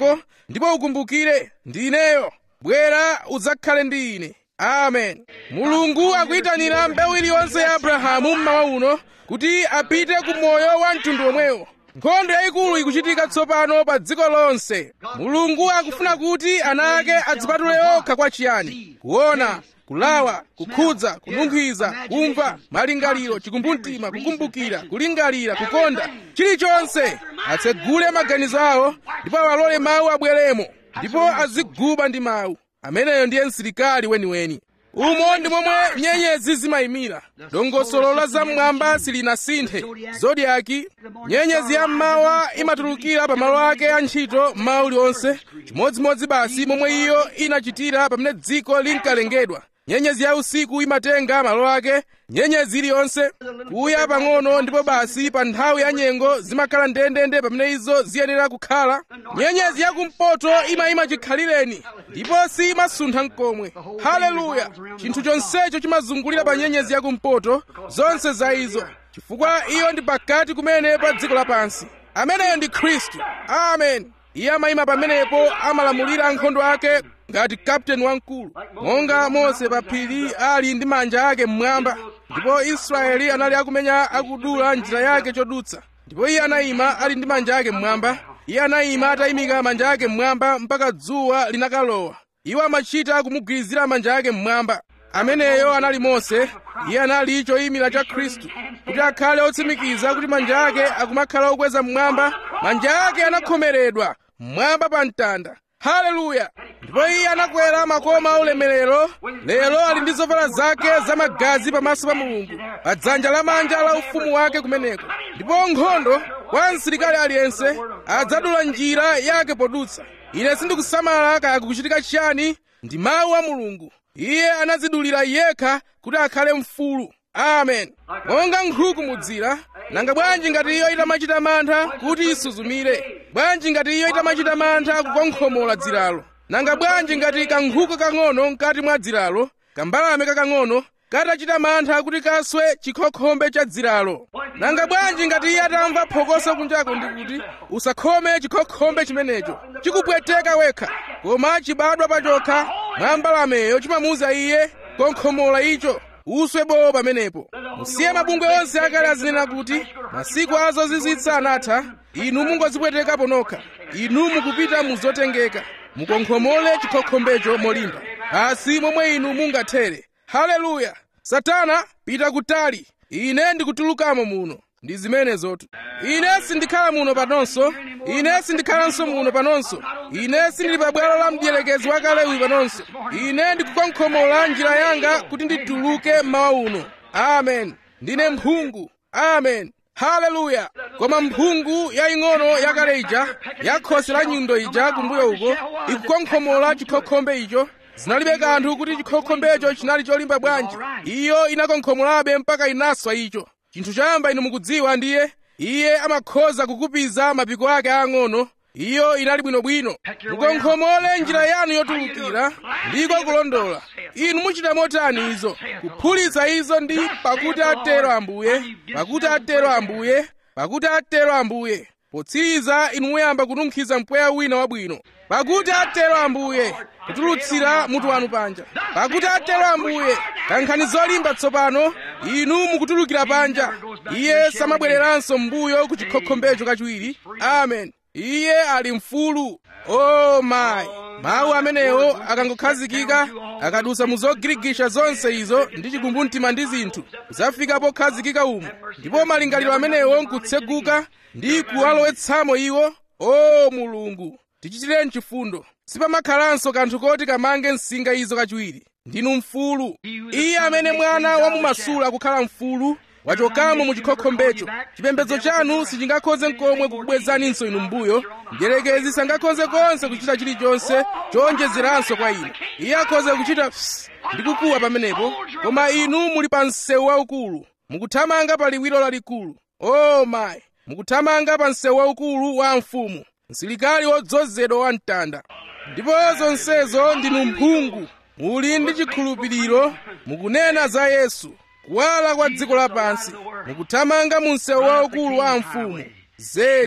ndipo ukumbukire ndineyo bwera udzakhale ndi ine amen mulungu akuyitanira mbewu iliyonse ya abrahamu mmawa uno kuti apite ku moyo wa mtundu omwewo nkhondo yayikulu ikuchitika tsopano pa dziko lonse mulungu akufuna kuti ana ake adzipatule okha kwa chiyani kuona kulawa kukhudza kununkhiza kumva malingaliro chikumbumtima kukumbukira kulingalira kukonda chilichonse atsegule maganizo awo ndipo awalole mawu abweremo ndipo aziguba ndi mawu ameneyo ndiye msilikali weniweni umo ndi momwe nyenyezi zimayimira dongosolo la zam'mwamba silinasinthe zodiaki nyenyezi ya mmawa imatulukira pa malo ake a ntchito mmawa uliwonse chimodzimodzi basi momwe iyo inachitira pamene dziko linkalengedwa nyenyezi ya usiku imatenga malo ake nyenyezi iliyonse kuya pang'ono ndipo basi pa nthawi ya nyengo zimakhala ndendende pamene izo ziyenera kukhala nyenyezi yakumpoto imayima chikhalireni ndipo simasuntha mkomwe haleluya chinthu chonsecho chimazungulira pa nyenyezi yakumpoto zonse za izo chifukwa iyo ndi pakati kumene pa dziko lapansi ameneyo ndi khristu amen iye amayima pamenepo amalamulira ankhondo ake ngati kapteni wamkulu monga mose pa phiri ali ndi manja ake mmwamba ndipo israeli anali akumenya akudula njira yake chodutsa ndipo iye anayima ali ndi manja ake mmwamba iye anayima atayimika manja ake mmwamba mpaka dzuwa linakalowa iwo amachita kumugwirizira manja ake mmwamba ameneyo anali mose iye anali choyimira cha khristu kuti akhale otsimikiza kuti manja ake akumakhala okweza mmwamba manja ake anakhomeredwa mmwamba pa mtanda haleluya ndipo iye anakwera makoma aulemerero lero ali ndi zovala zake zamagazi pamaso pa mulungu pa dzanja lamanja la ufumu wake kumeneko ndipo nkhondo kwa msilikali aliyense adzadula njira yake podutsa ine sindikusamala kaya kukuchitika chiyani ndi mawu a mulungu iye anadzidulira yekha kuti akhale mfulu amen monga nkhuku mudzira nanga bwanji ngati iyo itamachita mantha kuti isuzumire bwanji ngati iyo itamachita mantha kukonkhomola dziralo nanga bwanji ngati kankhuku kang'ono mkati mwa dziralo kambalame kakang'ono katachita mantha kuti kaswe chikhokhombe cha dziralo nanga bwanji ngati iye atamva phokoso kunjako ndikuti usakhome chikhokhombe chimenecho chikupweteka wekha koma chibadwa pachokha mwa mbalameyo chimamuuza iye konkhomola icho uswe bowo pamenepo musiye mabungwe onse akale azinena kuti masiku azozizwitsa anatha inu mungozipwetekapo nokha inu mukupita muzotengeka mukonkhomole chikhokhombecho molimba asi momwe inu mungathere haleluya satana pita kutali ine ndikutulukamo muno ndi zimenezotu ine sindikhala muno panonso ine sindikhalanso muno panonso ine sindili pa bwalo la mdierekezi wakale uyu panonso ine ndikukonkhomola njira yanga kuti ndituluke mmawa uno amen ndine mphungu amen haleluya koma mphungu yaying'ono yakale ija ya khosi la nyundo ija kumbuyo uko ikukonkhomola chikhokhombe icho zinalibe kanthu kuti chikhokhombecho chinali cholimba bwanji iyo inakonkhomolabe mpaka inaswa icho chinthu choyamba inu mukudziwa ndiye iye amakhoza kukupiza mapiko ake ang'ono iyo inali bwinobwino mukonkhomole njira yanu yotulukira ndiko kulondola inu muchita motani izo kuphulitsa izo ndi pakuti atero ambuye pakuti atero ambuye pakuti atero ambuye potsiriza inu muyamba kununkhiza mpweya wina wabwino pakuti atero ambuye kutulutsira mutu wanu panja pakuti atero ambuye kankhani zolimba tsopano inu mukutulukira panja iye samabwereranso m'mbuyo ku chikhokhombecho kachiwiri amen iye ali mfulu o oh mayi mawu amenewo akangokhazikika akadusa mu zogirigisha zonse izo ndi chikumbumtima ndi zinthu zafika pokhazikika umo ndipo malingaliro amenewo nkutseguka ndi kuwalowetsamo iwo o mulungu tichitireni chifundo sipamakhalanso kanthu koti kamange msinga izo kachiwiri ndinu mfulu iye amene mwana wamumasula kukhala mfulu wachokamo mu chikhokhombecho chipembedzo chanu sichingakhoze nkomwe kukubwezaninso inu mbuyo mdierekezi sangakhoze konse kuchita chilichonse chowonjezeranso kwa inu iye akhoze kuchita ndi kukuwa pamenepo koma inu muli pa msewu waukulu mukuthamanga pa liwiro lalikulu o oh mayi mukuthamanga pa msewu waukulu wa mfumu msilikali wodzozedwa wa mtanda ndipo zonsezo ndinu mphungu muli ndi chikhulupiriro mukunena za yesu kuwala kwa dziko lapansi mukuthamanga mu msewu waukulu wa mfumu zedi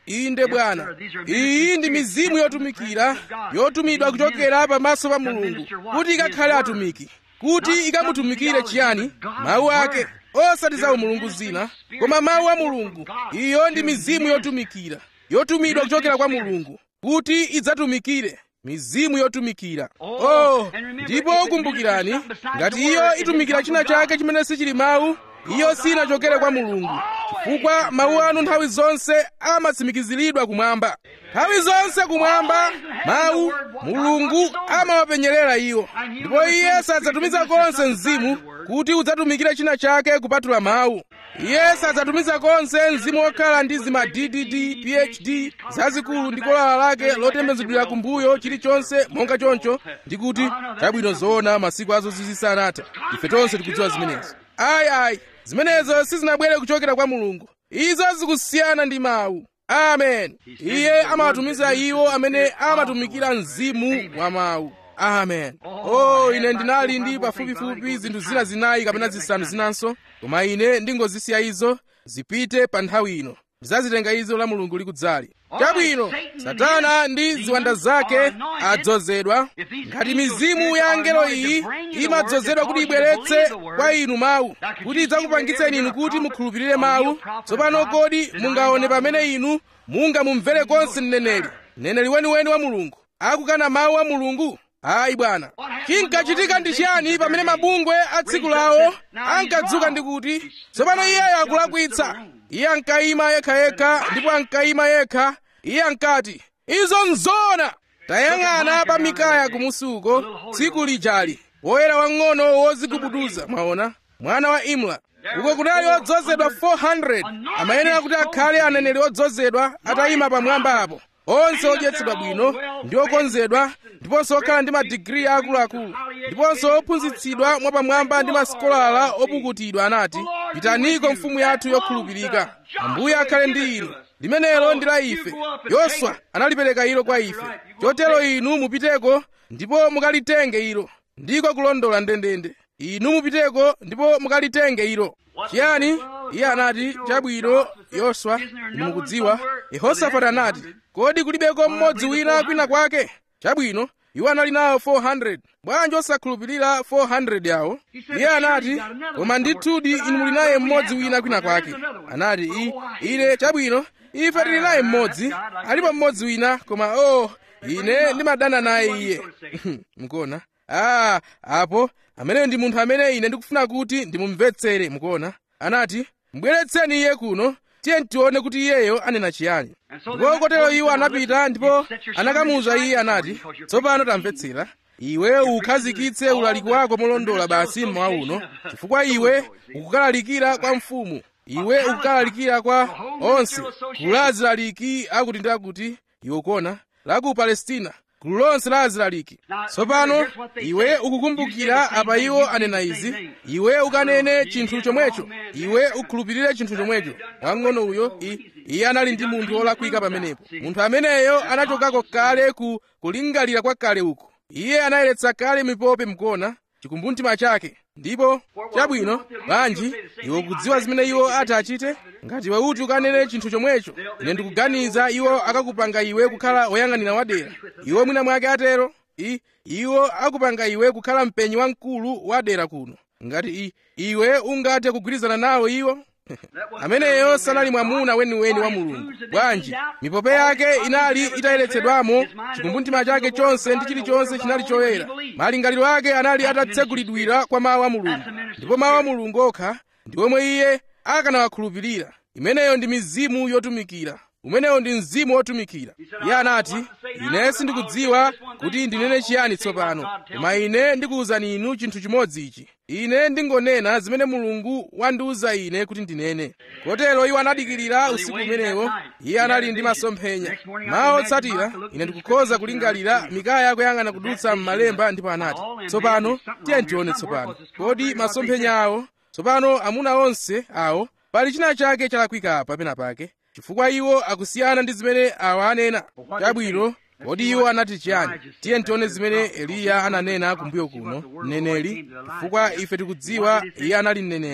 inde bwana iyi ndi mizimu yotumikira yotumidwa kuchokera pamaso pa mulungu kuti ikakhale atumiki kuti ikamutumikire chiyani mawu ake osati za umulungu zina koma mawu a mulungu iyo ndi mizimu yotumikira yotumidwa kuchokera kwa mulungu kuti idzatumikire mizimu yotumikira oh ndipo kumbukirani ngati iyo itumikira china chake chimene sichili mawu iyo sinachokere kwa mulungu chifukwa mawu anu nthawi zonse amatsimikiziridwa kumwamba nthawi zonse kumwamba mawu mulungu amawapenyerera iwo ndipo iye sadzatumiza konse mzimu kuti udzatumikire china chake kupatula mawu iye sadzatumiza konse mzimu wokhala ndi zima ddd phd zazikulu ndi kolala lake lotembenuzidwira kumbuyo chilichonse monga choncho ndi kuti chabwino zoona masiku azo zisanatha ife tonse tikudziwa zimenezo ayi ayi zimenezo sizinabwere kuchokera kwa mulungu izo zikusiyana ndi mawu amen iye amawatumiza iwo amene amatumikira mzimu wa mawu amen oh ine ndinali ndi pafupifupi zinthu zina zinayi kapena zisanu zinanso koma ine ndingozisiya izo zipite pa nthawi ino ndizazitenga izo la mulungu likudzali chabwino satana ndi ziwanda zake adzozedwa ngati mizimu ya angelo iyi imadzozedwa kuti ibweretse kwa inu mawu kuti idzakupangitseni inu kuti mukhulupirire mawu tsopano kodi mungaone pamene inu mungamumvere konse mneneri mneneri weniweni wa mulungu akukana mawu a mulungu ayi bwana chinkachitika ndi chiyani pamene mabungwe a tsiku lawo ankadzuka ndi kuti tsopano iyeyo akulakwitsa iye ankayima yekhayekha ndipo ankayima yekha iye ankati izo nzona tayang'ana pa mikaya kumusuko tsiku lijali woyera wang'ono wozigubuduza mwaona mwana wa imla uko kunali odzozedwa 400 amayenera kuti akhale aneneri odzozedwa atayima pamwamba apo onse odyetsedwa bwino ndi okonzedwa ndiponso okhala ndi madigiri akuluakulu ndiponso ophunzitsidwa mwapamwamba ndi masikolala opukutidwa anati pitaniko mfumu yathu yokhulupirika ambuye akhale ndi inu limenelo ndi la ife yoswa analipereka ilo kwa ife chotero inu mupiteko ndipo mukalitenge ilo ndiko kulondola ndendende inu mupiteko ndipo mukalitenge ilo chiyani iye anati chabwino yoswa inu mukudziwa yehosafati anati kodi kulibeko mmodzi wina kwina kwake chabwino iwo anali nawo 400 bwanji osakhulupirira 400 yawo iye anati koma ndithudi inu muli naye mmodzi wina kwina kwake anati i ine chabwino ife tili naye mmodzi alipo mmodzi wina koma oh ine ndimadana naye iye mukuona ah apo ameneyo ndi munthu amene ine ndikufuna kuti ndimumvetsere mukuona anati mbweretseni iye kuno tiye tione kuti iyeyo anena chiyani ndipo kotero iwo anapita ndipo anakamuwuza iye anati tsopano tamvetsera iwe ukhazikitse ulaliki wako molondola basi mmawa uno chifukwa iwe ukukalalikira kwa mfumu iwe ukukalalikira kwa onse gulu la azilaliki akuti ndi akuti iwe ukuona la ku palestina gulu lonse la azilaliki tsopano iwe ukukumbukira apa iwo anena izi iwe ukanene chinthu chomwecho iwe ukhulupirire chinthu chomwecho wang'ono uyo iye anali ndi munthu wolakwika pamenepo munthu ameneyo anachokako kale ku kulingalira kwa kale uko iye anayeretsa kale mipope mkuona chikumbumtima chake ndipo chabwino bwanji iwe ukudziwa zimene iwo ati achite ngati iwe uti ukanene chinthu chomwecho ine ndikuganiza iwo akakupanga iwe kukhala woyang'anira wadera iwo mwina mwake atero i iwo akupanga iwe kukhala mpenyi wamkulu wadera kuno ngati i iwe ungathe kugwirizana nawo iwo ameneyo sanali mwamuna weniweni wa mulungu bwanji mipope yake inali itayeretsedwamo chikumbumtima chake chonse ndi chilichonse chinali choyera malingaliro ake anali atatsegulidwira kwa mawu a mulungu ndipo mawu a mulungu okha ndi omwe iye akanawakhulupirira imeneyo ndi mizimu yotumikira umenewo ndi mzimu wotumikira iye anati ine sindikudziwa kuti ndinene chiyani tsopano koma ine ndikuwuzani inu chinthu chimodzi ichi ine ndingonena zimene mulungu wandiwuza ine kuti ndinene kotero iwo anadikirira usiku umenewo iye anali ndi masomphenya mawu otsatira ine ndikukhoza kulingalira mikaya akuyang'ana kudutsa m'malemba ndipo anati tsopano tiye tione tsopano kodi masomphenya awo tsopano amuna onse awo pali china chake chalakwika apa pena pake chifukwa iwo akusiyana ndi zimene awa anena chabwino kodi iwo anati chiyani tiye tione zimene eliya ananena kumbuyo kuno mneneri chifukwa ife tikudziwa iye anali mneneri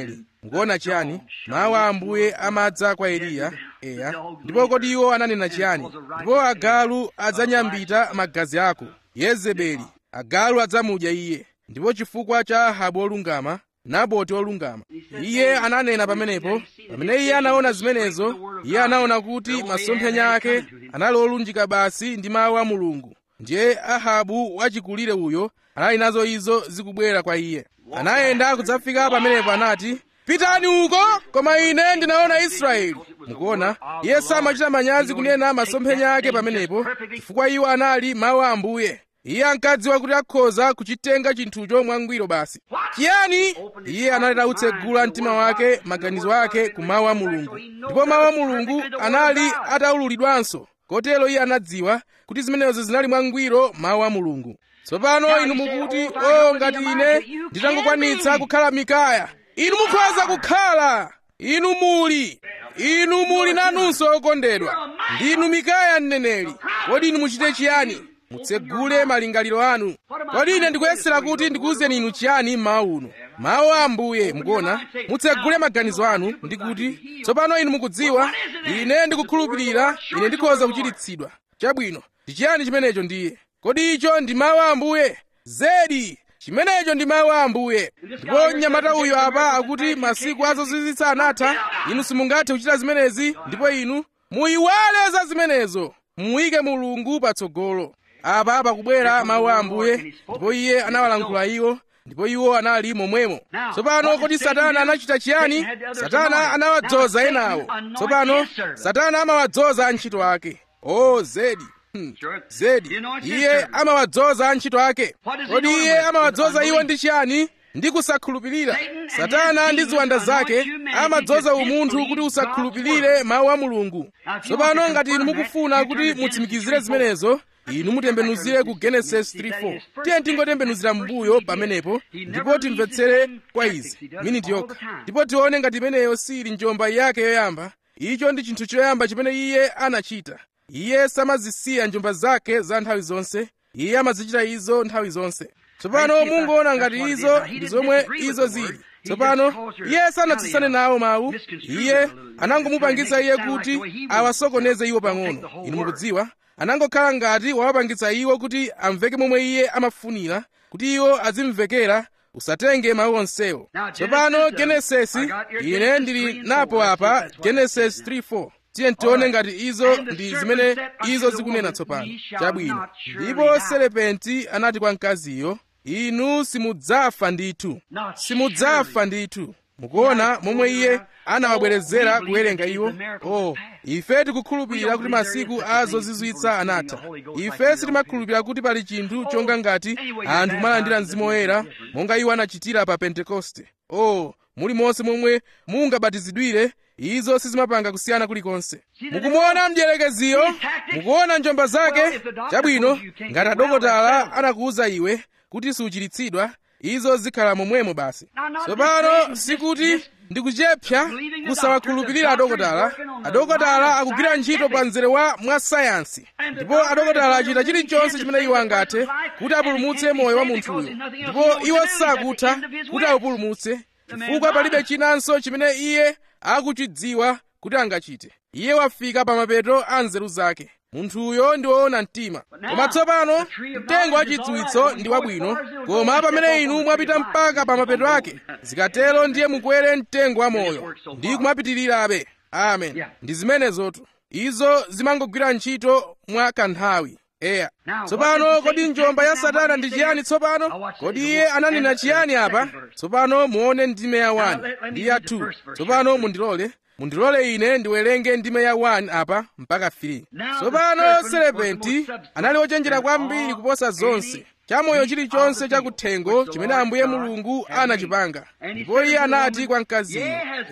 mukuona chiyani mawu a ambuye amadza kwa eliya eya ndipo kodi iwo ananena chiyani ndipo agalu adzanyambita magazi ako yezebeli agalu adzamudya iye ndipo chifukwa cha ahabu olungama naboti olungama iye ananena pamenepo pamene iye anaona zimenezo iye anaona kuti masomphenya ake anali olunjika basi ndi mawu a mulungu ndiye ahabu wachikulire uyo anali nazo izo zikubwera kwa iye anayenda kudzafika pamenepo anati pitani uko koma ine ndinaona israeli mukuona iye samachita manyazi kunena masomphenya ake pamenepo chifukwa iwo anali mawu a ambuye iye ankadziwa kuti akhoza kuchitenga chinthucho mwangwiro basi chiyani iye anali atautsegula mtima wake maganizo ake ku mawu a mulungu ndipo mawu a mulungu anali ataululidwanso kotero iye anadziwa kuti zimenezo zinali mwangwiro mawu a mulungu tsopano inu mukuti o ngati ine nditangokwanitsa kukhala mikaya inu mukhoza kukhala inu muli inu muli nanunso okondedwa ndinu mikaya mneneri kodi inu muchite chiyani mutsegule malingaliro anu kodi ine ndikuyesera kuti ndikuwuzeni inu chiyani mmawu uno mawu a ambuye mukuona mutsegule maganizo anu ndikuti tsopano inu mukudziwa ine ndikukhulupirira ine ndikhoza kuchiritsidwa chabwino ndi chiyani chimenecho ndiye kodi icho ndi mawu a ambuye zedi chimenecho ndi mawu a ambuye ndipo mnyamata uyu apa akuti masiku azozizwitsa anatha inu simungathe kuchita zimenezi ndipo inu muyiwale za zimenezo muyike mulungu patsogolo apa pakubwera mawu a ambuye ndipo iye anawalankhula iwo ndipo iwo anali momwemo tsopano kodi satana anachita chiyani satana anawadzoza enawo tsopano satana amawadzoza antchito ake o zedi Hmm. zedi iye amawadzoza antchito ake kodi iye amawadzoza iwo ndi chiyani ndi kusakhulupirira satana ndi ziwanda zake amadzoza umunthu kuti usakhulupirire mawu a mulungu tsopano ngati inu mukufuna kuti mutsimikizire zimenezo inu mutembenuzire ku genesis 3:4 tiye tingotembenuzira m'mbuyo pamenepo ndipo timvetsere kwa izi miniti yokha ndipo tione ngati imeneyo sili njomba yake yoyamba icho ndi chinthu choyamba chimene iye anachita iye samazisiya njomba zake za nthawi zonse iye amazichita izo nthawi zonse tsopano mungoona ngati izo ndi zomwe izo zili tsopano iye sanatsutsane nawo mawu iye anangomupangitsa iye kuti awasokoneze iwo pang'ono inu mukudziwa anangokhala ngati wawapangitsa iwo kuti amveke momwe iye amafunira kuti iwo azimvekera usatenge mawu onsewo tsopano genesisi ine ndili napo apa genesis 3:4 tiye tione ngati izo ndi zimene izo zikunena tsopano chabwino ndipo serepenti anati kwa mkaziyo inu simudzafa ndithu simudzafa ndithu mukuona momwe iye anawabwerezera kuwerenga iwo oh ife tikukhulupirira kuti masiku a zozizwitsa anatha ife sitimakhulupirira kuti pali chinthu chonga ngati anthu kumalandira mzimu woyera monga iwo anachitira pa pentekoste oh mulimonse momwe mungabatizidwire izo sizimapanga kusiyana kulikonse mukumuona mdierekeziyo mukuona njomba zake chabwino ngati adokotala anakuwuza iwe kuti suchiritsidwa izo zikhala momwemo basi tsopano sikuti ndikuchepsa kusawakhulupirira adokotala adokotala akugwira ntchito pa mzere wa mwasayansi ndipo adokotala achita chilichonse chimene iwo angathe kuti apulumutse moyo wa munthuyo ndipo iwo sakutha kuti awupulumutse chifukwa palibe chinanso chimene iye akuchidziwa kuti angachite iye wafika pa mapeto a nzeru zake munthuyo ndi woona mtima koma tsopano mtengo wa chidziwitso ndi wabwino koma pamene inu mwapita mpaka pa mapeto ake zikatero ndiye mukwere mtengo wa moyo ndi kumapitirirabe amen ndi zimenezotu izo zimangogwira ntchito mwa kanthawi eya tsopano kodi njomba ya satana ndi chiyani tsopano kodi iye ananena chiyani apa tsopano muone ndime ya 1 ndi ya 2 tsopano mundilole mundilole ine ndiwerenge ndime ya 1 apa mpaka 3 tsopano serepenti anali ochenjera kwambiri kuposa zonse chamoyo chilichonse chakuthengo chimene ambuye mulungu anachipanga ndipo iye anati kwa mkaziyo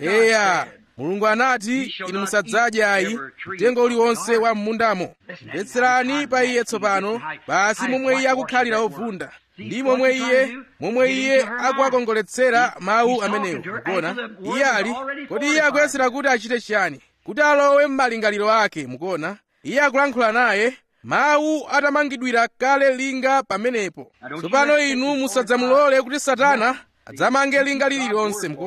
eya mulungu anati inu musadzadya ayi mtengo uliwonse wa m'mundamo mvetserani pa iye tsopano basi momwe iye akukhalira ovunda ndi momwe iye momwe iye akuwakongoletsera mawu amenewo mukuona iye ali kodi iye akuyesera kuti achite chiyani kuti alowe m'malingaliro ake mukuona iye akulankhula naye mawu atamangidwira kale linga pamenepo tsopano inu musadzamulole kuti satana adzamange linga lililonse mukuona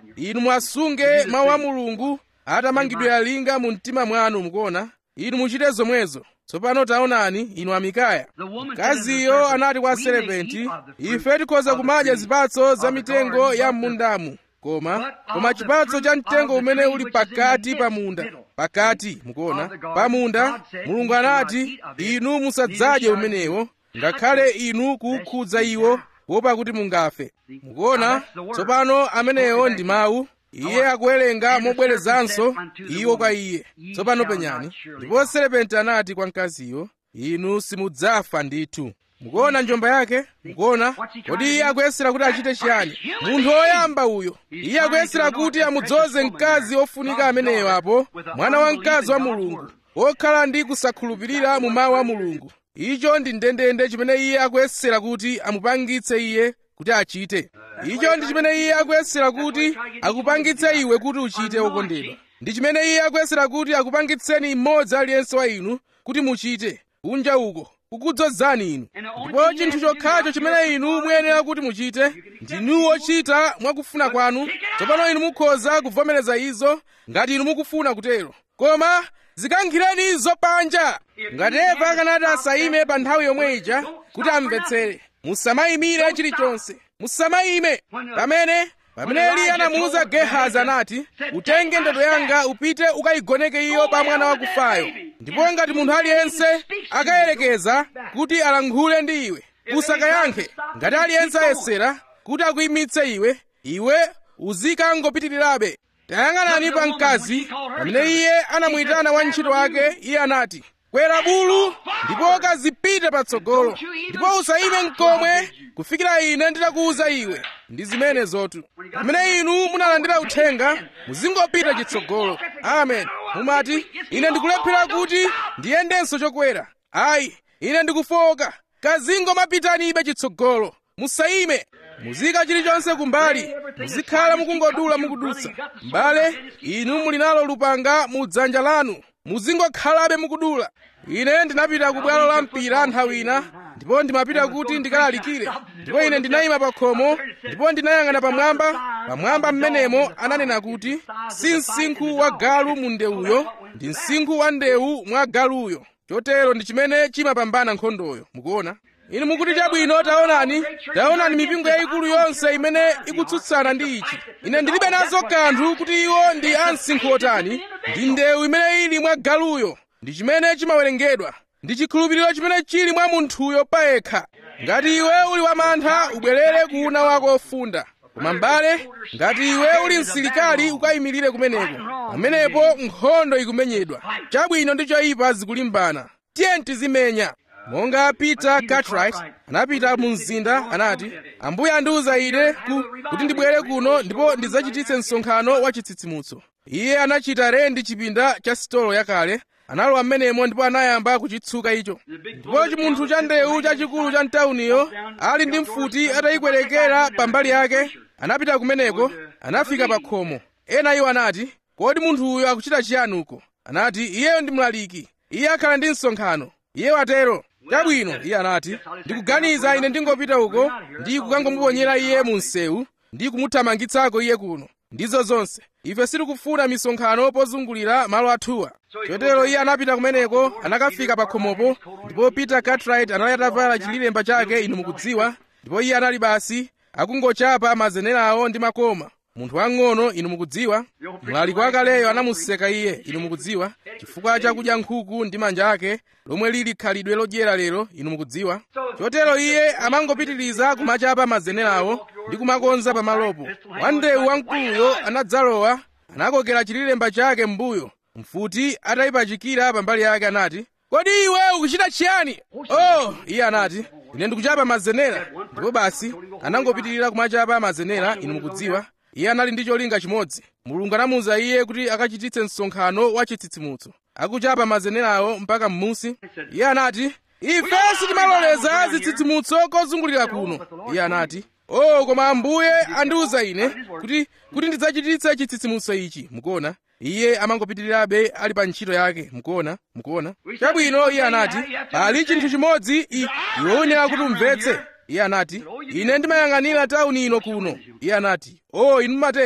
inu mwasunge mawu a mulungu atamangidwira linga mu mtima mwanu mukuona inu muchite zomwezo tsopano taonani inu amikaya mkaziyo anati kwa serepenti ife tikhoza kumadya zipatso za mitengo ya m'mundamu koma koma chipatso cha mtengo umene uli pakati pa munda pakati mukuona pa munda mulungu anati inu musadzadye umenewo ngakhale inu kukhudza iwo kuopa kuti mungafe mukuona tsopano amenewo ndi mawu iye akuwerenga mobwerezanso iwo kwa iye tsopano penyani ndipo serepenti anati kwa mkaziyo inu simudzafa ndithu mukuona njomba yake mukuona kodi iye akuyesera kuti achite chiyani munthu woyamba uyo iye akuyesera kuti amudzoze mkazi ofunika ameneyo apo mwana wa mkazi wa mulungu wokhala ndi kusakhulupirira mu mawu a mulungu icho ndi ndendende chimene iye akuyesera kuti amupangitse iye kuti achite icho ndi chimene iye akuyesera kuti akupangitse iwe kuti uchite wokondedwa ndi chimene iye akuyesera kuti akupangitseni mmodzi aliyense wa inu kuti muchite kunja uko kukudzozani inu ndipo chinthu chokhacho chimene inu muyenera kuti muchite ndinu ochita mwakufuna kwanu tsopano inu mukhoza kuvomereza izo ngati inu mukufuna kutero koma zikankhireni izo panja ngati eva akanati asayime pa nthawi yomwe ija kuti amvetsere musamayimire chilichonse musamayime pamene pamene eliya anamuwuza gehazi anati utenge ndodo yanga upite ukayigoneke iyo pa mwana wakufayo ndipo ngati munthu aliyense akayerekeza kuti alankhule ndi iwe usakayankhe ngati aliyense ayesera kuti akuyimitse iwe iwe uzikangopitirirabe tayang'anani pa mkazi pamene iye anamuyitana wantchito wake iye anati kwera bulu ndipo kazipite patsogolo ndipo usayime mkomwe kufikira ine nditakuwuza iwe ndi zimene zotu pamene inu munalandira uthenga muzingopita chitsogolo amen mumati ine ndikulephera kuti ndiyendenso chokwera ayi ine ndikufoka kazingomapitanibe chitsogolo musayime muzika chilichonse kumbali muzikhala mukungodula mukudutsa mbale inu muli nalo lupanga mu dzanja lanu muzingokhalabe mukudula ine ndinapita ku bwalo la mpira nthawi ina ndipo ndimapita kuti ndikalalikire ndipo ine ndinayima pa khomo ndipo ndinayang'ana pamwamba pamwamba mmenemo ananena kuti si msinkhu wa galu mu ndewuyo ndi msinkhu wa ndewu mwa galuyo chotero ndi chimene chimapambana nkhondoyo mukuona inu mukuti chabwino taonani taonani mipingo yayikulu yonse imene ikutsutsana ndi ichi ine ndilibe nazo kanthu kuti iwo ndi amsinkhu otani ndi ndewu imene ili mwa galuyo ndi chimene chimawerengedwa ndi chikhulupiriro chimene chili mwa munthuyo payekha ngati iwe uli wamantha ubwerere kuuna wako ofunda koma mbale ngati iwe uli msilikali ukayimirire kumeneko pamenepo nkhondo ikumenyedwa chabwino ndi choyipa zikulimbana tiye tizimenya monga peter cartwright anapita mu mzinda anati ambuye andiwuza ine ku, kuti ndibwere kuno ndipo ndidzachititse msonkhano wa chitsitsimutso iye anachita rendi chipinda cha sitolo yakale analowa mmenemo ndipo anayamba kuchitsuka icho ndipo chimunthu cha ndewu chachikulu cha mtawuniyo ali ndi mfuti atayikwerekera pambali yake anapita kumeneko anafika pa khomo ena iwo anati kodi munthu uyo akuchita chiyani uko anati iyeyo ndi mlaliki iye akhala ndi msonkhano iye watero chabwino iye anati ndikuganiza ine ndingopita uko ndi kukangomuponyera iye mu msewu ndi kumuthamangitsako iye kuno ndizo zonse ife sitikufuna misonkhano pozungulira malo athuwa chotero iye anapita kumeneko anakafika pa khomopo ndipo peter cartwright anali atavala chililemba chake inu mukudziwa ndipo iye anali basi akungochapa mazenerawo ndi makoma munthu wang'ono inu mukudziwa mlaliki wakaleyo anamuseka iye inu mukudziwa chifukwa chakudya nkhuku ndi manja ake lomwe lili khalidwe lodyera lero inu mukudziwa chotero iye amangopitiriza kumachapa mazenerawo ndi kumakonza pamalopo wandewu wamkuluyo anadzalowa anakokera chililemba chake m'mbuyo mfuti atayipachikira pambali yake anati kodi iwe ukuchita chiyani oh iye anati ine ndikuchapa mazenera ndipo basi anangopitirira kumachapa mazenera inu mukudziwa iye anali ndi cholinga chimodzi mulungu anamuwuza iye kuti akachititse msonkhano wa chitsitsimutso akuchapa mazenerawo mpaka m'musi iye anati ife sitimaloleza zitsitsimutso kozungulira kuno iye anati oh koma ambuye andiwuza ine kuti kuti ndidzachititse chitsitsimutso ichi mukuona iye amangopitirirabe ali pa ntchito yake mukuona mukuona chabwino iye anati pali chinthu chimodzi iwe uyenera kuti umvetse iye anati ine ndimayang'anira tawuni ino kuno iye anati o inu mumatero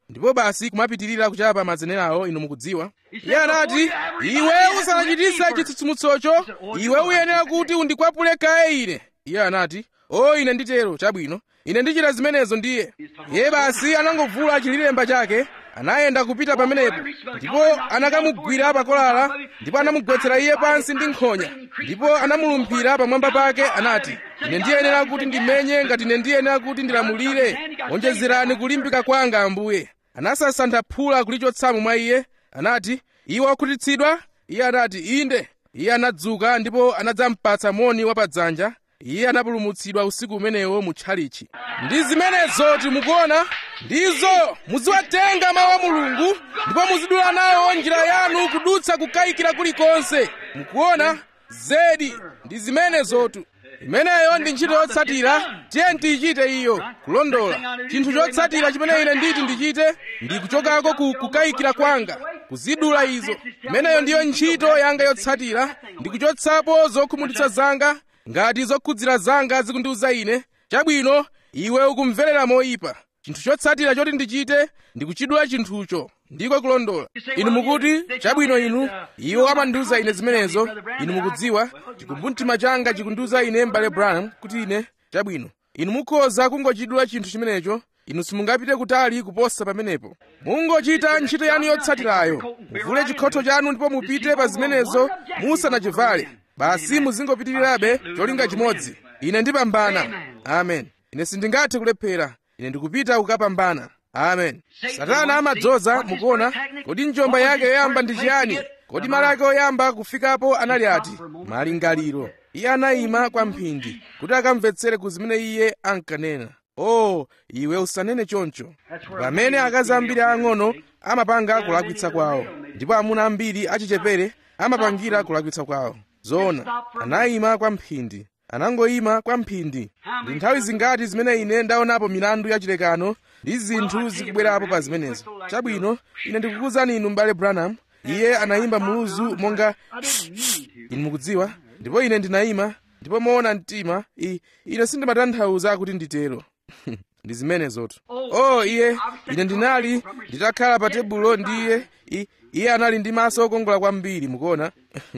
ndipo basi kumapitirira kuchapa mazenerawo inu mukudziwa iye anati iwe usanachititse chitsitsimutsocho iwe uyenera kuti undikwapule kaye ine iye anati o ine nditero chabwino ine ndichita zimenezo ndiye iye basi anangovula chililemba chake anayenda kupita pamenepo ndipo anakamugwira pakolala ndipo anamugwetsera iye pansi ndi nkhonya ndipo anamulumphira pamwamba pake anati ine ndiyenera kuti ndimenye ngati ine ndiyenera kuti ndilamulire onjezerani kulimbika kwanga ambuye anasasantha phula kulichotsamo mwa iye anati iwe wakhutitsidwa iye anati inde iye anadzuka ndipo anadzampatsa moni wapadzanja iye anapulumutsidwa usiku umenewo mu tchalichi ndi zimenezo timukuona ndizo muziwatenga mawu a mulungu ndipo muzidula nawo njira yanu kudutsa kukayikira kulikonse mukuona zedi ndi zimenezotu imeneyo ndi ntchito yotsatira tiye tiyichite iyo kulondola chinthu chotsatira chimene ine nditi ndichite ndi kuchokako ku kukayikira kwanga kuzidula izo imeneyo ndiyo ntchito yanga yotsatira ndi kuchotsapo zokhumudwitsa zanga ngati zokhudzira zanga zikundiwuza ine chabwino iwe ukumverera moyipa chinthu chotsatira choti ndichite ndi kuchidula chinthucho ndiko kulondola inu mukuti chabwino inu iwo amandiwuza ine zimenezo inu mukudziwa chikumbumtima changa chikundiwuza ine m'bale branham kuti ine chabwino inu mukhoza kungochidula chinthu chimenecho inu simungapite kutali kuposa pamenepo mungochita ntchito yanu yotsatirayo muvule chikhotho chanu ndipo mupite pa zimenezo musanachivale basi muzingopitirirabe cholinga chimodzi ine ndipambana amen ine sindingathe kulephera ine ndikupita kukapambana amen satana amadzoza mukuona kodi njomba yake yoyamba ndi chiyani kodi malo ake oyamba kufikapo anali ati malingaliro iye anayima kwa mphindi kuti akamvetsere ku zimene iye ankanena oh iwe usanene choncho pamene akazi ambiri ang'ono amapanga kulakwitsa kwawo ndipo amuna ambiri achichepere amapangira kulakwitsa kwawo zoona anayima kwa mphindi anangoyima kwa mphindi ndi nthawi zingati zimene ine ndaonapo milandu yachilekano ndi zinthu zikubwerapo pa zimenezo chabwino ine ndikukuwuzani inu m'bale branham iye anayimba muluzu monga inu mukudziwa ndipo ine ndinayima ndipo moona mtima i ine sindimatanthauza kuti nditero ndi zimenezotu oh iye ine ndinali nditakhala pa tebulo ndi iye I- iye anali ndi maso okongola kwambiri mukuona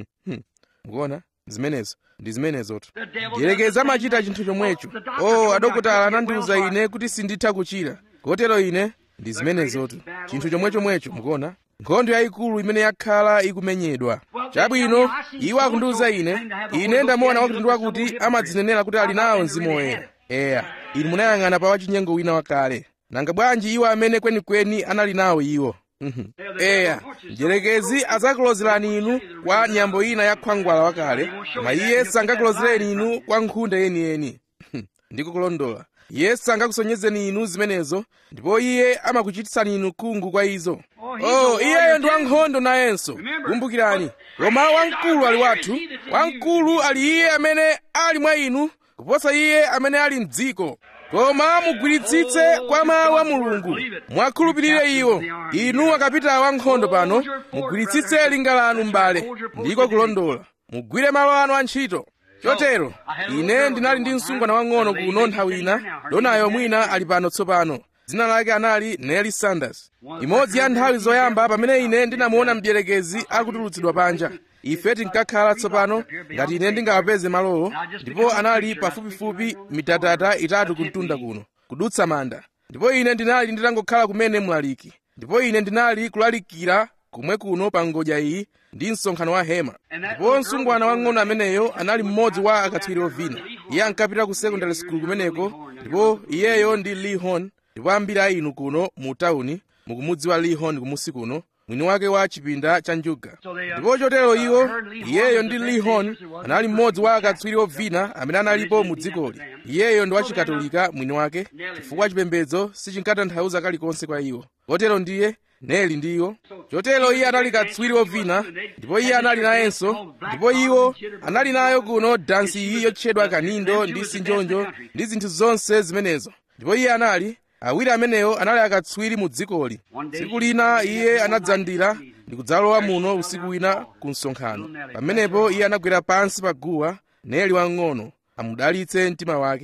mukuona zimenezo ndi zimenezotu ndiyerekeza amachita chinthu chomwecho oh adokotala anandiwuza ine kuti sinditha kuchira kotero ine ndi zimenezotu chinthu chomwechomwecho mukuona nkhondo yayikulu imene yakhala ikumenyedwa chabwino iwo akundiwuza ine ine ndamuona wakuti ndi wakuti amadzinenera kuti ali nawo mzimu woyera eya inu munayang'ana pa wachinyengo wina wakale nanga bwanji iwo amene kwenikweni anali nawo iwo Mhm. eya mdierekezi adzakulozerani inu kwa nyambo ina ya khwangwala wakale koma iye sangakulozereni inu kwa nkhunda yeniyeni ndiko kulondola iye sangakusonyezeni inu zimenezo ndipo iye amakuchititsani inu khungu kwa izo oh iyeyo ndi wankhondo nayenso kumbukirani koma wamkulu ali wathu wamkulu ali iye amene ali mwa inu kuposa iye amene ali mdziko koma mugwiritsitse kwa mawu a mulungu mwakhulupirire iwo inu akapita wankhondo pano mugwiritsitse linga lanu m'bale ndiko kulondola mugwire malo anu a ntchito chotero ine ndinali ndi msungwana wang'ono kuno nthawi ina donayo mwina ali pano tsopano dzina lake anali Nelly Sanders imodzi ya nthawi zoyamba pamene ine ndinamuona mdierekezi akutulutsidwa panja ife tinkakhala tsopano ngati ine ndingawapeze malowo ndipo anali pafupifupi mitatata itatu kumtunda kuno kudutsa manda ndipo ine ndinali nditangokhala kumene mlaliki ndipo ine ndinali kulalikira kumwe kuno pa ngodya iyi ndi msonkhano wa hema ndipo msungwana wang'ono ameneyo anali mmodzi wa akatswiri ovina iye ankapita ku secondary school kumeneko ndipo iyeyo ndi lee hon ndipo ambiri a inu kuno mu tawuni mukumudziwa lee hon kumusi kuno mwini wake wa chipinda cha njuga ndipo chotero iwo iyeyo ndi lee hon anali mmodzi wa akatswiri ovina amene analipo mu dzikoli iyeyo ndi wachikatolika mwini wake chifukwa chipembedzo sichinkatanthauza kalikonse kwa iwo kotero ndiye neli ndiwo chotero iye anali katswiri ovina ndipo iye anali nayenso ndipo iwo anali nayo kuno dansi iyi yotchedwa kanindo ndi sinjonjo ndi zinthu zonse zimenezo ndipo iye anali awiri amenewo anali akatswiri mu dzikoli tsiku lina iye anadzandira ndi kudzalowa muno usiku wina ku msonkhano pamenepo iye anagwera pansi pa guwa neli wang'ono amudalitse mtima wake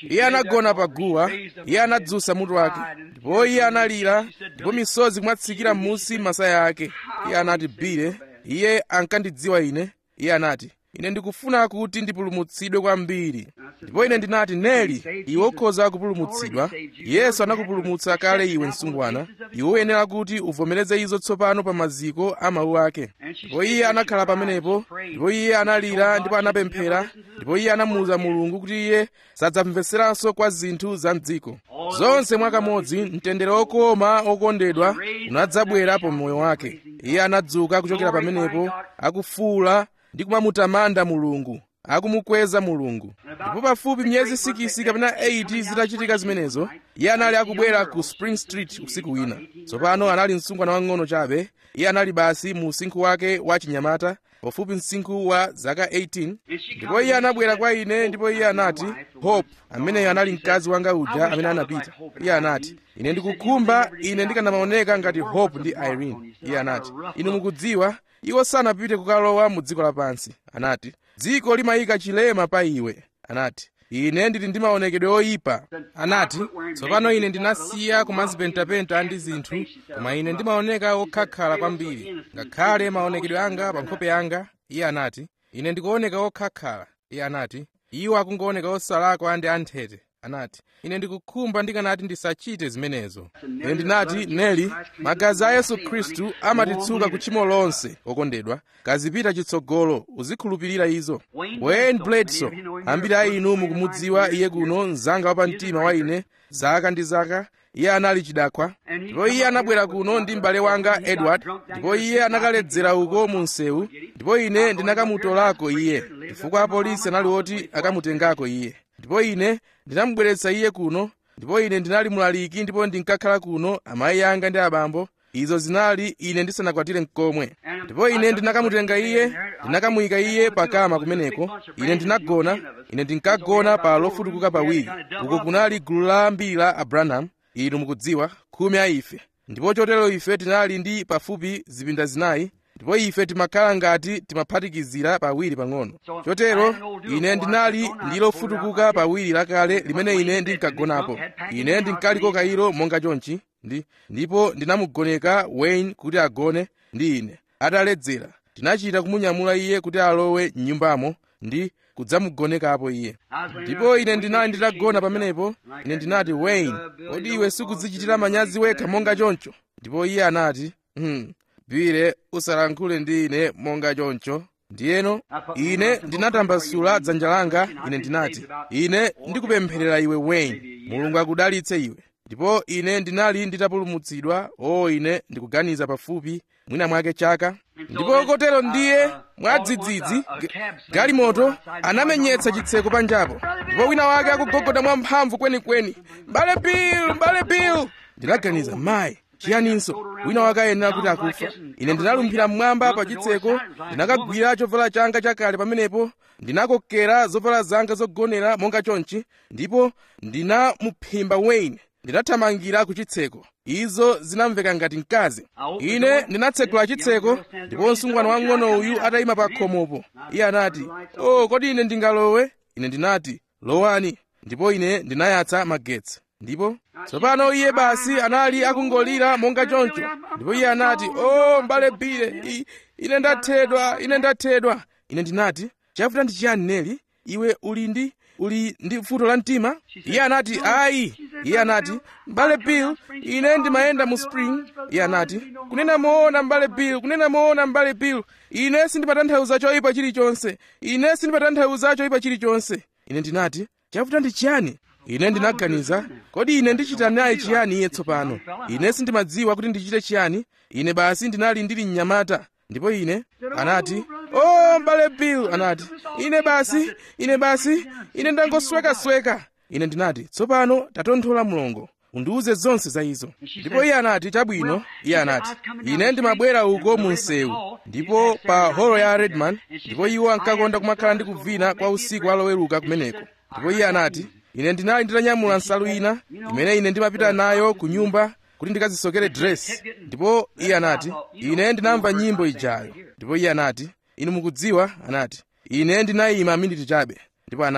iye anagona pa guwa iye anadzutsa mutu wake ndipo iye analira ndipo misozi kumwatsikira m'munsi masaya ake iye anati bile iye ankandidziwa ine iye anati ine ndikufuna kuti ndipulumutsidwe kwambiri ndipo ine ndinati neli iwe ukhoza kupulumutsidwa yesu anakupulumutsa kale iwe msungwana iwe uyenera kuti uvomereze izo tsopano pa maziko a mawu ake ndipo iye anakhala pamenepo ndipo iye analira ndipo anapemphera ndipo iye anamuwuza mulungu kuti iye sadzamveseranso kwa zinthu za mdziko zonse mwakamodzi mtendere okoma okondedwa unadzabwera pa moyo wake iye anadzuka kuchokera pamenepo akufuula ndi kumamutamanda mulungu akumukweza mulungu ndipo pafupi miyezi sikisi kapena 8 zitachitika zimenezo iye anali akubwera ku spring street usiku wina tsopano anali msungwana wang'ono chabe iye anali basi mu usinkhu wake wa chinyamata pafupi msinkhu wa zaka 18 ndipo iye anabwera kwa ine ndipo iye anati hope ameneyo anali mkazi wanga uja amene anapita iye anati ine ndikukhumba ine ndikanamaoneka ngati hope ndi irene iye anati inu mukudziwa iwo sanapite kukalowa mu dziko lapansi anati dziko limayika chilema pa iwe anati ine ndili ndi maonekedwe oyipa anati tsopano ine ndinasiya kumazipentapenta ndi zinthu koma ine ndimaoneka okhakhala kwambiri ngakhale maonekedwe anga pa nkhope yanga iye anati ine ndikuoneka okhakhala iye anati iwo akungooneka osalakwa ndi anthete anati ine ndikukhumba ndikanati ndisachite zimenezo ine ndinati neli magazi a yesu khristu amatitsuka ku tchimo lonse okondedwa kazipita chitsogolo uzikhulupirira izo wayne bledsoe ambiri a inu mukumudziwa iye kuno mzanga wa pamtima wa ine zaka ndi zaka iye anali chidakwa ndipo iye anabwera kuno ndi m'bale wanga edward ndipo iye anakaledzera uko mu msewu ndipo ine ndinakamutolako iye chifukwa apolisi anali oti akamutengako iye ndipo ine ndinamubweretsa iye kuno ndipo ine ndinali mulaliki ndipo ndinkakhala kuno amayi anga ndi abambo izo zinali ine ndisanakwatire mkomwe ndipo ine ndinakamutenga iye ndinakamuyika iye pakama kumeneko ine ndinagona ine ndinkagona pa lofutukuka pawiri uko kunali gulu la ambiri la abranham inu mukudziwa khumi a ife ndipo chotero ife tinali ndi pafupi zipinda zinayi ndipo ife timakhala ngati timaphatikizira pawiri pang'ono chotero ine ndinali ndi lofutukuka pawiri lakale limene ine ndinkagonapo ine ndinkaliko kayiro monga chonchi ndi ndipo ndinamugoneka wayne kuti agone ndi ine ataledzera tinachita kumunyamula iye kuti alowe m'nyumbamo ndi kudzamugonekapo iye ndipo ine ndinali nditagona pamenepo ine ndinati wayne kodi iwe sikudzichitira manyazi wekha monga choncho ndipo iye anati hmm, bwire usalankhule ndi ine monga choncho ndiyeno ine ndinatambasula dzanja langa ine ndinati ine ndikupempherera iwe wayne mulungu akudalitse iwe ndipo ine ndinali nditapulumutsidwa o ine ndikuganiza pafupi mwina mwake chaka ndipo kotero ndiye mwadzidzidzi galimoto anamenyetsa chitseko panjapo ndipo wina wake akugogoda mwamphamvu kwenikweni mbale bill mbale bill ndinaganiza mayi chiyaninso wina wake ayenera kuti akufa ine ndinalumphira mmwamba pa chitseko ndinakagwira chovala changa chakale pamenepo ndinakokera zovala zanga zogonera monga chonchi ndipo ndinamuphimba wayne ndinathamangira ku chitseko izo zinamveka ngati mkazi ine ndinatsekula chitseko ndipo msungwana wang'ono uyu atayima pa khomopo iye anati o oh, kodi ine ndingalowe ine ndinati lowani ndipo ine ndinayatsa magetsi ndipo tsopano iye basi anali akungolira monga choncho ndipo iye anati o oh, mbale bile ine ndathedwa ine ndathedwa ine ndinati chavuta ndi chiyani neli iwe uli ndi uli ndi vuto la mtima iye anati ayi iye anati mbale bill ine ndimayenda mu spring iye anati kunena moona mbale bill kunena moona mbale bill ine sindimatanthauza choyipa chilichonse ine sindimatanthauza choyipa chilichonse ine ndinati chavuta ndi chiyani ine ndinaganiza kodi ine ndichita naye chiyani iye tsopano ine sindimadziwa kuti ndichite chiyani ine basi ndinali ndili mnyamata ndipo ine anati oh mbale bill anati ine basi ine basi ine ndangoswekasweka ine ndinati tsopano tatonthola mlongo undiuze zonse za izo ndipo iye anati chabwino iye anati ine ndimabwera uko mu msewu ndipo pa holo ya redman ndipo iwo ankakonda kumakhala ndi kuvina kwa usiku aloweruka kumeneko ndipo iye anati ine ndinali nditanyamula nsalu ina imene ine ndimapita nayo ku nyumba kuti ndikazisokere dress ndipo iye anati ine ndinamva nyimbo ijayo ndipo iye anati inu mukudziwa anati ine ndinayima miniti chabe ndipo anati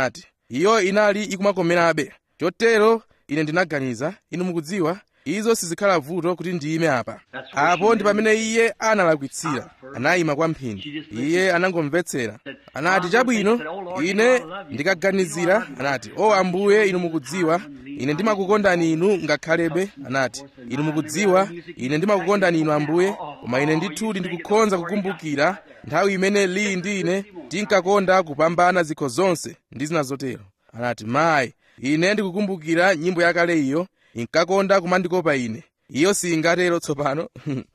iyo inali ikumakomerabe chotero ine ndinaganiza inu mukudziwa izo sizikhala vuto kuti ndiyime apa apo ndi pamene iye analakwitsira anayima kwa mphindi iye anangomvetsera anati chabwino ine ndikaganizira anati o ambuye inu mukudziwa ine ndimakukondani inu ngakhalebe anati inu mukudziwa ine ndimakukondani inu ambuye koma ine ndithudi ndikukhonza kukumbukira nthawi imene lili ndi ine tinkakonda kupambana zikho zonse ndi zina zotero anati mayi ine ndikukumbukira nyimbo yakale iyo inkakonda kumandikopa ine iyo singatero tsopano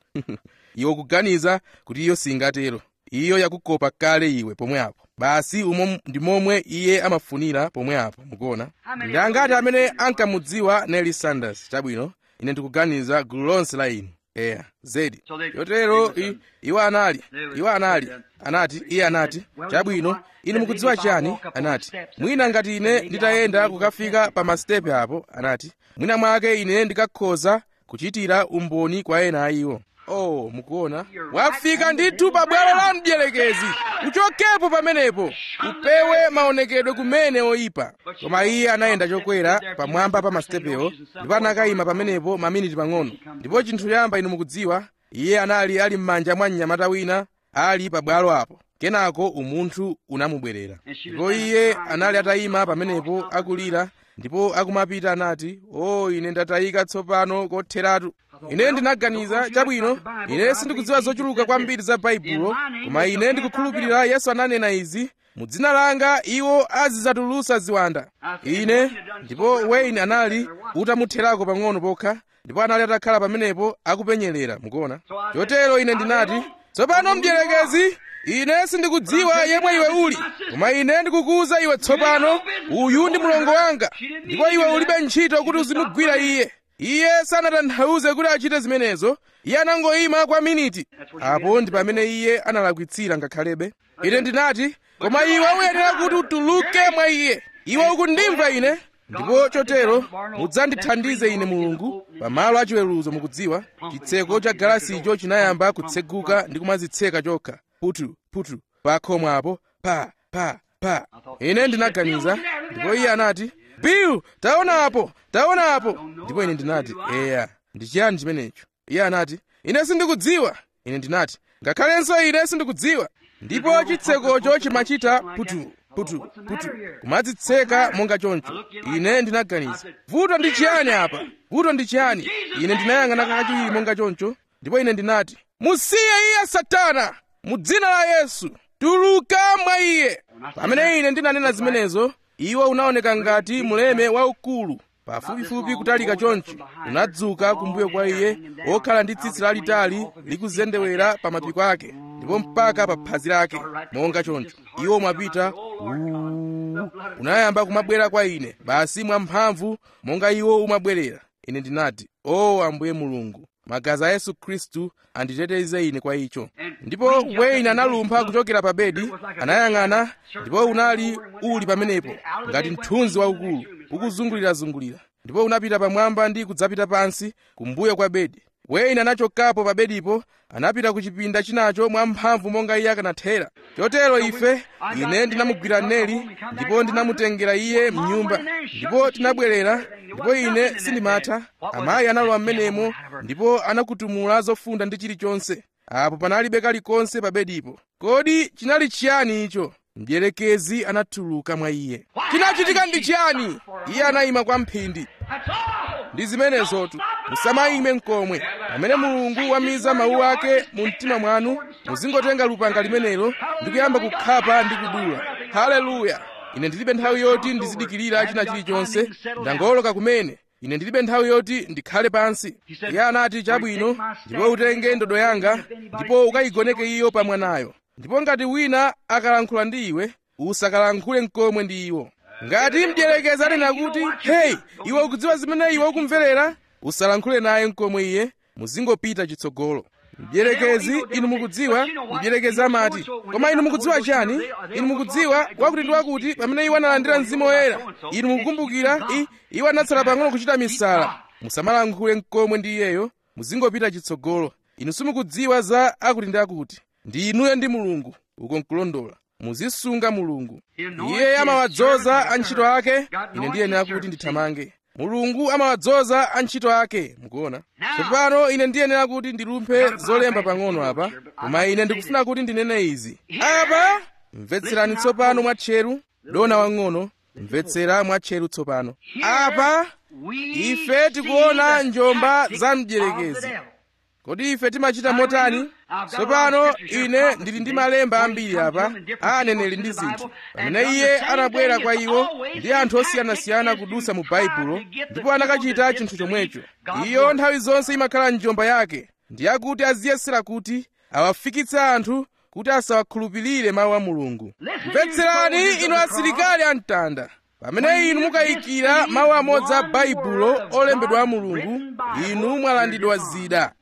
iwe kuganiza kuti iyo singatero iyo yakukopa kale iwe pomwe apo basi umo ndi momwe iye amafunira pomwe apo mukuona ndi angati amene ankamudziwa Nelly Sanders chabwino ine ndikuganiza gulu lonse la inu eya zedi chotero i- iwo anali iwo anali anati iye anati chabwino inu mukudziwa chani anati mwina ngati ine nditayenda kukafika pa masitepe apo anati mwina mwake ine ndikakhoza kuchitira umboni kwa ena a iwo oh mukuona wafika ndithu pa bwalo la mdierekezi uchokepo pamenepo upewe maonekedwe kumene oyipa koma iye anayenda chokwera pamwamba pa masitepewo ndipo anakayima pamenepo maminiti pang'ono ndipo chinthu choyamba inu mukudziwa iye anali ali m'manja mwa mnyamata wina ali pa bwalo apo kenako umunthu unamubwerera ndipo iye anali atayima pamenepo akulira ndipo akumapita anati o ine ndatayika tsopano kotheratu ine ndinaganiza chabwino ine sindikudziwa zochuluka kwambiri za baibulo koma ine ndikukhulupirira yesu ananena izi mu dzina langa iwo azidzatulutsa ziwanda ine ndipo wayne anali utamutherako pang'ono pokha ndipo anali atakhala pamenepo akupenyerera mukuona chotero ine ndinati tsopano mdierekezi ine sindikudziwa yemwe iwe uli koma ine ndikukuwuza iwe tsopano uyu ndi mlongo wanga ndipo iwe ulibe ntchito kuti uzimugwira iye iye sanatanthauze kuti achite zimenezo iye anangoyima kwa miniti apo ndi pamene iye analakwitsira ngakhalebe ine ndinati koma iwe uyenera kuti utuluke mwa iye iwe ukundimva ine ndipo chotero mudzandithandize ine mulungu pamalo achiweruzo mukudziwa chitseko cha galasicho chinayamba kutseguka ndi kumadzitseka chokha putu putu pa khomo apo pa pa pa ine ndinaganiza ndipo iye anati bill taona apo taona apo ndipo ine ndinati eya ndi chiyani chimenecho iye anati ine sindikudziwa ine ndinati ngakhalenso ine sindikudziwa ndipo chitsekocho chimachita putu putu putu kumadzitseka monga choncho ine ndinaganiza vuto ndi chiyani apa vuto ndi chiyani ine ndinayang'ana kachiwiri monga choncho ndipo ine ndinati musiye iye satana mu dzina la yesu tuluka mwa iye pamene ine ndinanena zimenezo iwo unaoneka ngati muleme waukulu pafupifupi kutalika choncho unadzuka kumbuyo kwa iye wokhala ndi tsitsi lalitali likuzendewera pa mapiko ake ndipo mpaka pa phazi lake monga choncho iwo mwapita "Uu." unayamba kumabwera kwa ine basi mwamphamvu monga iwo umabwerera ine ndinati o ambuye mulungu magazi a yesu khristu anditeteze ine kwa icho ndipo wayne analumpha kuchokera pa bedi anayang'ana ndipo unali uli pamenepo ngati mthunzi waukulu ukuzungulirazungulira ndipo unapita pamwamba ndi kudzapita pansi kumbuyo kwa bedi wayne anachokapo pa bedipo anapita ku chipinda chinacho mwamphamvu monga iye akanathera chotero ife ine ndinamugwira neli ndipo ndinamutengera iye mnyumba ndipo tinabwerera ndipo ine sindimatha amayi analowa m'menemo ndipo anakutumula zofunda ndi chilichonse apo panalibe kalikonse pa bedipo kodi chinali chiyani icho mdierekezi anatuluka mwa iye chinachitika ndi chiyani iye anayima kwa mphindi ndi zimenezotu musamayime mkomwe pamene mulungu wamiza mawu ake mu mtima mwanu muzingotenga lupanga limenelo ndi kuyamba kukhapa ndi kudula haleluya ine ndilibe nthawi yoti ndizidikirira china chilichonse ndangoloka kumene ine ndilibe nthawi yoti ndikhale pansi iye anati chabwino ndipo utenge ndodo yanga ndipo ukayigoneke iyo pa mwanayo ndipo ngati wina akalankhula ndi iwe usakalankhule mkomwe ndi iwo ngati mdierekezi anena kuti heyi iwe ukudziwa zimene iwe ukumverera usalankhule naye mkomwe iye muzingopita chitsogolo mdierekezi inu mukudziwa mdierekezi amati koma inu mukudziwa chani inu mukudziwa wakuti ndi wakuti pamene iwo analandira mzimu woyera inu mukukumbukira i- iwo anatsala pang'ono kuchita misala musamalankhule mkomwe ndi iyeyo muzingopita chitsogolo inu simukudziwa za akuti ndi akuti ndi inuyo ndi mulungu uko nkulondola muzisunga mulungu iye amawadzoza antchito ake ine ndiyenera kuti ndithamange mulungu amawadzoza antchito ake mukuona tsopano ine ndiyenera kuti ndilumphe zolemba pang'ono apa koma ine ndikufuna kuti ndinene izi apa mvetserani tsopano mwatcheru dona wang'ono mvetsera mwatcheru tsopano apa ife tikuona njomba za mdierekezi kodi ife timachita motani tsopano ine ndili ndi malemba ambiri apa a aneneri ndi zinthu pamene iye anabwera kwa iwo ndi anthu osiyanasiyana kudusa mu baibulo ndipo anakachita chinthu chomwecho iyo nthawi zonse imakhala njomba yake ndi yakuti aziyesera kuti awafikitse anthu kuti asawakhulupirire mawu a mulungu mvetserani inu asilikali amtanda pamene inu mukayikira mawu amodzi a baibulo olembedwa a mulungu inu mwalandidwa zida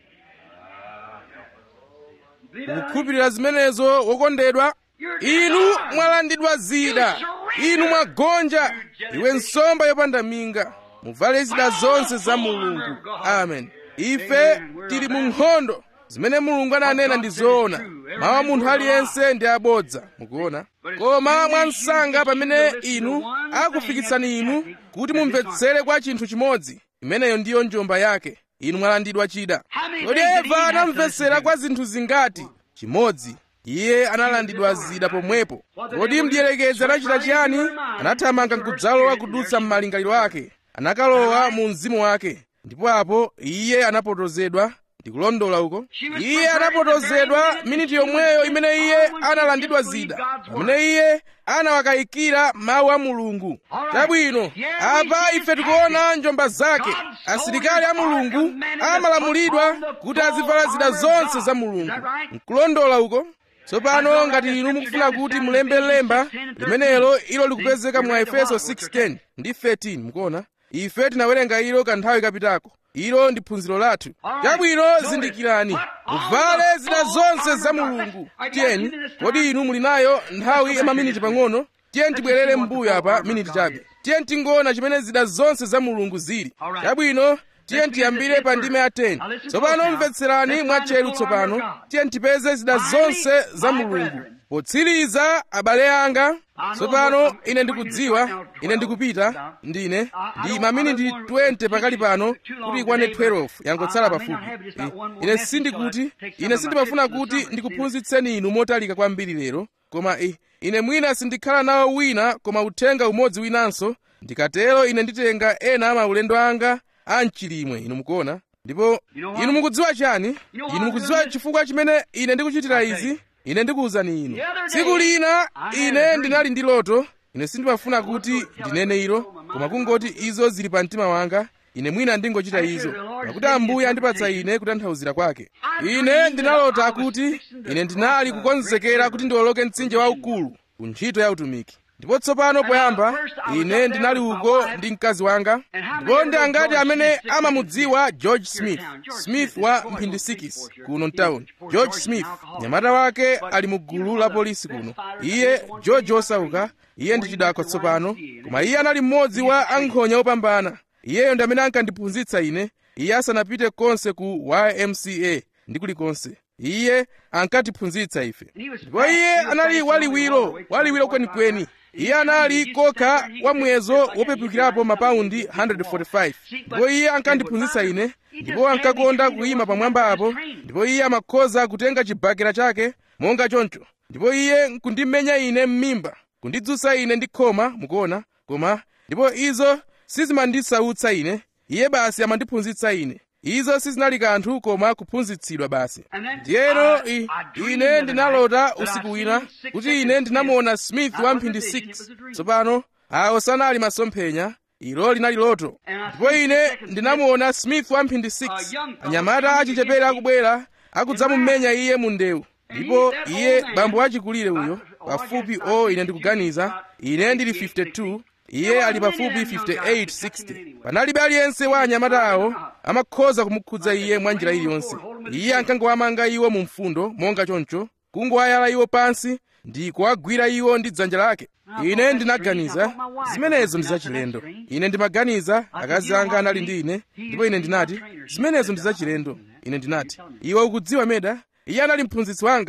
kukhulupirira zimenezo wokondedwa inu mwalandidwa zida inu mwagonja iwe nsomba yopanda minga muvale zida zonse za mulungu amen ife tili mu nkhondo zimene mulungu ananena ndi zoona mawu a munthu aliyense ndi abodza mukuona koma mwansanga pamene inu akufikitsani inu kuti mumvetsere kwa chinthu chimodzi imeneyo ndiyo njomba yake inu mwalandidwa chida kodi eva anamvetsera kwa zinthu zingati chimodzi iye analandidwa zida pomwepo kodi mdierekezi anachita chiyani anathamanga n'kudzalowa kudutsa m'malingaliro ake anakalowa mu mzimu wake ndipo apo iye anapotozedwa ndikulondola uko iye anapotozedwa miniti yomweyo imene iye analandidwa zida pamene iye anawakayikira mawu a mulungu chabwino apa ife tikuona njomba zake asilikali a mulungu amalamulidwa kuti azivala zida zonse za mulungu nkulondola uko tsopano ngati inu mukufuna kuti mulembe lemba limenelo ilo likupezeka mu efeso 6:10 ndi 13 mukuona ife tinawerenga ilo kanthawi kapitako ilo ndi phunziro lathu chabwino zindikirani muvale zida zonse za mulungu tiyeni kodi inu muli nayo nthawi ya maminiti pang'ono tiyeni tibwerere m'mbuyo apa miniti chabe tiyeni tingoona chimene zida zonse za mulungu zili chabwino tiyeni tiyambire pa ndime ya 10 tsopano mvetserani mwatcheru tsopano tiyeni tipeze zida zonse za mulungu potsiriza abale anga tsopano ine ndikudziwa ine ndikupita ndine ndi maminiti 20 pakali pano kuti ikwane 12 yangotsala pafupi ine sindikuti ine sindimafuna kuti ndikuphunzitseni inu motalika kwambiri lero koma ine mwina sindikhala nawo wina koma uthenga umodzi winanso ndikatero ine nditenga ena a maulendo anga a mchilimwe inu mukuona ndipo inu mukudziwa chani inu mukudziwa chifukwa chimene ine ndikuchitira izi ine ndikuwuzani inu tsiku lina ine ndinali ndi loto ine sindimafuna kuti ndinene ilo koma kungoti izo zili pa mtima wanga ine mwina ndingochita izo pakuti ambuye andipatsa ine kutanthauzira kwake ine ndinalota kuti ine ndinali kukonzekera kuti ndiwoloke mtsinje waukulu ku ntchito ya utumiki ndipo tsopano poyamba ine ndinali uko ndi mkazi wanga ndipo ndi angati amene amamudziwa george smith smith wa mphindi 6 kuno mtawuni george smith nyamata wake ali mu gulu la polisi kuno iye george osauka iye ndi chidakwa tsopano koma iye anali mmodzi wa ankhonya opambana iyeyo ndi amene ankandiphunzitsa ine iye asanapite konse ku ymca ndi kulikonse iye ankatiphunzitsa ife ndipo iye anali waliwiro waliwiro kwenikweni iye anali kokha wa muyezo wopepukirapo mapaundi 145 ndipo iye ankandiphunzitsa ine ndipo ankakonda kuyima pamwamba apo ndipo iye amakhoza kutenga chibakera chake monga choncho ndipo iye nkundimenya ine m'mimba kundidzutsa ine ndi khoma mukuona koma ndipo izo sizimandisautsa ine iye basi amandiphunzitsa ine izo sizinali kanthu koma kuphunzitsidwa basi ndiyeno ine ndinalota usiku wina kuti ine ndinamuona smith wa mphindi 6 tsopano awo sanali masomphenya ilo linali loto ndipo ine ndinamuona smith wa mphindi 6 anyamata achichepere akubwera akudzamumenya iye mu ndewu ndipo iye bambo achikulire uyo pafupi o ine ndikuganiza ine ndili 52 iye ali pafupi 58 60 panalibe aliyense wa anyamata awo amakhoza kumukhudza iye mwa njira iliyonse iye ankangowamanga iwo mu mfundo monga choncho kungowayala iwo pansi ndi kuwagwira iwo ndi dzanja lake ine ndinaganiza zimenezo ndi zachilendo ine ndimaganiza akazi anga anali ndi ine ndipo ine ndinati zimenezo ndi zachilendo ine ndinati iwe ukudziwa meda iye anali mphunzitsi wanga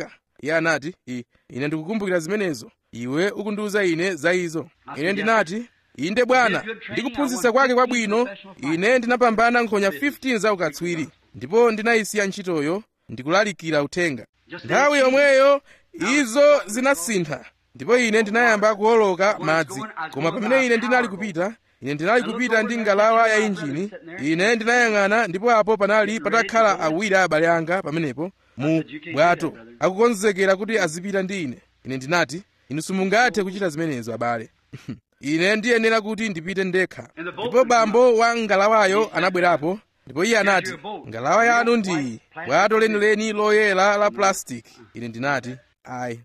iye anati I, ine ndikukumbukira zimenezo iwe ukundiwuza ine za izo ine ndinati inde bwana ndikuphunzitsa kwake kwabwino ine ndinapambana nkhonya 15 za ukatswiri ndipo ndinayisiya ntchitoyo ndikulalikira uthenga nthawi yomweyo izo zinasintha ndipo ine ndinayamba kuwoloka madzi koma pamene ine ndinali kupita ine ndinali kupita ndi ngalawa ya injini ine ndinayang'ana ndipo apo panali patakhala awiri a abale anga pamenepo mu bwato akukonzekera kuti azipita ndi ine ine ndinati inu simungathe kuchita zimenezo abale ine ndiyenera kuti ndipite ndekha ndipo bambo wa ngalawayo anabwerapo ndipo iye anati ngalawa yanu ndi bwato lenileni loyera la plastic ine ndinati ayi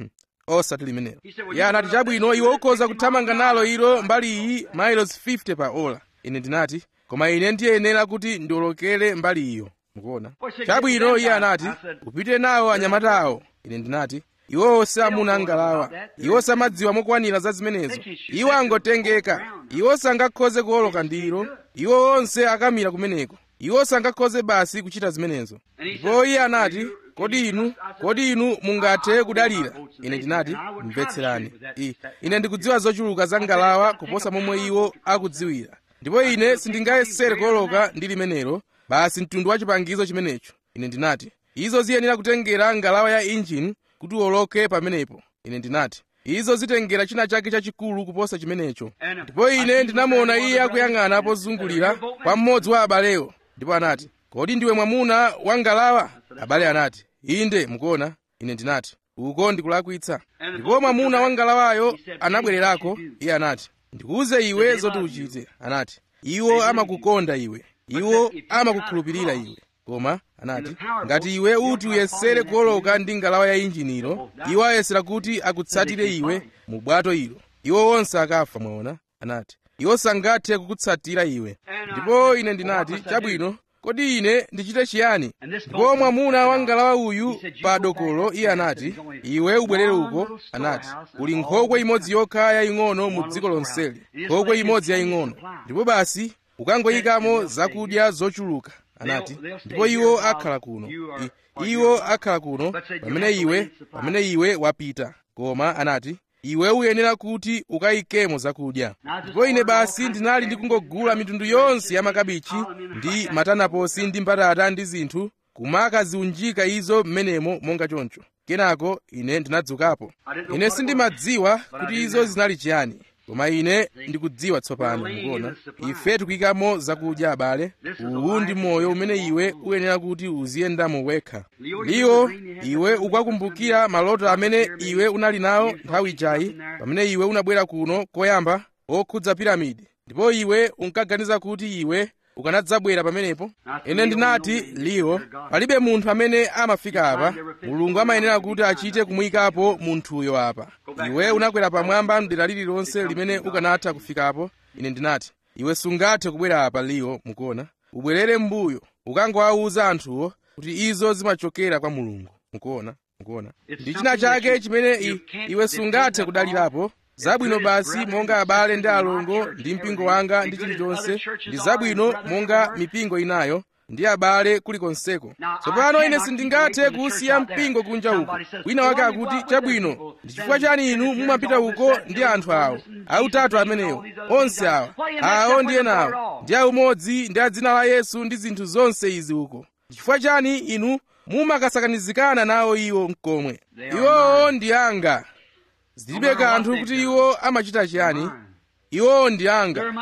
osati limenelo iye anati chabwino iwe ukhoza kuthamanga nalo ilo mbali iyi miles 50 pa ola ine ndinati koma ine ndiyenera kuti ndiwolokere mbali iyo mukuona chabwino iye anati upite nawo anyamatawo ine ndinati iwo samuna ngalawa iwo samadziwa mokwanira za zimenezo iwo angotengeka iwo sangakhoze kuwoloka ndilo iwo onse akamira kumeneko iwo sangakhoze basi kuchita zimenezo ndipo iye anati kodi inu kodi inu mungathe kudalira ine ndinati mvetserani I, ine ndikudziwa zochuluka za ngalawa kuposa momwe iwo akudziwira ndipo ine sindingayesere kuwoloka ndi limenelo basi mtundu wa chipangizo chimenecho ine ndinati izo ziyenera kutengera ngalawa ya injini kuti uwoloke pamenepo ine ndinati izo zitengera china chake chachikulu kuposa chimenecho ndipo ine ndinamuona iye akuyang'ana pozungulira kwa mmodzi wa abalewo ndipo anati kodi ndiwe mwamuna wa ngalawa abale anati inde mukuona ine ndinati uko ndikulakwitsa ndipo mwamuna wa ngalawayo anabwererako iye anati ndikuuze iwe zoti uchite anati iwo amakukonda iwe iwo amakukhulupirira iwe koma anati ngati iwe uti uyesere kuwoloka ndi ngalawa ya injiniro iwo ayesera kuti akutsatire iwe mu bwato ilo iwo onse akafa mwaona anati iwo sangathe kukutsatira iwe ndipo ine ndinati chabwino kodi ine ndichite chiyani ndipo mwamuna wa ngalawa uyu pa dokolo iye anati iwe ubwerere uko anati kuli nkhokwe imodzi yokha yaying'ono mu dziko lonseli nkhokwe imodzi yaying'ono ndipo basi ukangoyikamo zakudya zochuluka anati ndipo iwo akhala kuno I, iwo akhala kuno pamene iwe pamene iwe wapita koma anati iwe uyenera kuti ukayikemo zakudya ndipo ine basi ndinali ndikungogula mitundu yonse ya makabichi ndi matanaposi ndi mbatata ndi zinthu kumakaziunjika izo m'menemo monga choncho kenako ine ndinadzukapo ine sindimadziwa kuti izo zinali chiyani koma ine ndikudziwa tsopano mukuona ife tikuyikamo zakudya abale uwu ndi moyo umene iwe uyenera kuti uziyendamo wekha liwo iwe ukukumbukira maloto amene iwe unali nawo nthawi ijayi pamene iwe unabwera kuno koyamba okhudza piramidi ndipo iwe unkaganiza kuti iwe ukanadzabwera pamenepo ine ndinati liwo palibe munthu amene amafika apa mulungu amayenera kuti achite kumuyikapo munthuyo apa iwe unakwera pamwamba mdera lililonse limene ukanatha kufikapo ine ndinati iwe sungathe kubwera apa liwo mukuona ubwerere m'mbuyo ukangowawuza anthuwo kuti izo zimachokera kwa mulungu mukuona mukuona ndi china chake chimene i, iwe sungathe kudalirapo zabwino basi monga abale ndi alongo ndi mpingo wanga ndi chilichonse ndi zabwino monga mipingo inayo ndi abale kulikonseko tsopano ine sindingathe kusiya mpingo kunja uko wina wake akuti chabwino ndi chifukwa chani inu mumapita uko ndi anthu awo autatu amenewo onse awa awo ndi enawo ndi aumodzi ndi adzina la yesu ndi zinthu zonse izi uko ndi chifukwa chani inu mumakasakanizikana nawo iwo mkomwe iwowo ndi anga zilibe kanthu kuti iwo amachita chiyani iwowo ndi anga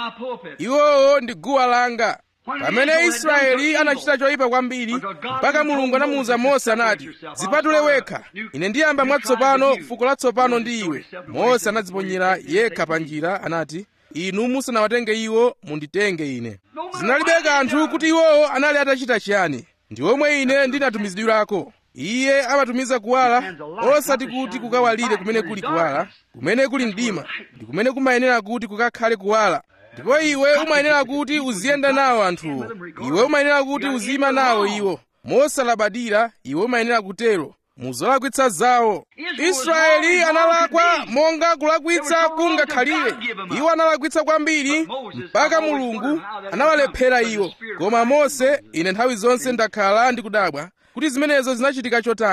iwowo ndi guwa langa pamene israeli anachita choyipa kwambiri mpaka mulungu anamuwuza mose anati zipatule wekha ine ndiyamba mwatsopano fuko latsopano ndi iwe mose anadziponyera yekha pa njira anati inu musanawatenge iwo munditenge ine zinalibe kanthu kuti iwowo anali atachita chiyani ndi omwe ine ndinatumizidwirako iye amatumiza kuwala osati kuti kukawalire kumene kuli kuwala kumene kuli mdima ndi kumene kumayenera kuti kukakhale kuwala ndipo iwe umayenera kuti uziyenda nawo anthuwo iwe umayenera kuti uziyima nawo iwo mosalabadira iwe umayenera kutero muzolakwitsa zawo israeli analakwa monga kulakwitsa kungakhalire iwo analakwitsa kwambiri mpaka mulungu anawalephera iwo koma mose ine nthawi zonse ndakhala ndikudabwa kuti zimenezo zinachitika chotani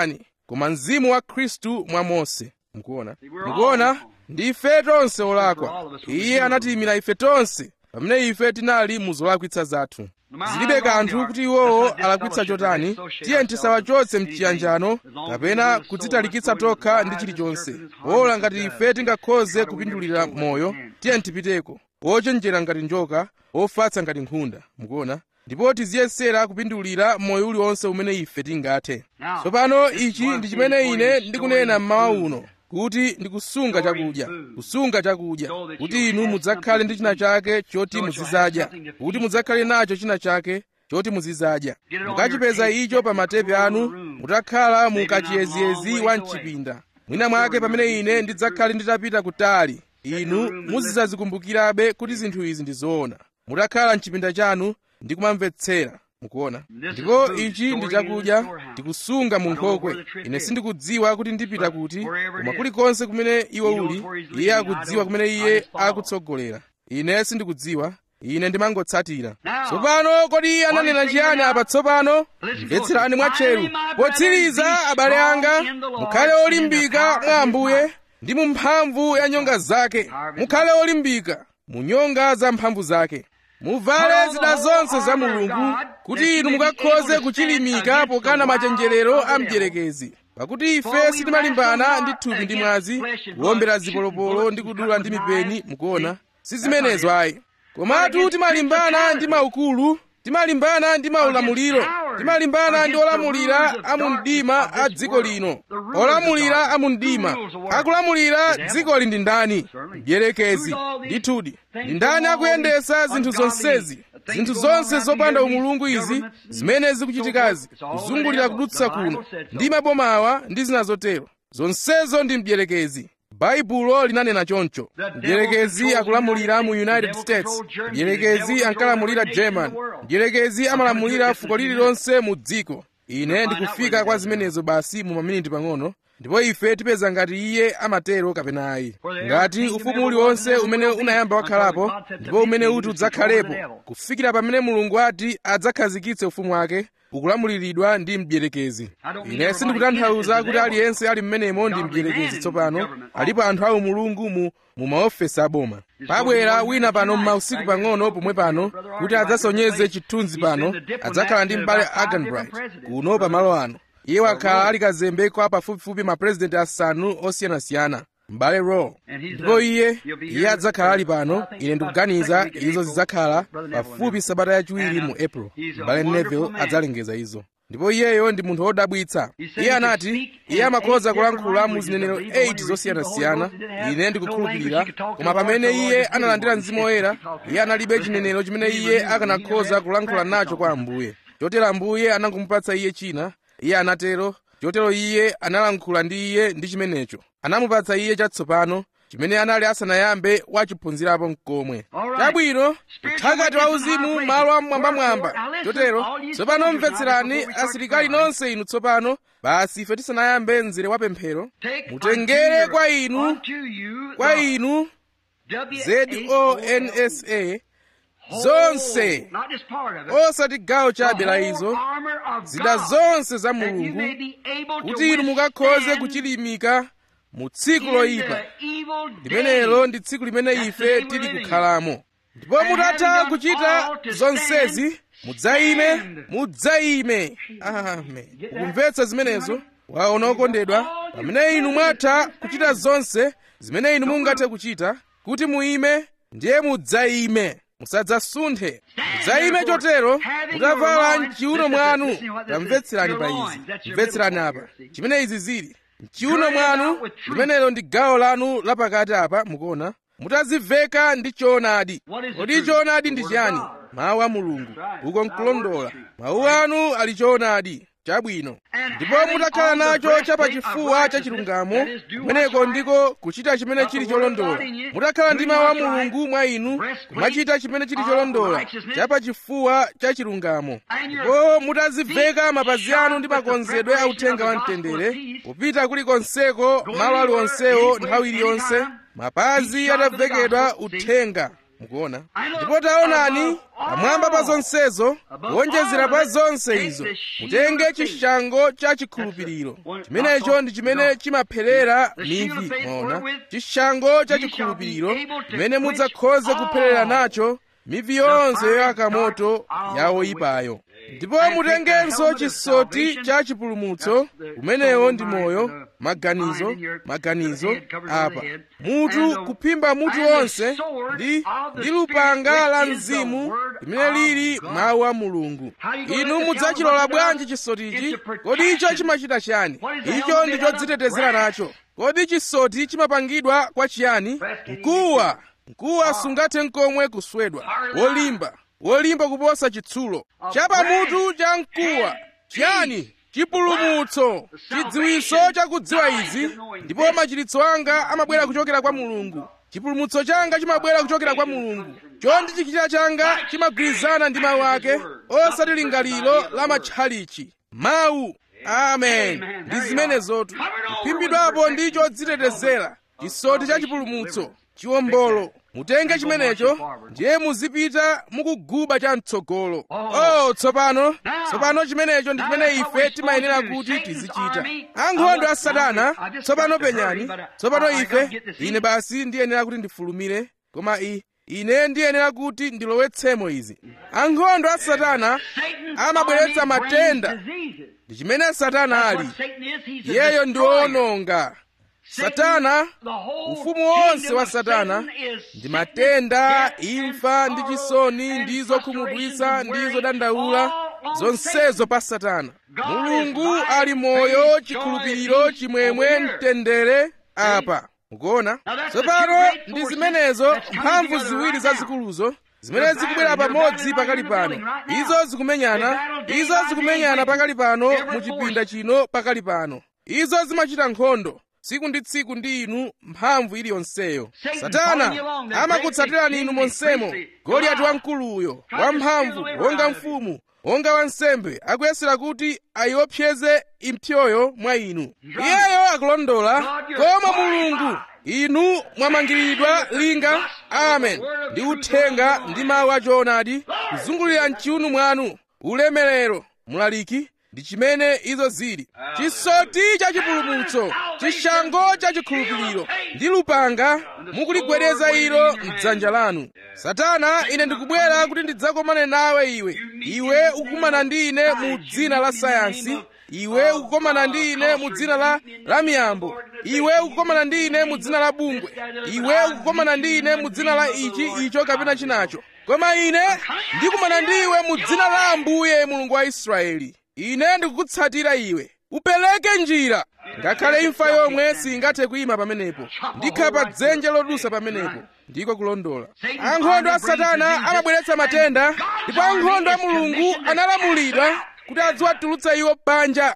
koma mzimu wa khristu mwa mose mukuona mukuona ndi ife tonse olakwa iye anatiyimira ife tonse pamene ife tinali mu zolakwitsa zathu zilibe kanthu kuti iwowo alakwitsa chotani tiye tisawachotse mchiyanjano kapena kudzitalikitsa tokha ndi chilichonse wola ngati ife tingakhoze kupindulira moyo tiye tipiteko wochenjera ngati njoka wofatsa ngati nkhunda mukuona ndipo tiziyesera kupindulira moyo uliwonse umene ife tingathe tsopano ichi ndi chimene ine ndikunena mmawa uno kuti ndikusunga chakudya kusunga chakudya kuti inu mudzakhale ndi china chake choti muzizadya kuti mudzakhale nacho china chake choti muzizadya mukachipeza icho pa matepe anu mutakhala mu kachiyeziyezi wa mchipinda mwina mwake pamene ine ndidzakhale nditapita kutali inu muzidzazikumbukirabe kuti zinthu izi ndi zoona mutakhala mchipinda chanu ndi kumamvetsera mukuona ndipo ichi ndi chakudya ndikusunga mu nkhokwe ine sindikudziwa kuti ndipita kuti koma kulikonse kumene iwe uli iye akudziwa kumene iye akutsogolera ine sindikudziwa ine ndimangotsatira tsopano kodi iye ananena chiyani apa tsopano mvetserani mwatcheru potsiriza abale anga mukhale olimbika mwa ambuye ndi mu mphamvu ya nyonga zake mukhale olimbika mu nyonga za mphamvu zake muvale zida zonse za mulungu kuti inu mukakhoze kuchilimika pokana machenjerero a mdierekezi pakuti ife sitimalimbana ndi thupi ndi mwazi kuwombera zipolopolo ndi kudula ndi mipeni mukuona si zimenezo ayi komatu timalimbana ndi maukulu timalimbana ndi maulamuliro timalimbana ndi olamulira a mu mdima a dziko lino olamulira a mu mdima akulamulira dzikoli ndi ndani mdierekezi ndithudi ndi ndani akuyendesa zinthu zonsezi zinthu zonse zopanda umulungu izi zimene zikuchitikazi kuzungulira kudutsa kuno ndi mabomawa ndi zina zotero zonsezo ndi mdierekezi baibulo linanena choncho mdierekezi akulamulira mu united states mdierekezi ankalamulira german mdierekezi amalamulira fuko lililonse mu dziko ine ndikufika kwa zimenezo basi mu maminiti pang'ono ndipo ife tipeza ngati iye amatero kapena ayi ngati ufumu uliwonse umene unayamba wakhalapo ndipo umene uti udzakhalepo kufikira pamene mulungu ati adzakhazikitse ufumu wake ukulamuliridwa ndi mdierekezi ine sindikutanthauza kuti aliyense ali mmenemo ndi mdierekezi tsopano alipo anthu awo mulungu mu mu maofesi aboma pabwera wina pano m'mausiku pang'ono pomwe pano kuti adzasonyeze chithunzi pano adzakhala ndi m'bale aganbright kuno pamalo ano iye wakhala ali kazembe kwa pafupifupi mapurezidenti asanu osiyanasiyana m'bale row ndipo iye iye adzakhala ali pano ine ndikuganiza izo zidzakhala pafupi sabata yachiwiri mu april m'bale neville adzalengeza izo ndipo iyeyo ndi munthu wodabwitsa iye anati iye amakhoza kulankhula mu zinenero 8 zosiyanasiyana ine ndikukhulupirira koma pamene iye analandira mzimu woyera iye analibe chinenero chimene iye akanakhoza kulankhula nacho kwa ambuye chotero ambuye anangomupatsa iye china iye anatero chotero iye analankhula ndi iye ndi chimenecho anamupatsa iye chatsopano chimene anali asanayambe wachiphunzirapo mkomwe chabwino uthakati wa uzimu malo amwambamwamba chotero tsopano mvetserani asilikali nonse inu tsopano basi ife tisanayambe mzere wa pemphero mutengere kwa inu kwa inu zonsa zonse osati gawo chabe la izo zida zonse za mulungu kuti inu mukakhoze kuchilimika mu tsiku loyipa limenelo ndi tsiku limene ife tili kukhalamo ndipo mutatha kuchita zonsezi mudzayime mudzayime amen ukumvetsa zimenezo waona okondedwa pamene inu mwatha kuchita zonse zimene inu mungathe kuchita kuti muime ndiye mudzayime musadzasunthe mudzayime chotero mutavala mchiuno mwanu tamvetserani pa izi mvetserani apa chimene izi zili mchiuno mwanu limenelo ndi gawo lanu lapakati apa mukuona mutaziveka ndi choonadi kodi choonadi ndi chiyani mawu a mulungu uko nkulondola mawu anu ali choonadi chabwino ndipo mutakhala nacho chapachifuwa cha chilungamo kumeneko ndiko kuchita chimene chili cholondola mutakhala ndi mawu a mulungu mwa inu kumachita chimene chili cholondola chapachifuwa cha chilungamo ndipo mutaziveka mapazi anu ndi makonzedwe a uthenga wa mtendere kupita kulikonseko malo aliwonsewo nthawi iliyonse mapazi atavekedwa uthenga mukuona ndipo taonani pamwamba pa zonsezo kuonjezera pa zonse izo mutenge chishango cha chikhulupiriro chimenecho ndi chimene chimapherera mivi mwaona chishango cha chikhulupiriro chimene mudzakhoze kupherera nacho mivi yonse yoyaka moto ya oyipayo ndipo mutengenso chisoti cha chipulumutso umenewo ndi moyo maganizo maganizo apa mutu kuphimba mutu wonse ndi ndi lupanga la mzimu limene lili mawu a mulungu inu mudzachilola bwanji chisotichi kodi icho chimachita chiyani icho ndi chodzitetezera nacho kodi chisoti chimapangidwa kwa chiyani mkuwa mkuwa sungathe nkomwe kuswedwa wolimba wolimba kuposa chitsulo chapamutu cha mkuwa chiyani chipulumutso chidziwiso chakudziwa izi ndipo machiritso anga amabwera kuchokera kwa mulungu chipulumutso changa chimabwera kuchokera kwa mulungu chondi chichita changa chimagwirizana ndi mawu ake osati lingaliro la matchalichi mawu amen ndi zimenezotu kuphimbidwapo ndi chodzitetezera chisoti cha chipulumutso chiwombolo mutenge chimenecho ndiye muzipita mukuguba chamtsogolo oh tsopano tsopano chimenecho ndi chimene ife timayenera kuti tizichita ankhondo a satana tsopano penyani tsopano ife ine basi ndiyenera kuti ndifulumire koma i ine ndiyenera kuti ndilowetsemo izi ankhondo a satana amabweretsa matenda ndi chimene satana ali iyeyo ndi wowononga satana ufumu wonse wa satana ndi matenda imfa ndi chisoni ndi zokhumudwitsa ndi zodandaula zonsezo pa satana mulungu ali moyo chikhulupiriro chimwemwe mtendere apa mukuona tsopano ndi zimenezo mphamvu ziwiri zazikuluzo zimene zikubwera pamodzi pakali pano izo zikumenyana izo zikumenyana pakali pano mu chipinda chino pakali pano izo zimachita nkhondo tsiku ndi tsiku ndi inu mphamvu iliyonseyo satana amakutsatirani inu monsemo goliyati wamkuluyo wamphamvu wonga mfumu wonga wansembe akuyesera kuti ayiopseze impsyoyo mwa inu iyeyo akulondola koma mulungu inu mwamangiridwa linga amen ndi uthenga ndi mawu achoonadi kuzungulira mchiuno mwanu ulemerero mulaliki ndi chimene izo zili chisoti cha chipulumutso chishango cha chikhulupiriro ndi lupanga mukuligwedeza ilo mdzanja lanu satana ine ndikubwera kuti ndidzakomane nawe iwe iwe ukukumana ndi ine mu dzina la sayansi iwe ukukomana ndi ine mu dzina la la miyambo iwe ukukomana ndi ine mu dzina la bungwe iwe ukukomana ndi ine mu dzina la ichi icho kapena chinacho koma ine ndikumana ndi iwe mu dzina la ambuye mulungu wa israeli ine ndikukutsatira iwe upereke njira ngakhale imfa yomwe singathe kuyima pamenepo ndikhala pa dzenje lodusa pamenepo ndiko kulondola ankhondo a satana amabweretsa matenda ndipo ankhondo a mulungu analamulidwa kuti adziwatulutsa iwo panja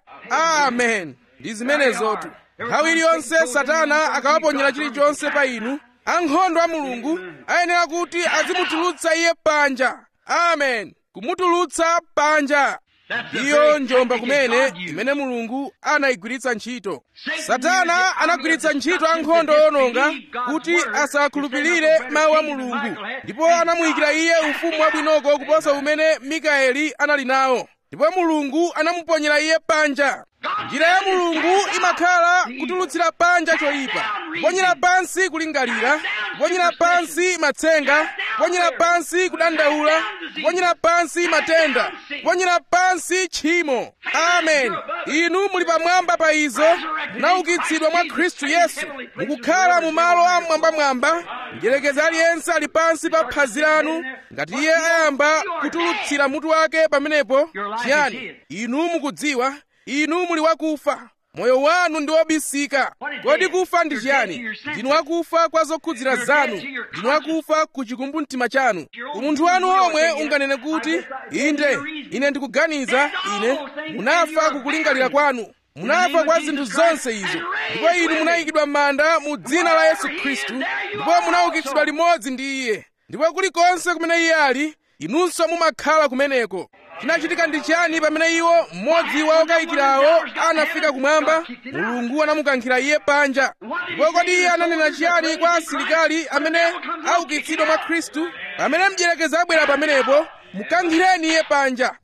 amen ndi zimenezotu nthawi iliyonse satana akawaponyera chilichonse pa inu ankhondo a mulungu ayenera kuti azimutulutsa iye panja amen kumutulutsa panja iyo njomba kumene imene mulungu anayigwiritsa ntchito satana anagwiritsa ntchito ankhondo ononga kuti asakhulupirire mawu a mulungu ndipo anamuyikira iye ufumu wabwinoko kuposa umene mikaeli anali nawo ndipo mulungu anamuponyera iye panja njira ya mulungu imakhala kutulutsira panja choyipa kuponyera pansi kulingalira kuponyera pansi matsenga kuponyera pansi kudandaula kuponyera pansi matenda kuponyera pansi tchimo amen inu muli pamwamba pa izo munaukitsidwa mwa khristu yesu mukukhala mu malo a mwambamwamba mdierekezi aliyense ali pansi pa phazi lanu ngati iye ayamba kutulutsira mutu wake pamenepo chiyani inu mukudziwa inu muli wakufa moyo wanu ndi wobisika kodi kufa ndi chiyani ndinu wakufa kwa zokhudzira zanu ndinu wakufa ku chikumbumtima chanu umunthu wanu omwe unganene kuti inde ine ndikuganiza ine munafa kukulingalira kwanu munafa kwa zinthu zonse izo ndipo inu munayikidwa m'manda mu dzina la yesu khristu ndipo munaukitsidwa limodzi ndi iye ndipo kulikonse kumene iye ali inunso mumakhala kumeneko chinachitika ndi chiyani pamene iwo mmodzi wa okayikirawo anafika kumwamba mulungu anamukankhira iye panja ndipo kodi iye ananena chiyani kwa asilikali amene aukitsidwa mwa khristu pamene mdierekezi abwera pamenepo mukankhireni iye panja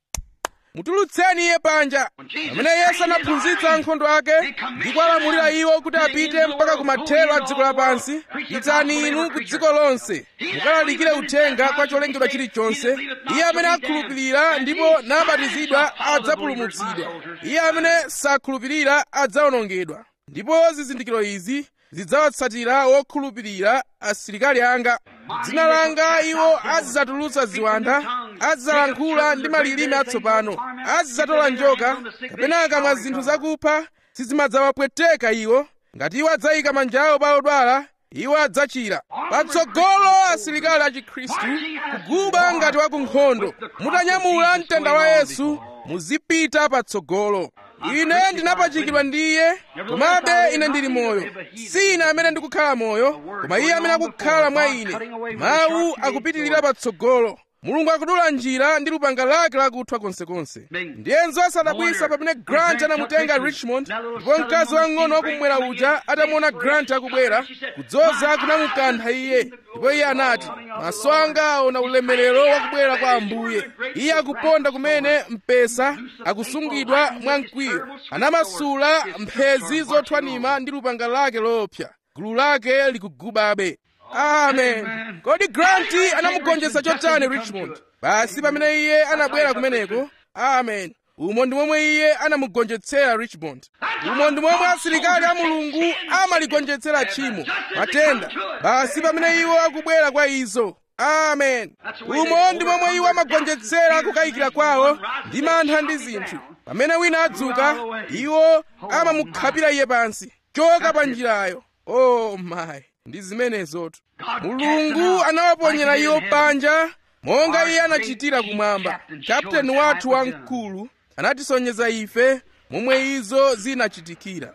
mutulutseni iye panja pamene yesu anaphunzitsa ankhondo ake ndipo alamulira iwo kuti apite mpaka kumathero a dziko lapansi pitani inu ku dziko lonse mukalalikire uthenga kwa cholengedwa chilichonse iye amene akhulupirira ndipo nabatizidwa adzapulumutsidwa iye amene sakhulupirira adzawonongedwa ndipo zizindikiro izi zidzawatsatira wokhulupirira asilikali anga dzina langa iwo azidzatulutsa ziwanda azidzalankhula ndi malilime atsopano azidzatola njoka kapena akamwa zinthu zakupha sizimadzawapweteka iwo ngati iwo adzayika manja awo pa odwala iwo adzachira patsogolo asilikali a chikhristu kuguba ngati wa ku nkhondo mutanyamula mtanda wa yesu muzipita patsogolo ine ndinapachikidwa ndi iye komabe ine ndili moyo si ine amene ndikukhala moyo koma iye amene akukhala mwa ine mawu akupitirira patsogolo mulungu akudula njira ndi lupanga lake lakuthwa konsekonse ndiyenzo asadabwisa pamene grant anamutenga richmond ndipo mkazi wang'ono wakumwera uja atamuona grant akubwera kudzoza kunamukantha iye ndipo iye anati maso anga aona ulemerero wakubwera kwa ambuye iye akuponda kumene mpesa akusungidwa mwa mkwiyo anamasula mphezi zothwanima ndi lupanga lake loopsa gulu lake likugubabe amen kodi granti anamugonjetsa chotani richmond basi pamene iye anabwera kumeneko amen umo ndi momwe iye anamugonjetsera richmond umo ndi momwe asilikali a mulungu amaligonjetsera tchimo matenda basi pamene iwo akubwera kwa izo amen umo ndi momwe iwo amagonjetsera kukayikira kwawo ndi mantha ndi zinthu pamene wina adzuka iwo amamukhapira iye pansi choka pa njirayo oh my ndi zimenezotu mulungu anawaponyera iwo panja monga iye anachitira kumwamba kapteni wathu wamkulu anatisonyeza ife momwe izo zinachitikira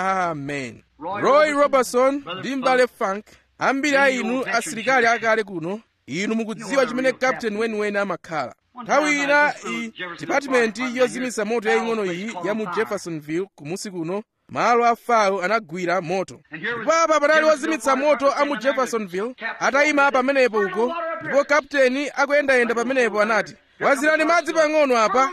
amen roy robertson ndi mbale frank ambiri a inu asilikali akale kuno inu mukudziwa chimene kapteni weniweni amakhala nthawi ina i dipatimenti yozimitsa moto yaying'ono iyi ya mu jeffersonville kumusi kuno malo a fao anagwira moto ndipo apa panali wozimitsa moto a mu jeffersonville atayima pamenepo uko ndipo kapteni akuyendayenda pamenepo anati wazirani madzi pang'ono apa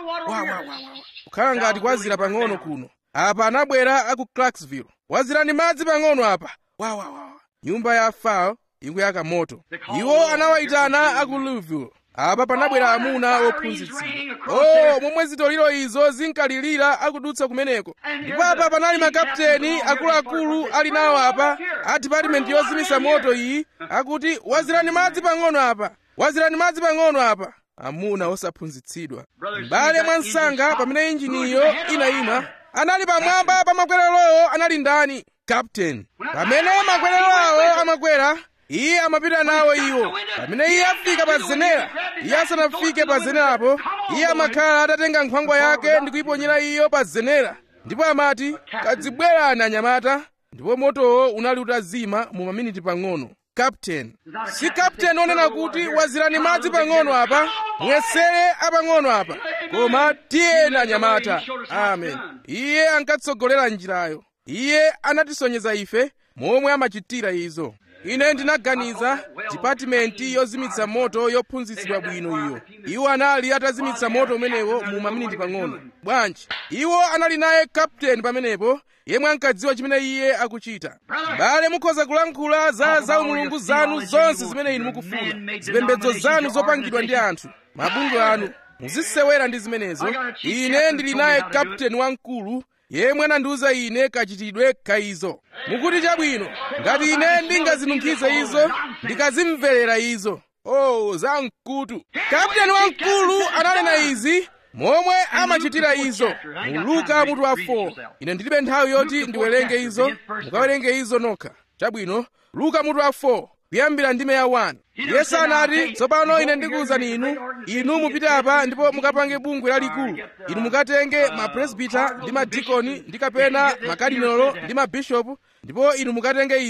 kukhala ngati kwazira pang'ono kuno apa anabwera aku clarksville wazirani madzi pang'ono apa wawawa nyumba ya fao ikuyaka moto iwo anawayitana aku louisville apa panabwera amuna ophunzitsidwa oh momwe zitoliro izo zinkalirira akudutsa kumeneko ndipo apa panali makapteni akuluakulu ali nawo apa a dipatimenti yozimitsa moto iyi akuti wazirani madzi pang'ono apa wazirani madzi pang'ono apa amuna osaphunzitsidwa m'bale mwa msanga pamene injiniyo inayima anali pamwamba pa makwererowo anali ndani kapteni pamene makwerero awo amakwera iye amapita nawo iwo pamene iye afika pa zenera iye asanafike pa zenerapo iye amakhala atatenga nkhwangwa yake ndi kuyiponyera iyo pa zenera ndipo amati kadzibwerani anyamata ndipo motowo unali utazima mu maminiti pang'ono kapteni si kapteni onena kuti wazirani madzi pang'ono apa mwesere apang'ono apa koma tiyeni anyamata amen iye ankatsogolera njirayo iye anatisonyeza ife momwe amachitira izo ine ndinaganiza dipatimenti yozimitsa moto yophunzitsidwa bwino iyo iwo anali atazimitsa moto umenewo mu maminiti pang'ono bwanji iwo anali naye kapteni pamenepo yemwe ankadziwa chimene iye akuchita m'bale mukhoza kulankhula za zaumulungu zanu zonse zimene inu mukufuna zipembedzo zanu zopangidwa ndi anthu mabungwe anu muzisewera ndi zimenezo ine ndili naye kapteni wamkulu yemwe anandiwuza ine kachitidwe ka izo mukuti chabwino ngati ine ndingazinunkhize izo ndikazimverera izo oh zamkutu kapteni wamkulu ananena izi momwe amachitira izo mu luka mutu wa 4 ine ndilibe nthawi yoti ndiwerenge izo mukawerenge izo nokha chabwino luka mutu wa 4 kuyambira ndime ya 1 yesu anati tsopano ine ndikuwuzani inu inu mupite apa ndipo mukapange bungwe lalikulu inu mukatenge mapresbita ndi madikoni ndi kapena makadinolo ndi mabishopu ndipo inu mukatenge izi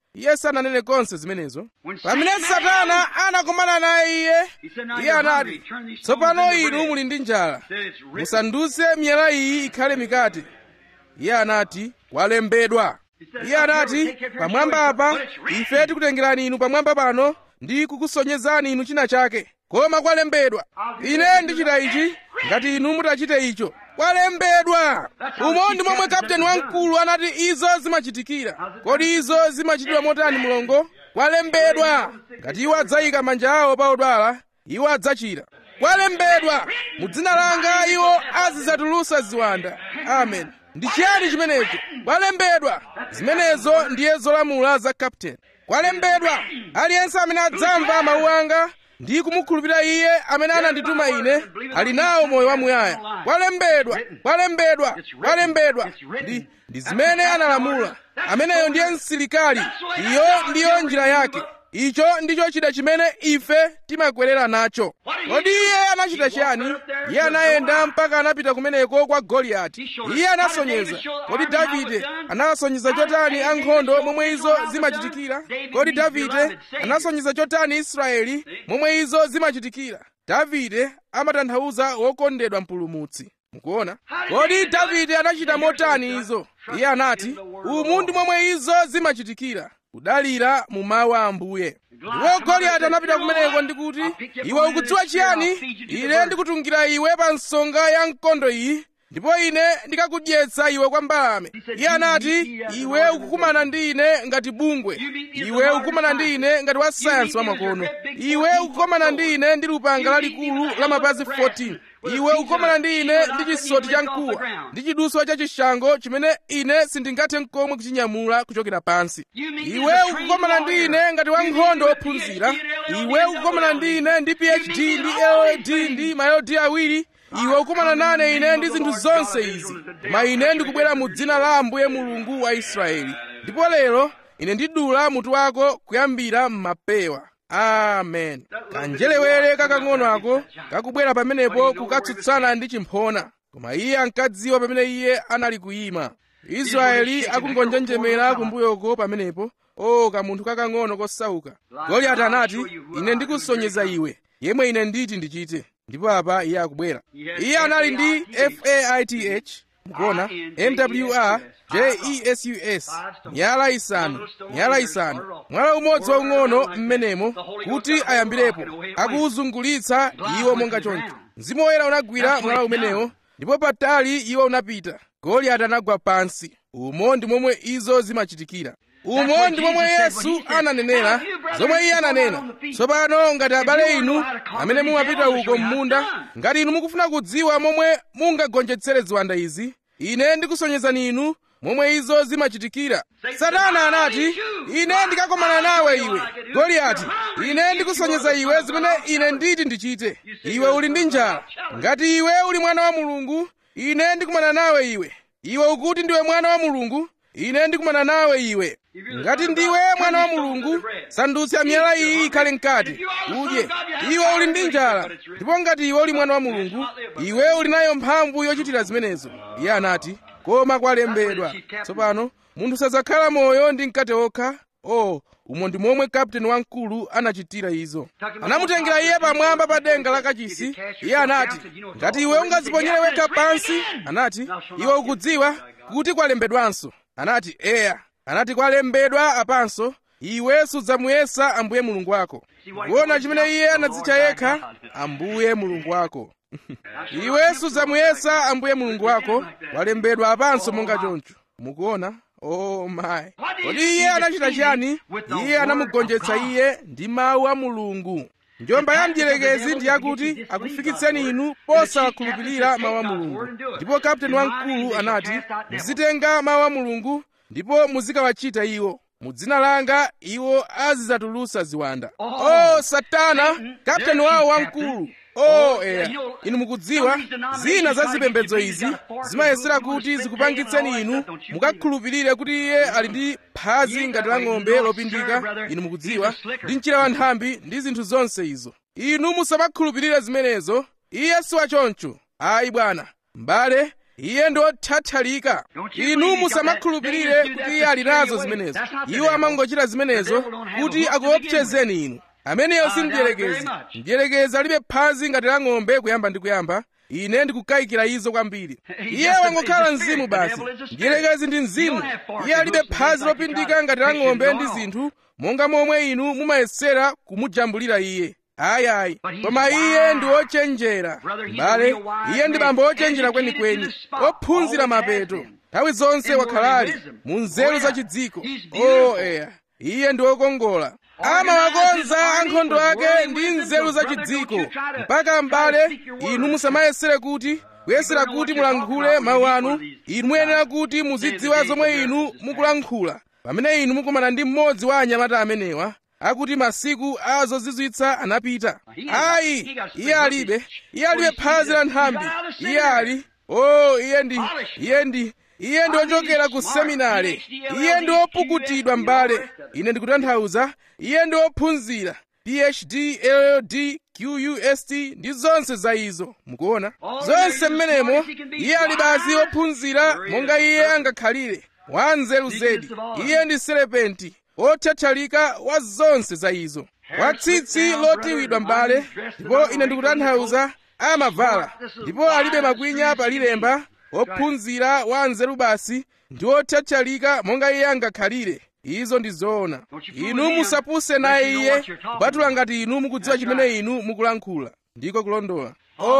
iye sananene konse zimenezo pamene satana anakumana naye iye iye anati tsopano inu muli ndi njala musandutse miyala iyi ikhale mikate iye anati kwalembedwa iye anati pamwamba apa ife tikutengerani inu pamwamba pano ndi kukusonyezani inu china chake koma kwalembedwa ine ndichita ichi ngati inu mutachite icho kwalembedwa umo ndi momwe kapteni wamkulu anati izo zimachitikira kodi izo zimachitidwa motani mlongo kwalembedwa ngati iwo adzayika manja awo pa odwala iwo adzachira kwalembedwa mu dzina langa iwo azidzatulutsa ziwanda amen ndi chiyani chimenecho kwalembedwa zimenezo ndiye zolamula za kapteni kwalembedwa aliyense amene adzamva mawu anga ndi kumukhulupirira iye amene anandituma ine ali nawo moyo wamuyaya kwalembedwa kwalembedwa kwalembedwa ndi ndi zimene analamula ameneyo ndiye msilikali iyo ndiyo njira yake icho ndicho chida chimene ife timakwerera nacho kodi iye anachita chiyani iye anayenda mpaka anapita kumeneko kwa goliyati iye anasonyeza kodi davide anasonyeza chotani ankhondo momwe izo zimachitikira kodi davide anasonyeza chotani israeli momwe izo zimachitikira davide amatanthauza wokondedwa mpulumutsi mukuona kodi davide anachita motani izo iye anati umu ndi momwe izo zimachitikira kudalira mu mawu a ambuye ndipo goliyati anapita kumeneko ndi kuti iwe ukudziwa chiyani ine ndikutungira iwe pa nsonga ya mkondo iyi ndipo ine ndikakudyetsa iwe kwa mbalame iye anati iwe ukukumana ndi ine ngati bungwe iwe ukukumana ndi ine ngati wa sayansi wamakono iwe ukukumana ndi ine ndi lupanga lalikulu la mapazi 14 iwe ukukumana ndi ine ndi chisoti cha mkuwa ndi chiduswa cha chishango chimene ine sindingathe n'komwe kuchinyamula kuchokera pansi iwe ukukumana ndi ine ngati wankhondo wophunzira iwe ukukumana ndi ine ndi phd ndi lld ndi mayodi awiri iwe ukumana nane ine ndi zinthu zonse izi koma ine ndikubwera mu dzina la ambuye mulungu wa israeli ndipo lero ine ndidula mutu wako kuyambira m'mapewa amen kanjelewere kakang'ono ako kakubwera pamenepo kukatsutsana ndi chimphona koma iye ankadziwa pamene iye anali kuyima israeli akungonjenjemera kumbuyoko pamenepo o kamunthu kakang'ono kosauka goliyati anati ine ndikusonyeza iwe yemwe ine nditi ndichite ndipo apa iye akubwera iye anali ndi faith mukuona mwr jesus miyala isanu miyala isanu mwala umodzi waung'ono m'menemo kuti ayambirepo akuwuzungulitsa iwo monga choncho mzimu woyera unagwira mwala umenewo ndipo patali iwo unapita goliyati anagwa pansi umo ndi momwe izo zimachitikira umo ndi momwe yesu ananenera zomwe iye ananena tsopano ngati abale inu amene mumapita uko m'munda ngati inu mukufuna kudziwa momwe mungagonjetsere ziwanda izi ine ndikusonyezani inu momwe izo zimachitikira satana anati ine ndikakomana nawe iwe goliyati ine ndikusonyeza iwe zimene ine nditi ndichite iwe uli ndi njala ngati iwe uli mwana wa mulungu ine ndikumana nawe iwe iwe ukuti ndiwe mwana wa mulungu ine ndikumana nawe iwe ngati ndiwe mwana wa mulungu sandutsa miyala iyi ikhale mkate udye iwe uli ndi njala ndipo ngati iwe uli mwana wa mulungu iwe uli nayo mphamvu yochitira zimenezo iye anati koma kwalembedwa tsopano munthu sadzakhala moyo ndi mkate wokha oh umo ndi momwe kapteni wamkulu anachitira izo anamutengera iye pamwamba pa denga la kachisi iye anati ngati iwe ungadziponyere wekha pansi anati iwe ukudziwa kuti kwalembedwanso anati eya anati kwalembedwa apanso iwe sudzamuyesa ambuye mulungu wako kuona chimene iye anadzitcha yekha ambuye mulungu wako iwe sudzamuyesa ambuye mulungu wako kwalembedwa apanso monga choncho mukuona oh my kodi iye anachita chiyani iye anamugonjetsa iye ndi mawu a mulungu njomba ya mdierekezi ndi yakuti akufikitseni inu posakhulupirira mawu a mulungu ndipo kapteni wamkulu anati muzitenga mawu a mulungu ndipo muzikawachita iwo mu dzina langa iwo azidzatulutsa ziwanda oh satana kapteni wawo wamkulu oh eya inu mukudziwa zina za zipembedzo izi zimayesera kuti zikupangitseni inu mukakhulupirire kuti iye ali ndi phazi ngati la ng'ombe lopindika inu mukudziwa ndi mchira wa nthambi ndi zinthu zonse izo inu musamakhulupirire zimenezo iye si wachoncho ayi bwana m'bale iye ndi othathalika inu musamakhulupirire kuti iye ali nazo zimenezo iwo amangochita zimenezo kuti akuopsezeni inu ameneyo si mdierekezi mdierekezi alibe phazi ngati la ng'ombe kuyamba ndi kuyamba ine ndikukayikira izo kwambiri iye wangokhala mzimu basi mdierekezi ndi mzimu iye alibe phazi lopindika ngati la ng'ombe ndi zinthu monga momwe inu mumayesera kumujambulira iye ayi koma iye ndi ochenjera mbale iye ndi bambo ochenjera kwenikweni ophunzira mapeto nthawi zonse wakhalali mu nzeru za chidziko o eya iye ndi wokongola amawakonza ankhondo ake ndi nzeru za chidziko mpaka m'bale inu musamayesere kuti kuyesera kuti mulankhule mawu anu inu muyenera kuti muzidziwa zomwe inu mukulankhula pamene inu mukumana ndi mmodzi wa anyamata amenewa akuti masiku a zozizwitsa anapita ayi iye alibe iye alibe phazi la nthambi iye ali o iye ndi iye ndi iye ndi ochokera ku seminari iye ndi opukutidwa m'bale ine ndikutanthauza iye ndi ophunzira phd llld qust ndi zonse za izo mukuona zonse mmenemo iye ali basi ophunzira monga iye angakhalire wanzeru zedi iye ndi serepenti othathalika wa zonse za izo watsitsi lotiwidwa m'bale ndipo ine ndikutanthauza amavala ndipo alibe makwinya palilemba ophunzira wa nzeru basi ndi othathalika monga iye angakhalire izo ndi zoona inu musapuse naye iye kupatula ngati inu mukudziwa chimene inu mukulankhula ndiko kulondola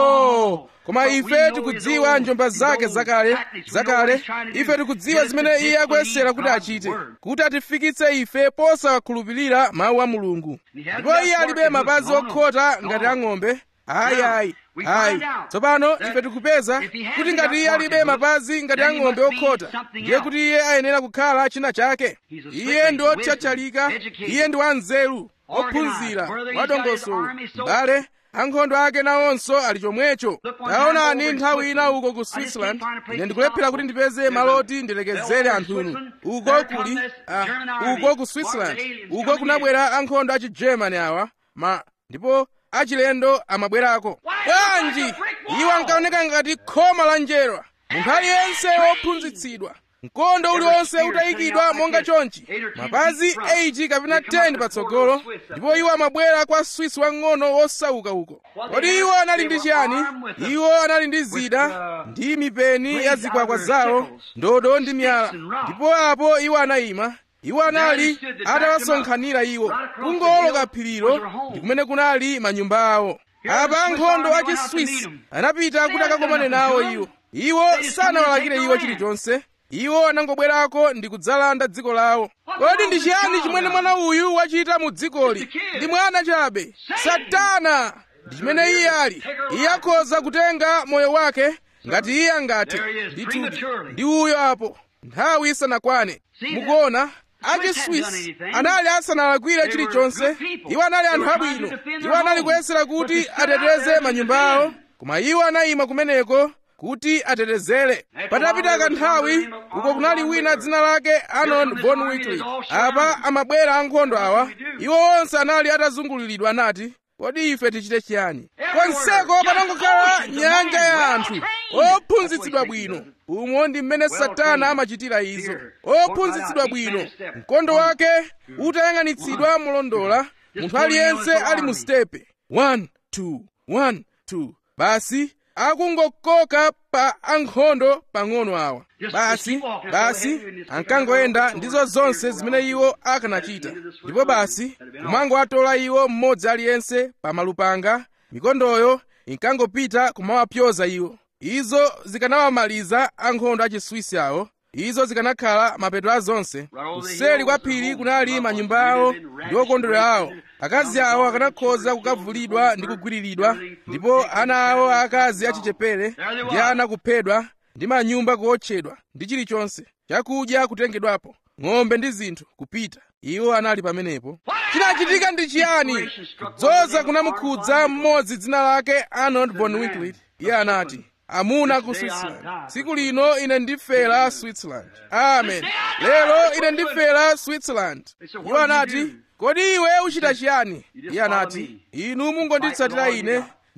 oh koma ife tikudziwa njomba zake zakale zakale ife tikudziwa zimene iye akuyesera kuti achite kuti atifikitse ife posawakhulupirira mawu a mulungu ndipo iye alibe mapazi okhota ngati ang'ombe ayi ayi ayi tsopano ife tikupeza kuti ngati iye alibe mapazi ngati ang'ombe okhota ndiye kuti iye ayenera kukhala china chake iye ndi otchatchalika iye ndi wanzeru ophunzira wadongosolo mbale ankhondo ake nawonso ali chomwecho taonani nthawi ina uko ku switzerland ine ndikulephera kuti ndipeze maloti ndilekezere anthunu uko kuli uh, uko ku switzerland uko kunabwera ankhondo a chigermany awa ma ndipo achilendo amabwerako bwanji iwo ankaoneka ngati khoma la njerwa munthu aliyense wophunzitsidwa mkondo uliwonse utayikidwa monga chonchi mapazi 8 kapena 10 patsogolo ndipo iwo amabwera kwa swiss wang'ono wosauka uko kodi iwo anali ndi chiyani iwo anali ndi zida ndi mipeni ya zikwakwa zawo ndodo ndi miyala ndipo apo iwo anayima iwo anali atawasonkhanira iwo kungoloka phirilo ndi kumene kunali manyumba awo apa ankhondo a chiswisi anapita kuti akakomane nawo iwo iwo sanawalakire iwo chilichonse iwo anangobwerako ndi kudzalanda dziko lawo kodi ndi chiyani chimene mwana uyu wachita mu dzikoli ndi mwana chabe satana ndi chimene iye ali iye akhoza kutenga moyo wake ngati iye angathe ndithudi ndi uyo apo nthawi isanakwane mukuona achiswisi anali asanalakwire chilichonse iwo anali anthu abwino iwo anali kuyesera kuti ateteze manyumba awo koma iwo anayima kumeneko kuti atetezere patapita kanthawi uko kunali wina dzina lake anon von wickliff apa amabwera ankhondo awa iwo onse anali atazunguliridwa anati kodi ife tichite chiyani konseko panangokhala nyanja ya anthu ophunzitsidwa bwino umo ndi mmene satana amachitira izo ophunzitsidwa bwino mkondo wake utayang'anitsidwa molondola munthu aliyense ali mu stepe 1 2 1 2 basi akungokoka pa ankhondo pang'ono awa basi basi ankangoyenda ndizo zonse zimene iwo akanachita ndipo basi kumangowatola iwo mmodzi aliyense pa malupanga mikondoyo inkangopita kumawapyoza iwo izo zikanawamaliza ankhondo achiswisi awo izo zikanakhala mapeto a zonse kuseri kwa phiri kunali manyumba awo ndi okondwera awo akazi awo akanakhoza kukavulidwa ndi kugwiriridwa ndipo ana awo akazi achichepere ndi ana kuphedwa ndi manyumba kuotchedwa ndi chilichonse chakudya kutengedwapo ng'ombe ndi zinthu kupita iwo anali pamenepo chinachitika ndi chiyani kudzoza kunamukhudza mmodzi dzina lake arnold von wickliff iye anati amuna ku switzerland tsiku lino ine ndifera switzerland amen lero ine ndifera switzerland iwo anati kodi iwe uchita chiyani iye anati inu mungonditsatira ine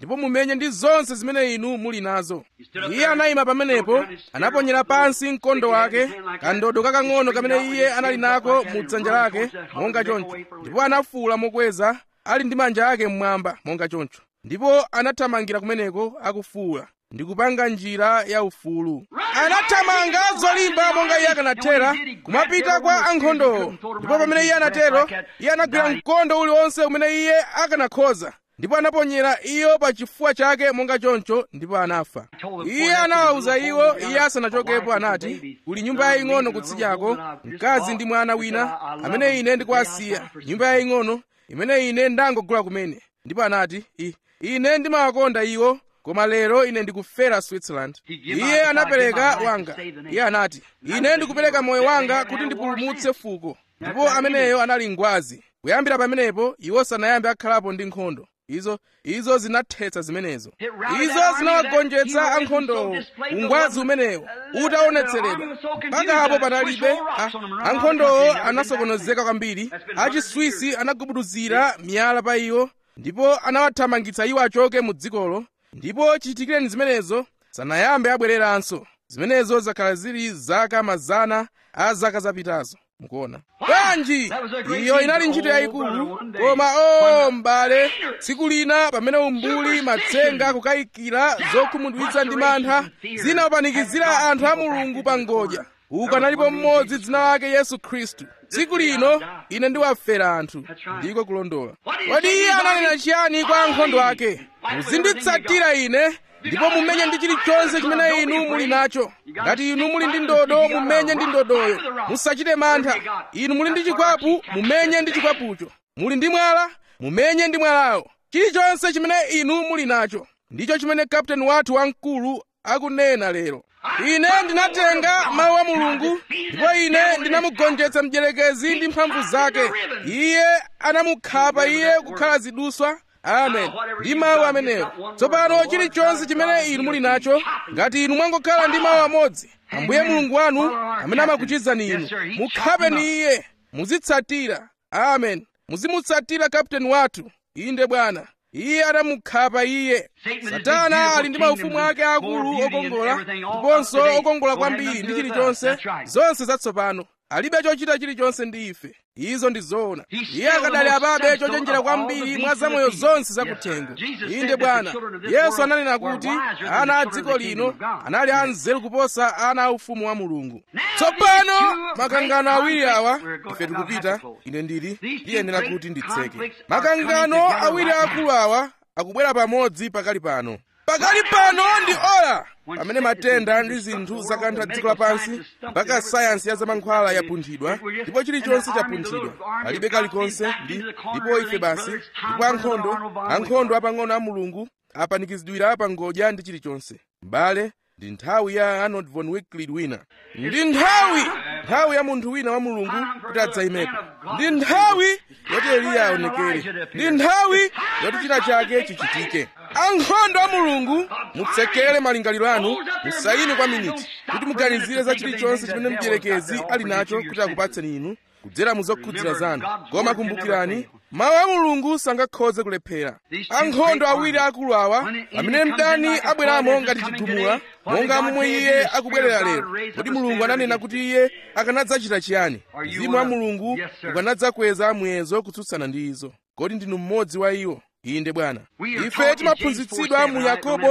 ndipo mumenye ndi zonse zimene inu muli nazo iye anayima pamenepo anaponyera pansi mkondo wake kandodo kakang'ono kamene iye anali nako mu dzanja lake monga choncho ndipo anafuwula mokweza ali ndi manja ake mmwamba monga choncho ndipo anathamangira kumeneko akufuwula ndi kupanga njira ya ufulu anathamanga zolimba monga iye akanathera kumapita kwa ankhondowo ndipo pamene iye anatero iye anagwira mkondo uliwonse umene iye akanakhoza ndipo anaponyera iyo pa chifuwa chake monga choncho ndipo anafa iye anawawuza iwo iye asanachokepo anati kuli nyumba yaying'ono kutsidyako mkazi ndi mwana wina amene ine ndikuwasiya nyumba yaying'ono imene ine ndangogula kumene ndipo anati ine ndimawakonda iwo koma lero ine ndikufera switzerland iye anapereka wanga iye anati ine ndikupereka moyo wanga kuti ndipulumutse fuko ndipo ameneyo anali ngwazi kuyambira pamenepo iwo sanayambe akhalapo ndi nkhondo izo izo zinathetsa zimenezo izo zinawagonjetsa ankhondowo ungwazi umenewo utaonetseredwa mpaka apo panalibe ankhondowo anasokonezeka kwambiri achiswisi anagubuduzira miyala pa iwo ndipo anawathamangitsa iwo achoke mu dzikolo ndipo chitikireni zimenezo sanayambe abwereranso zimenezo zakhala zili zaka mazana a zaka zapitazo mukuona bwanji iyo inali ntchito yayikulu koma o m'bale tsiku lina pamene umbuli matsenga kukayikira zokhumudwitsa ndi mantha zinawapanikizira anthu a mulungu pa ngodya uku analipo mmodzi dzina lake yesu khristu tsiku lino ine ndiwafera anthu ndiko kulondola kodi iye ananena chiyani kwa ankhondo ake muzinditsatira ine ndipo mumenye ndi chilichonse chimene inu muli nacho ngati inu muli ndi ndodo mumenye ndi ndodoyo musachite mantha inu muli ndi chikwapu mumenye ndi chikwapucho muli ndi mwala mumenye ndi mwalawo chilichonse chimene inu muli nacho ndicho chimene kapteni wathu wamkulu akunena lero ine ndinatenga mawu a mulungu ndipo ine ndinamugonjetsa mdierekezi ndi mphamvu zake iye anamukhapa iye kukhala ziduswa amen ndi mawu amenewo tsopano chilichonse chimene inu muli nacho ngati inu mwangokhala ndi mawu amodzi ambuye mulungu wanu amene amakuchizani inu mukhapeni iye muzitsatira amen muzimutsatira kapteni wathu inde bwana iye anamukhapa iye satana ali ndi maufumu ake akulu okongola ndiponso okongola kwambiri ndi chilichonse zonse zatsopano alibe chochita chilichonse ndi ife izo ndi zoona iye akadali apabe chochenjera kwambiri mwa zamoyo zonse zakuthengo inde bwana yesu ananena kuti ana a dziko lino anali anzeru kuposa ana a ufumu wa mulungu tsopano makangano awiri awa ife tikupita ine ndili ndiyenera kuti nditseke makangano awiri akulu awa akubwera pamodzi pakali pano pakali pano ndi ora pamene matenda ndi zinthu zakantha dziko lapansi mpaka sayansi ya zamankhwala yapunthidwa ndipo chilichonse chapunthidwa palibe kalikonse ndi ndipo ife basi ndipo ankhondo ankhondo apang'ono a mulungu apanikizidwira pa ngodya ndi chilichonse m'bale ndi nthawi ya arnold von wicklied wina ndi nthawi nthawi ya munthu wina wa mulungu kuti adzayimepo ndi nthawi yoti eliya aonekere ndi nthawi yoti china chake chichitike ankhondo a mulungu mutsekere malingaliro anu musayime kwa miniti kuti muganizire za chilichonse chimene mdierekezi ali nacho kuti akupatseni inu kudzera mu zokhudzira zanu koma kumbukirani mawu a mulungu sangakhoze kulephera ankhondo awiri akulu awa pamene mdani abweramo ngati chigumula monga momwe iye akubwerera lero kodi mulungu ananena kuti iye akanadzachita chiyani mzimu wa mulungu ukanadzakweza muyezo kutsutsana ndi izo kodi ndinu mmodzi wa iwo inde bwana ife timaphunzitsidwa mu yakobo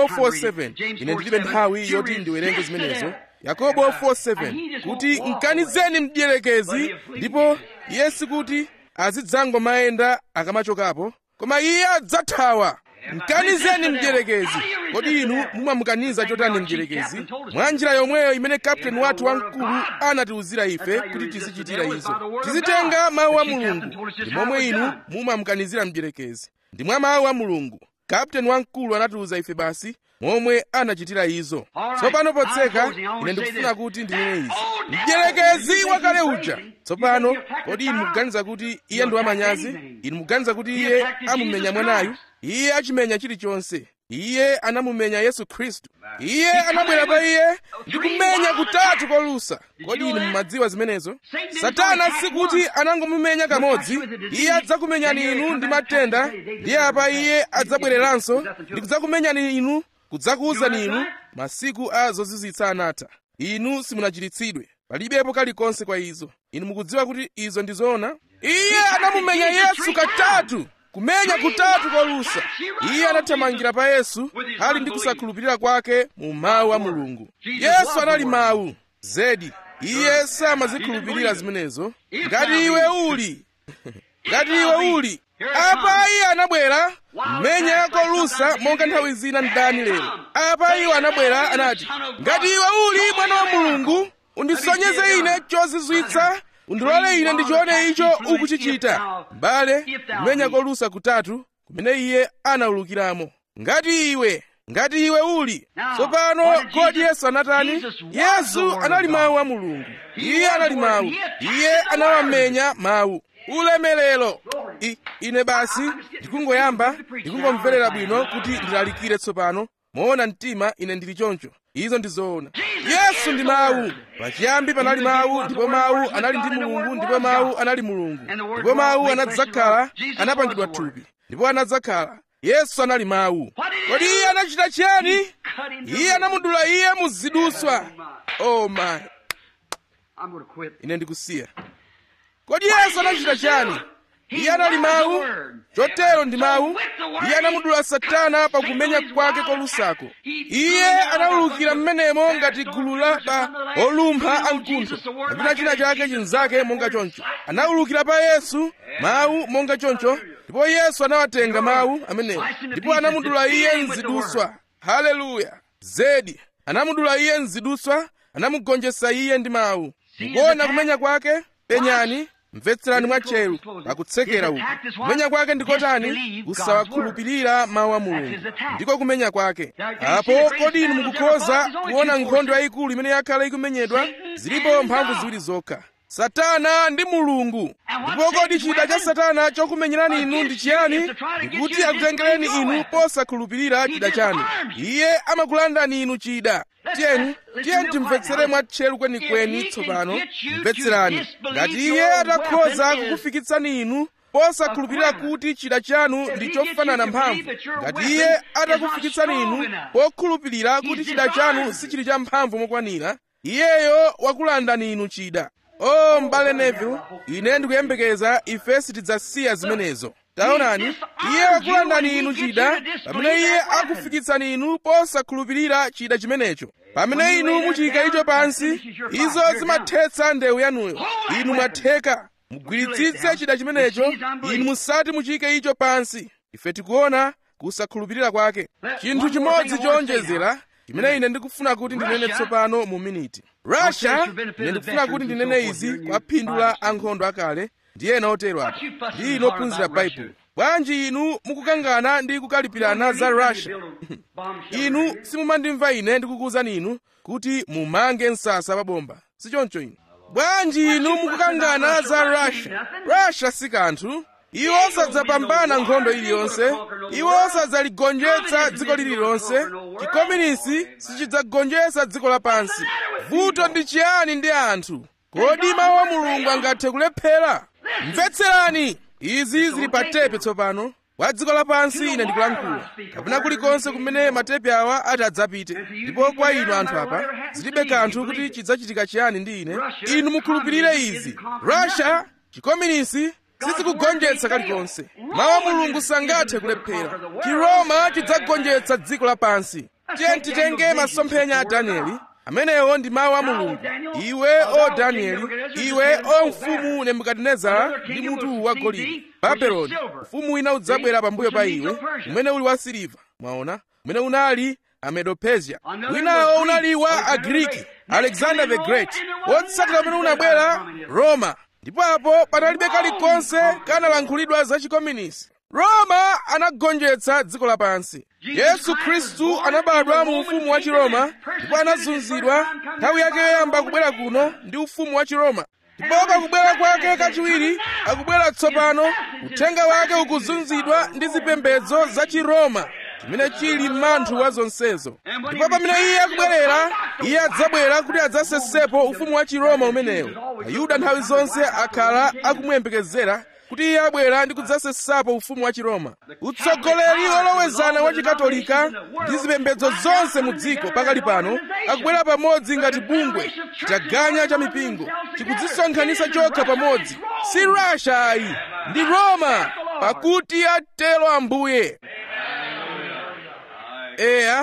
4:7 ine ndilibe nthawi yoti ndiwerenge zimenezo yakobo 4:7 kuti mkanizeni mdierekezi ndipo iye sikuti azidzangomayenda akamachokapo koma iye adzathawa mkanizeni mdierekezi kodi inu mumamukaniza chotani mdierekezi mwa njira yomweyo imene kapteni wathu wamkulu anatiwuzira ife kuti tizichitira izo tizitenga mawu a mulungu ndi momwe inu mumamukanizira mdierekezi ndi mwa mawu a mulungu kapteni wamkulu anatiwuza ife basi momwe anachitira izo tsopano potseka ine ndikufuna kuti ndinene izi mdierekezi wakale uja tsopano kodi inu mukuganiza kuti iye ndi wamanyazi inu mukuganiza kuti iye amumenya mwanayu iye achimenya chilichonse iye anamumenya yesu khristu iye anabwera pa iye ndi kumenya kutatu kolusa kodi inu mumadziwa zimenezo satana sikuti anangomumenya kamodzi iye adzakumenyani inu ndi matenda ndiye apa iye adzabwereranso ndi kudzakumenyani inu kudzakuwuzani inu masiku a zozizwitsa anatha inu simunachiritsidwe palibepo kalikonse kwa izo inu mukudziwa kuti izo ndi zoona iye anamumenya yesu katatu kumenya kutatu kolusa iye anathamangira pa yesu ali ndi kusakhulupirira kwake mu mawu a mulungu yesu anali mawu zedi iye samazikhulupirira zimenezo ngati iwe uli ngati iwe uli apa iye anabwera mmenya kolusa monga nthawi zina ndani lero apa iwo anabwera anati ngati iwe uli mwana wa mulungu undisonyeze ine chozizwitsa undilole ine ndichione icho ukuchichita mbale kumenya kolusa kutatu kumene iye anawulukiramo ngati iwe ngati iwe uli tsopano kodi yesu anatani yesu anali mawu a mulungu iye anali mawu iye anawamenya mawu ulemerero I, ine basi ndikungoyamba ndikungomverera bwino kuti ndilalikire tsopano moona mtima ine ndili choncho izo ndi zoona yesu ndi mawu pachiyambi panali mawu ndipo mawu anali ndi mulungu ndipo mawu anali mulungu ndipo mawu anadzakhala anapangidwa thupi ndipo anadzakhala yesu anali mawu kodi iye anachita chiyani iye anamudula iye muziduswa oh my I'm going to quit. ine ndikusiya kodi yesu anachita chiyani iye anali mawu chotero ndi mawu iye anamudula satana pakumenya kwake kolusako iye anawulukira mmenemo ngati gulu la pa olumpha amkuntho kapena china chake chinzake monga choncho anawulukira pa yesu mawu monga choncho ndipo yesu anawatenga mawu amenewo ndipo anamudula iye mziduswa haleluya zedi anamudula iye mziduswa anamugonjetsa iye ndi mawu mukuona kumenya kwake penyani mvetserani mwatcheru pakutsekera uku kumenya kwake ndikotani kusawakhulupirira mawu a mulungu ndiko kumenya kwake apo kodi inu mukukhoza kuona nkhondo yayikulu imene yakhala ikumenyedwa zilipo mphamvu ziwiri zokha satana ndi mulungu ndipo kodi chida cha satana chokumenyerani inu ndi chiyani ndikuti akutengereni inu posakhulupirira chida chanu iye amakulandani inu chida tiyeni tiyeni timvetsere mwatcheru kwenikweni tsopano mvetserani ngati iye atakhoza kukufikitsani inu posakhulupirira kuti chida chanu ndi chofanana mphamvu ngati iye atakufikitsani inu pokhulupirira kuti chida chanu sichili cha mphamvu mokwanira iyeyo wakulandani inu chida o m'bale neville ine ndikuyembekeza ife sitidzasiya zimenezo taonani iye wakulandani inu chida pamene iye akufikitsani inu posakhulupirira chida chimenecho pamene inu muchiyika icho pansi izo zimathetsa ndewu yanuyo inu mwatheka mugwiritsitse chida chimenecho inu musati muchiyike icho pansi ife tikuona kusakhulupirira kwake chinthu chimodzi chowonjezera chimene ine ndikufuna kuti ndinene tsopano mu miniti russia ine ndikufuna kuti ndinene izi kwa phindu la ankhondo akale ndi ena otero apa ndi inu ophunzira baibulo bwanji inu mukukangana ndi kukalipirana za russia inu simumandimva ine ndikukuwuzani inu kuti mumange msasa wa bomba sichoncho inu bwanji inu mukukangana za russia russia si kanthu iwo sadzapambana nkhondo iliyonse iwo sadzaligonjetsa dziko lililonse chikominisi sichidzagonjetsa dziko lapansi vuto ndi chiyani ndi anthu kodi mawu a mulungu angathe kulephera mvetserani izi zili pa tepe tsopano wa dziko lapansi ine ndikulankhula kapena kulikonse kumene matepe awa ati adzapite ndipo kwa inu anthu apa zilibe kanthu kuti chidzachitika chiyani ndi ine inu mukhulupirire izi russia chikominisi sizikugonjetsa kalikonse mawu a mulungu sangathe kulephera chiroma chidzagonjetsa dziko lapansi tiye titenge masomphenya a danieli amenewo ndi mawu a mulungu iwe o danieli iwe o mfumu nebukadinezara ndi mutu wa golide babeloni mfumu wina udzabwera pambuyo pa iwe umene uli wa siliva mwaona umene unali amedo-persia winawo unali wa agriki alexander the great wotsatira umene unabwera roma ndipo apo panalibe kalikonse kanalankhulidwa za chikominisi roma anagonjetsa dziko lapansi yesu khristu anabadwa mu ufumu wa chiroma ndipo anazunzidwa nthawi yake yoyamba kubwera kuno ndi ufumu wa chiroma ndipo pakubwera kwake kachiwiri akubwera tsopano uthenga wake ukuzunzidwa ndi zipembedzo za chiroma chimene chili manthu wa zonsezo ndipo pamene iye akubwerera iye adzabwera kuti adzasesepo ufumu wa chiroma umenewo ayuda nthawi zonse akhala akumuyembekezera kuti iye abwera ndi kudzasesapo ufumu wa chiroma utsogoleri olowezana wa chikatolika ndi zipembedzo zonse mu dziko pakali pano akubwera pamodzi ngati bungwe chitaganya cha mipingo chikudzisonkhanitsa chokha pamodzi si russia ayi ndi roma pakuti atero ambuye eya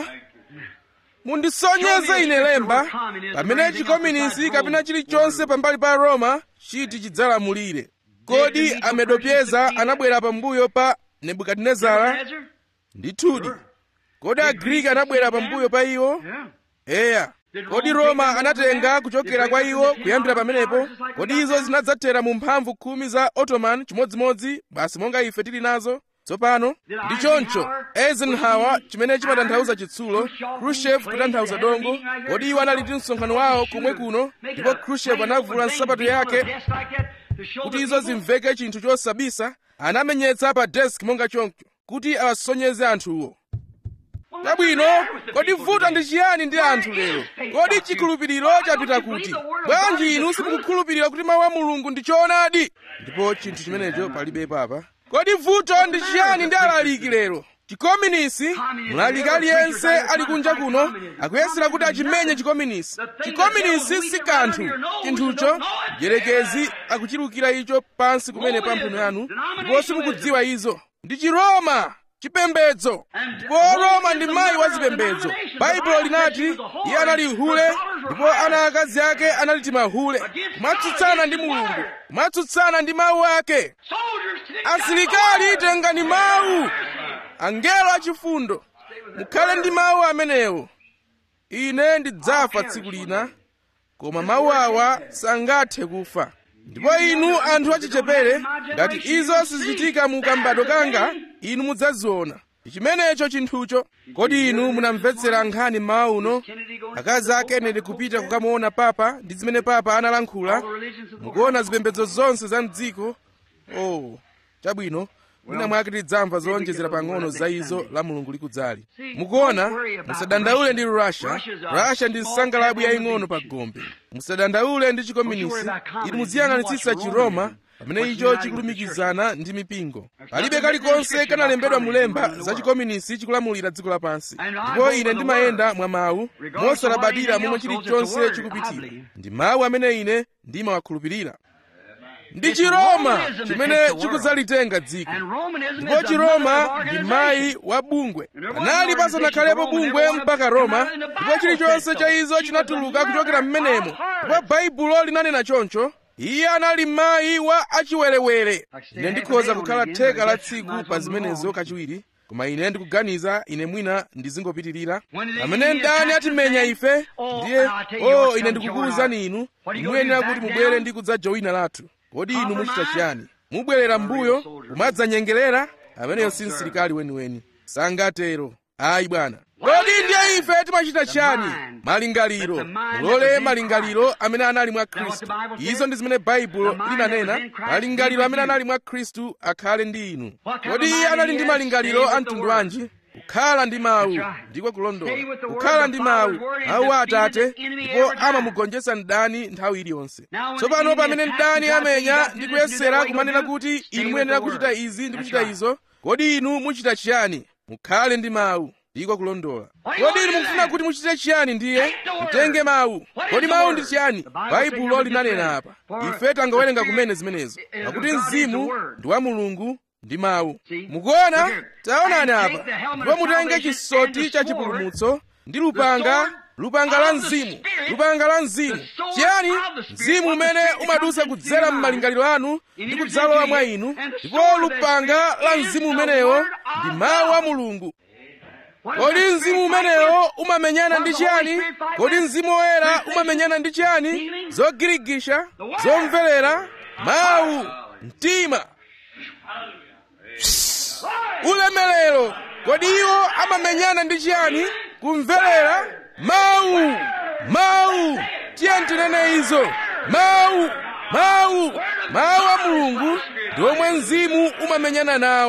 mundisonyeze ine lemba pamene chikominisi kapena chilichonse pambali pa roma chiti chidzalamulire kodi amedopyeza anabwera pambuyo pa nebukadinezara ndithudi kodi agriki anabwera pambuyo pa iwo eya kodi roma anatenga kuchokera kwa iwo kuyambira pamenepo kodi izo zinadzathera mu mphamvu khumi za ottoman chimodzimodzi basi monga ife tili nazo tsopano ndi choncho eisenhower chimene chimatanthauza chitsulo khrushchev kutanthauza dongo kodi iwo anali ndi msonkhano wawo komwe kuno ndipo khrushchev anavula nsapato yake kuti izo zimveke chinthu chosabisa anamenyetsa pa desk monga choncho kuti awasonyeze anthuwo chabwino kodi vuto ndi chiyani ndi anthu lero kodi chikhulupiriro chapita kuti bwanji inu simukukhulupirira kuti mawu a mulungu ndi choonadi ndipo chinthu chimenecho palibe papa kodi vuto ndi chiyani ndi alaliki lero chikominisi mlaliki aliyense ali kunja kuno akuyesera kuti achimenye chikominisi chikominisi si kanthu chinthucho mdierekezi akuchirukira icho pansi kumene pa mphuno yanu ndipo simukudziwa izo ndi chiroma chipembedzo ndipo roma ndi mayi wa zipembedzo baibulo linati iye anali hule ndipo ana akazi ake anali timahule kumatsutsana ndi mulungu kumatsutsana ndi mawu ake asilikali tengani mawu angelo achifundo mukhale ndi mawu amenewo ine ndidzafa tsiku lina koma mawu awa sangathe kufa ndipo inu anthu achichepere ngati izo sizichitika mu kambado kanga inu mudzaziona chimenecho chinthucho kodi inu munamvetsera nkhani mmawa uno akazi a kennedy kupita kukamuona papa ndi zimene papa analankhula mukuona zipembedzo zonse za mdziko oh chabwino mwina mwake tidzamva zowonjezera pang'ono za izo la mulungu likudzali mukuona musadandaule ndi russia russia ndi nsangalabu yaying'ono pa gombe musadandaule ndi chikominisi inu muziyang'anitsitsa chiroma pamene icho chikulumikizana ndi mipingo palibe kalikonse kanalembedwa mulemba za chikominisi chikulamulira dziko lapansi ndipo ine ndimayenda mwa mawu mosalabadira momwe chilichonse chikupitira ndi mawu amene ine ndimawakhulupirira ndi chiroma chimene chikudzalitenga dziko ndipo chiroma ndi mayi wa bungwe panali pasanakhalepo bungwe mpaka roma ndipo chilichonse cha izo chinatuluka kuchokera m'menemo ndipo baibulo linanena choncho iye anali mayi wa achiwerewere ine ndikhoza kukhala theka la tsiku pa zimenezo kachiwiri koma ine ndikuganiza ine mwina ndizingopitirira pamene mdani atimenya ife ndiye o ine ndikukuwuzani inu muyenera kuti mubwere ndi kudzajowina lathu kodi inu muchita chiyani mubwerera m'mbuyo kumadzanyengerera ameneyo si msilikali weniweni sangatero ayi bwana kodi ndiye ife timachita chiyani malingaliro mulole malingaliro amene anali mwa khristu izo ndi zimene baibulo linanena malingaliro amene anali mwa khristu akhale ndi inu kodi iye anali ndi malingaliro a mtundu wanji kukhala ndi mawu ndiko kulondola kukhala ndi mawu mawu a atate ndipo amamugonjetsa mdani nthawi iliyonse tsopano pamene mdani amenya ndi kuyesera kumanena kuti inu muyenera kuchita izi ndi kuchita izo kodi inu muchita chiyani mukhale ndi mawu ndiko kulondola kodi inu mukufuna kuti muchite chiyani ndiye mutenge mawu kodi mawu ndi chiyani baibulo linanena apa ife tangowerenga kumene zimenezo pakuti mzimu ndi wa mulungu ndi mawu mukuona taonani apa ndipo mutenge chisoti cha chipulumutso ndi lupanga lupanga la mzimu lupanga la mzimu chiyani mzimu umene umadusa kudzera m'malingaliro anu ndi kudzalowa mwa inu ndipo lupanga la mzimu umenewo ndi mawu a mulungu kodi mzimu umenewo umamenyana ndi chiyani kodi mzimu woyera umamenyana ndi chiyani zogirigisha zomverera mawu mtima ulemerero kodi iwo amamenyana ndi chiyani kumverera mawu mawu tiye tinene izo mawu mawu mawu a mulungu ndi omwe mzimu umamenyana nawo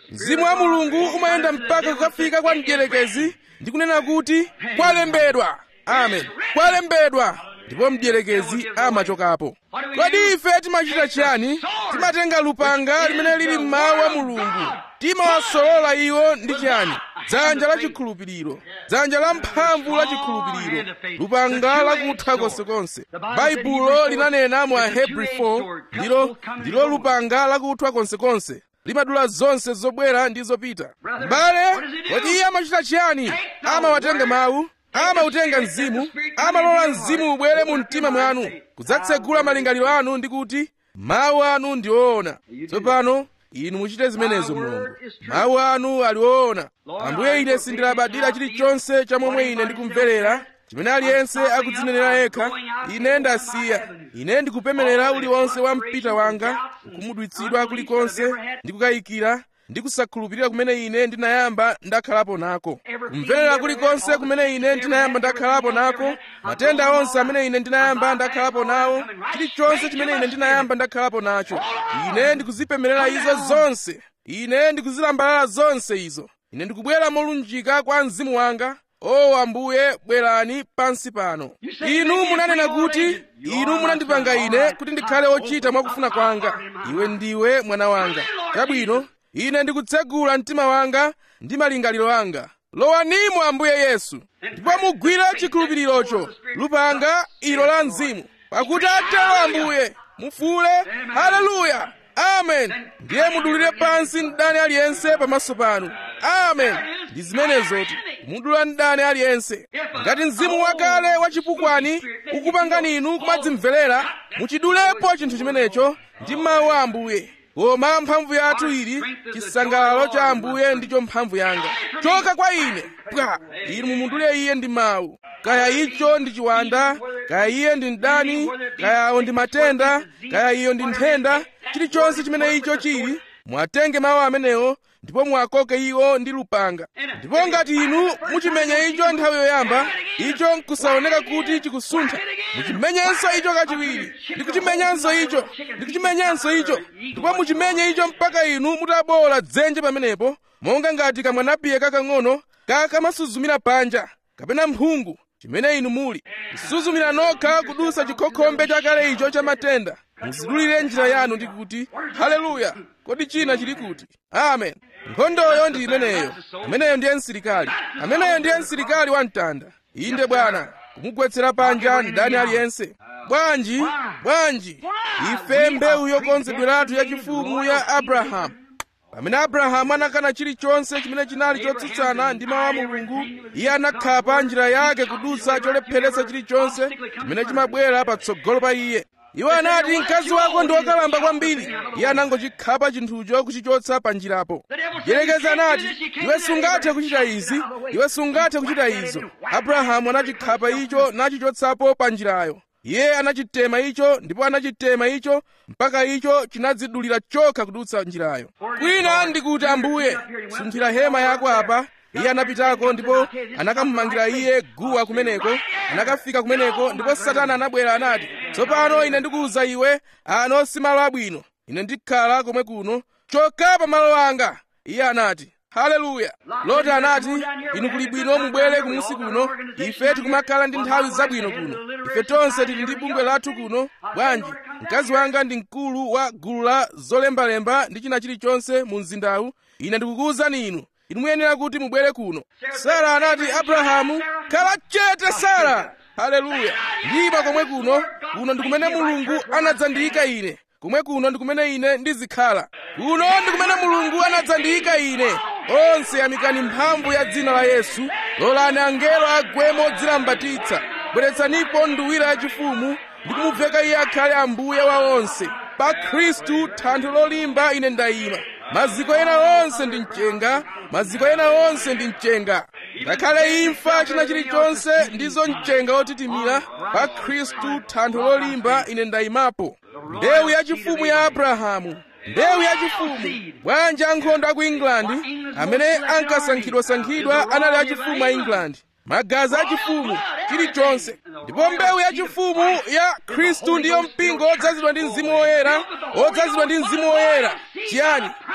mzimu wa mulungu umayenda mpaka kukafika kwa mdierekezi ndi kunena kuti kwalembedwa amen kwalembedwa ndipo mdierekezi amachokapo kodi ife timachita chiyani timatenga lupanga limene lili m'mawu a mulungu timawasolola iwo ndi chiyani dzanja la chikhulupiriro dzanja la mphamvu la chikhulupiriro lupanga lakutha konsekonse baibulo linanena mu ahebri 4 ndilo ndilo lupanga lakuthwa konsekonse limadula zonse zobwera ndi zopita m'bale kodi iye amachita chiyani amawatenga mawu amautenga mzimu amalola mzimu ubwere mu mtima mwanu kudzatsegula malingaliro anu ndi kuti mawu anu ndi oona tsopano inu muchite zimenezo mulungu mawu anu ali oona ambuye ine sindilabadira chilichonse cha momwe ine ndikumverera chimene aliyense akudzinenera yekha ine ndasiya ine ndikupemerera uliwonse wa mpita wanga kumudwitsidwa kulikonse ndi kukayikira ndi kusakhulupirira kumene ine ndinayamba ndakhalapo nako kumverera kulikonse kumene ine ndinayamba ndakhalapo nako matenda onse amene ine ndinayamba ndakhalapo nawo chilichonse chimene ine ndinayamba ndakhalapo nacho ine ndikuzipemerera izo zonse ine ndikuzilambalala zonse izo ine ndikubwera molunjika kwa mzimu wanga o ambuye bwerani pansi pano inu munanena kuti inu munandipanga ine kuti ndikhale ochita mwakufuna kwanga iwe ndiwe mwana wanga chabwino ine ndikutsegula mtima wanga ndi malingaliro anga lowanimo ambuye yesu ndipo mugwire chikhulupirirocho lupanga ilo la mzimu pakuti atero ambuye mufule haleluya amen ndiye mudulire pansi mdani aliyense pamaso panu amen ndi zimenezoti mudula mdani aliyense ngati mzimu wakale wachipukwani ukupangani inu kumadzimverera muchidulepo chinthu chimenecho ndi mawu a ambuye koma mphamvu yathu ili chisangalalo cha ambuye ndicho mphamvu yanga choka kwa ine bwa inu mumudule iye ndi mawu kaya icho ndi chiwanda kaya iye ndi mdani kaya awo ndi matenda kaya iyo ndi nthenda chilichonse chimene icho chili mwatenge mawu amenewo ndipo mwakoke iwo ndi lupanga ndipo ngati inu muchimenya icho nthawi yoyamba icho nkusaoneka kuti chikusuntha muchimenyenso icho kachiwiri ndi kuchimenyanso icho ndi kuchimenyanso icho ndipo muchimenye icho mpaka inu mutabowola dzenje pamenepo monga ngati kamwanapiye kakang'ono kakamasuzumira panja kapena mphungu chimene inu muli kusuzumira nokha kudusa chikhokhombe chakale icho cha matenda muzidulire njira yanu ndi kuti haleluya kodi china chili kuti amen nkhondoyo ndi imeneyo ameneyo ndiye msilikali ameneyo ndiye msilikali wa mtanda inde bwana kumugwetsera panja ndani aliyense bwanji bwanji ife mbewu yokonzedweratu yachifumu ya abrahamu pamene abrahamu anakana chilichonse chimene chinali chotsutsana ndi mawu a mulungu iye anakhapa njira yake kudutsa cholepheretsa chilichonse chimene chimabwera patsogolo pa iye iwo anati mkazi wako ndi wokalamba kwambiri iye anangochikhapa chinthucho kuchichotsa pa njirapo mdierekezi anati iwe sungathe kuchita izi iwe sungathe kuchita izo abrahamu anachikhapa icho nachichotsapo pa njirayo iye anachitema icho ndipo anachitema icho mpaka icho chinadzidulira chokha kudutsa njirayo kwina ndikuti ambuye sunthira hema yako apa iye anapitako ndipo anakamumangira iye guwa kumeneko anakafika kumeneko ndipo satana anabwera anati tsopano ine ndikuwuza iwe ano si malo abwino ine ndikhala komwe kuno choka pa malo anga iye anati haleluya loti anati inu kuli bwino mubwere kumusi kuno ife tikumakhala ndi nthawi zabwino kuno ife tonse tili ndi bungwe lathu kuno bwanji mkazi wanga ndi mkulu wa gulu la zolembalemba ndi china chilichonse mu mzindawu ine ndikukuwuzani inu inu muyenera kuti mubwere kuno sara anati abrahamu khala chete sara haleluya ndiba komwe kuno kuno ndi kumene mulungu anadzandiyika ine kumwe kuno ndi kumene ine ndizikhala kuno ndi kumene mulungu anadzandiyika ine onse yamikani mphamvu ya dzina la yesu lolani angelo agwe modzilambatitsa bweretsanipo nduwira yachifumu ndi kumuveka iye akhale ambuye wa onse pa khristu thanthwe lolimba ine ndayima maziko ena onse ndi mchenga maziko ena onse ndi mchenga ngakhale imfa china chilichonse ndizo mchenga otitimira pa khristu thanthwe lolimba ine ndayimapo mbewu yachifumu ya abrahamu mbewu yachifumu bwanji ankhondo a ku england amene ankasankhidwasankhidwa anali achifumu a england magazi achifumu chilichonse ndipo mbewu yachifumu ya khristu ndiyo mpingo odzazidwa ndi mzimu woyera odzazidwa ndi mzimu woyera chiyani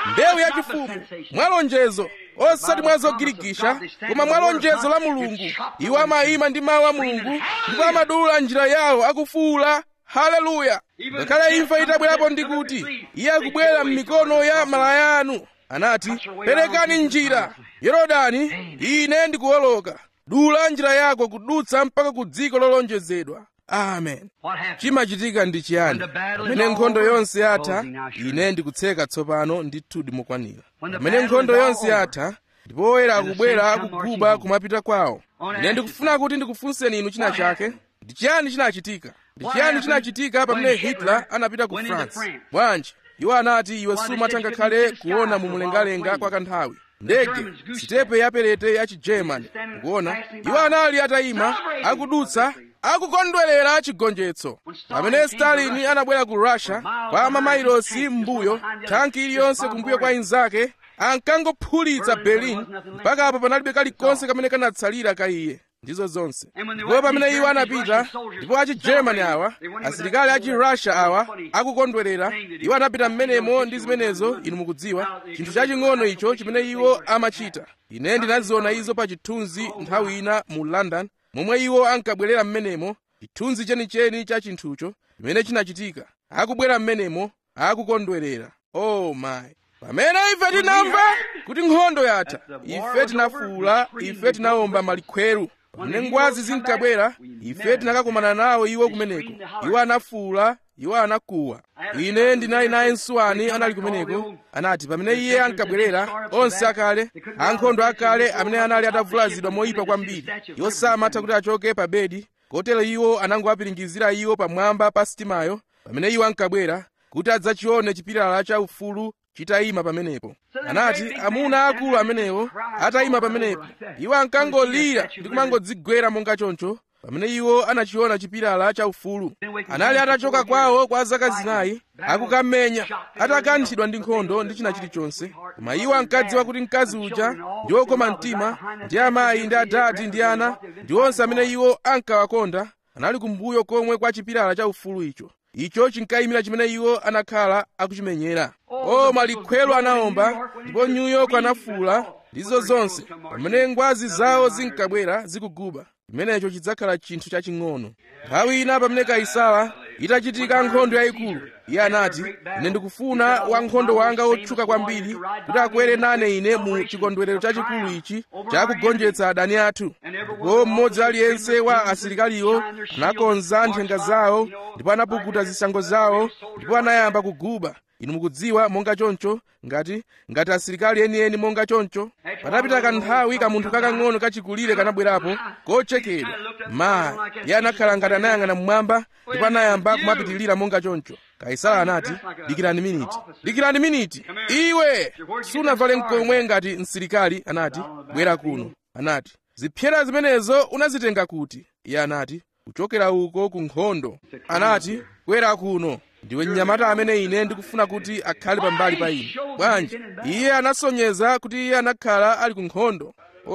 mbewu yachifumu mwalonjezo osati mwa zogirigisha koma mwalonjezo la mulungu iwo amayima ndi mawu a mulungu ndipo amadula njira yawo akufuwula haleluya ngakhale imfa itabwerapo ndi kuti iye akubwera m'mikono ya malaya anu anati perekani njira yorodani ine ndikuwoloka dula njira yako kudutsa mpaka ku dziko lolonjezedwa amen chimachitika ndi chiyani pamene nkhondo yonse yatha ine ndikutseka tsopano ndithu ndimukwanira pamene nkhondo yonse yatha ndipo oyera akubwera akuguba kumapita kwawo ine ndikufuna kuti ndikufunseni inu china chake ndi chiyani chinachitika ndi chiyani chinachitika pamene hitler anapita ku france bwanji iwo anati iwe sumatha ngakhale kuona mumlengalenga kwa kanthawi ndege sitepe yaperete ya chigermani ukuona iwo anali atayima akudutsa akukondwerera chigonjetso pamene stalin anabwera ku russia kwa mamailosi m'mbuyo thanki iliyonse kumbuyo kwa inzake ankangophulitsa berlin mpaka apo panalibe kalikonse kamene kanatsalira ka iye ndizo zonse ndipo pamene iwo anapita ndipo achigermani awa asilikali achi russia awa akukondwerera iwo anapita m'menemo ndi zimenezo inu mukudziwa chinthu chaching'ono icho chimene iwo amachita ine ndinaziona izo pa chithunzi nthawi ina mu london momwe iwo ankabwerera m'menemo chithunzi chenicheni cha chinthucho chimene chinachitika akubwera m'menemo akukondwerera oh my pamene ife tinamva kuti nkhondo yatha ife tinafuwula ife tinawomba malikhweru pamene ngwazi zinkabwera ife tinakakumana nawo iwo kumeneko iwo anafuwula iwo anakuwa ine ndinali naye msuwani anali kumeneko anati pamene iye ankabwerera onse akale ankhondo akale amene anali atavulazidwa moyipa kwambiri iwo samatha kuti achoke pa bedi kotero iwo anangowapiringizira iwo pamwamba pa sitimayo pamene iwo ankabwera kuti adzachione chipilala cha ufulu chitayima pamenepo anati amuna akulu amenewo atayima pamenepo iwo ankangolira ndi kumangodzigwera monga choncho pamene iwo anachiona chipilala cha ufulu anali atachoka kwawo kwa zaka zinayi akukamenya atakanthidwa ndi nkhondo ndi china chilichonse koma iwo ankadziwa kuti mkazi uja ndi wokoma mtima ndi amayi ndi adati ndi ana ndi onse amene iwo ankawakonda anali kumbuyo komwe kwa chipilala cha ufulu icho icho chinkayimira chimene iwo anakhala akuchimenyera o malikhwelo anawomba ndipo new york anafuula ndizo zonse pamene ngwazi zawo zinkabwera zikuguba chimenecho chidzakhala chinthu chaching'ono nthawi ina pamene kaisala itachitika nkhondo yayikulu iye anati ine ndikufuna wankhondo wanga wotchuka kwambiri kuti akwere nane ine mu chikondwerero chachikulu ichi chakugonjetsa adani athu ndipo mmodzi aliyense wa asilikaliwo anakonza nthenga zawo ndipo anapukuta zishango zawo ndipo anayamba kuguba inu mukudziwa monga choncho ngati ngati asilikali enieni monga choncho patapita kanthawi kamunthu kakang'ono kachikulire kanabwerapo kochekedwa mayi iye anakhala ngati anayang'ana mmwamba ndipo anayamba kumapitilira monga choncho kaisala anati dikirani miniti dikirani miniti iwe sunavale mkomwe ngati msilikali anati bwera kuno anati zipyera zimenezo unazitenga kuti iye anati kuchokera uko ku nkhondo anati bwera kuno ndiwe mnyamata amene ine ndikufuna kuti akhale pambali pa ine bwanji iye anasonyeza kuti iye anakhala ali ku nkhondo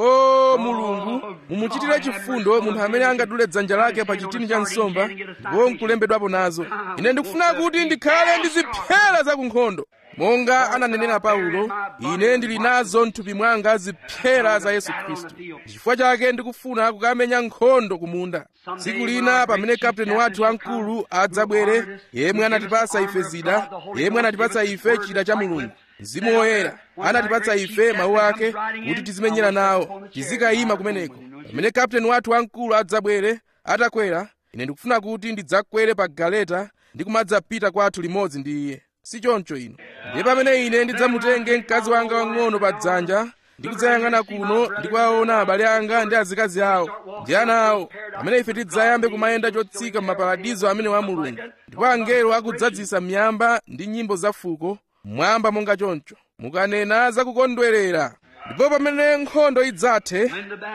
o mulungu mumuchitire chifundo munthu amene angadule dzanja lake pa chitini cha nsomba ndipo nkulembedwapo nazo ine ndikufuna kuti ndikhale ndi zipyera za ku nkhondo monga ananenera paulo ine ndili nazo mthupi mwanga zipyera za yesu khristu chifukwa chake ndikufuna kukamenya nkhondo kumunda tsiku lina pamene kapteni wathu wamkulu adzabwere yemwe anatipasa ife zida yemwe anatipasa ife chida cha mulungu mzimu woyera anatipatsa ife mawu ake kuti tizimenyera nawo tizikayima kumeneko pamene kapteni wathu wamkulu adzabwere atakwera ine ndikufuna kuti ndidzakwere pa galeta ndi kumadzapita kwathu limodzi ndi iye si choncho ino ndiye pamene ine ndidzamutenge mkazi wanga wang'ono pa dzanja ndi kudzayang'ana kuno ndi kuwaona abale anga ndi azikazi awo ndi ana awo pamene ife tidzayambe kumayenda chotsika m'maparadizo amene wa mulungu ndipo angelo akudzadzisa miyamba ndi nyimbo zafuko mmwamba monga choncho mukanena zakukondwerera ndipo pamene nkhondo idzathe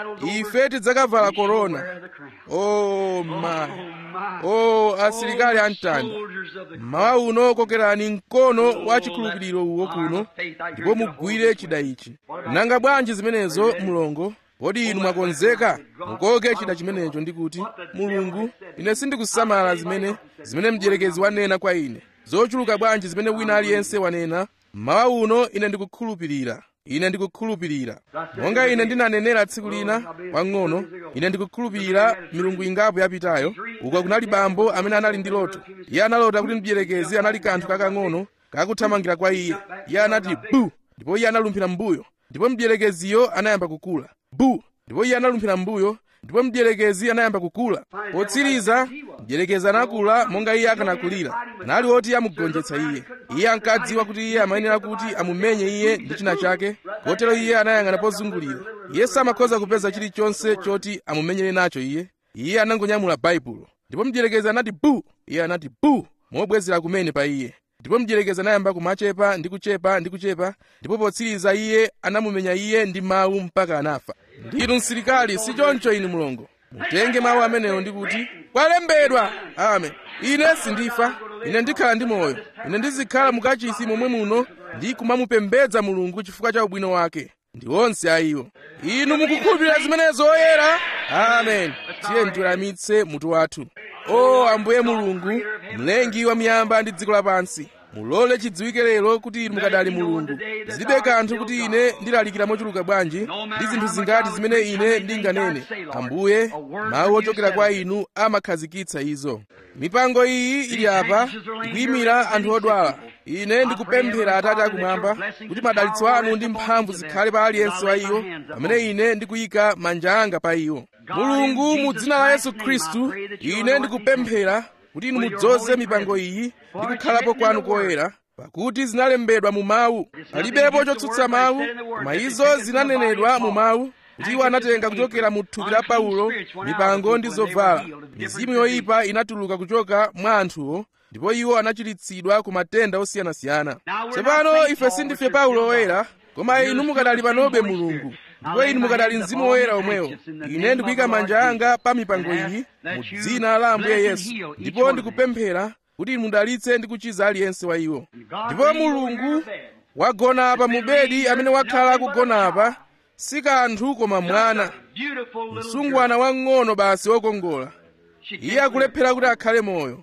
ife tidzakavala korona o ma o asilikali amtanda mmawa uno kokerani mkono wa chikhulupiriro uwo kuno ndipo mugwire chida ichi nanga bwanji zimenezo mulongo kodi inu mwakonzeka mukoke chida chimenecho ndi kuti mulungu ine sindikusamala zimene zimene mdierekezi wanena kwa ine zochuluka bwanji zimene wina aliyense wanena mmawa uno ine ndikukhulupirira ine ndikukhulupirira monga ine ndinanenera tsiku lina pang'ono ine ndikukhulupirira milungu ingapo yapitayo uko kunali bambo amene anali ndi loto iye analota kuti mdierekezi anali kanthu kakang'ono kakuthamangira kwa iye iye anati bu ndipo iye analumphira mbuyo ndipo mdierekeziyo anayamba kukula bu ndipo iye analumphira mbuyo ndipo mdierekezi anayamba kukula potsiriza mdierekezi anakula monga iye akanakulira anali oti amugonjetsa iye iye ankadziwa kuti iye amayenera kuti amumenye iye ndi china chake kotero iye anayang'ana pozungulira iye samakhoza kupeza chilichonse choti amumenyere nacho iye iye anangonyamula baibulo ndipo mdierekezi anati bu iye anati bu mobwezera kumene pa iye ndipo mdierekezi anayamba kumachepa ndi kuchepa ndi kuchepa ndipo potsiriza iye anamumenya iye ndi mawu mpaka anafa ndinu msilikali si choncho inu mulongo mutenge mawu amenewo ndi kuti kwalembedwa amen ine sindifa ine ndikhala ndi moyo ine ndizikhala mukachisi momwe muno ndi kumamupembedza mulungu chifukwa cha ubwino wake ndi onse a iwo inu mukukhulupirira zimenezo oyera amen tiye ndiweramitse mutu wathu o ambuye mulungu mlengi wa miyamba ndi dziko lapansi mulole chidziwike lero kuti inu mukadali mulungu zilibe kanthu kuti ine ndilalikira mochuluka bwanji ndi zinthu zingati zimene ine ndinganene ambuye mawu ochokera kwa inu amakhazikitsa izo mipango iyi ili apa ikuyimira anthu odwala ine ndikupemphera atate akumwamba kuti madalitso anu ndi mphamvu zikhale pa aliyense wa iwo pamene ine ndikuyika manja anga pa iwo mulungu mu dzina la yesu khristu ine ndikupemphera kuti inu mudzoze mipango iyi ndi kukhalapo kwanu koyera pakuti zinalembedwa mu mawu palibepo chotsutsa mawu koma izo zinanenedwa mu mawu kuti iwo anatenga kuchokera mu thupi la paulo mipango ndi zovala mizimu yoyipa inatuluka kuchoka mwa anthuwo ndipo iwo anachiritsidwa ku matenda osiyanasiyana tsopano ife sindife paulo oyera koma inu mukadali panobe mulungu ndipo inu mukadali mzimu woyera omwewo ine ndikuyika manja anga pa mipango iyi mu dzina la ambuye yesu ndipo ndikupemphera kuti inu mudalitse ndi kuchiza aliyense wa iwo ndipo mulungu wagona apa mu bedi amene wakhala akugona apa si kanthu koma mwana msungwana wang'ono basi wokongola iye akulephera kuti akhale moyo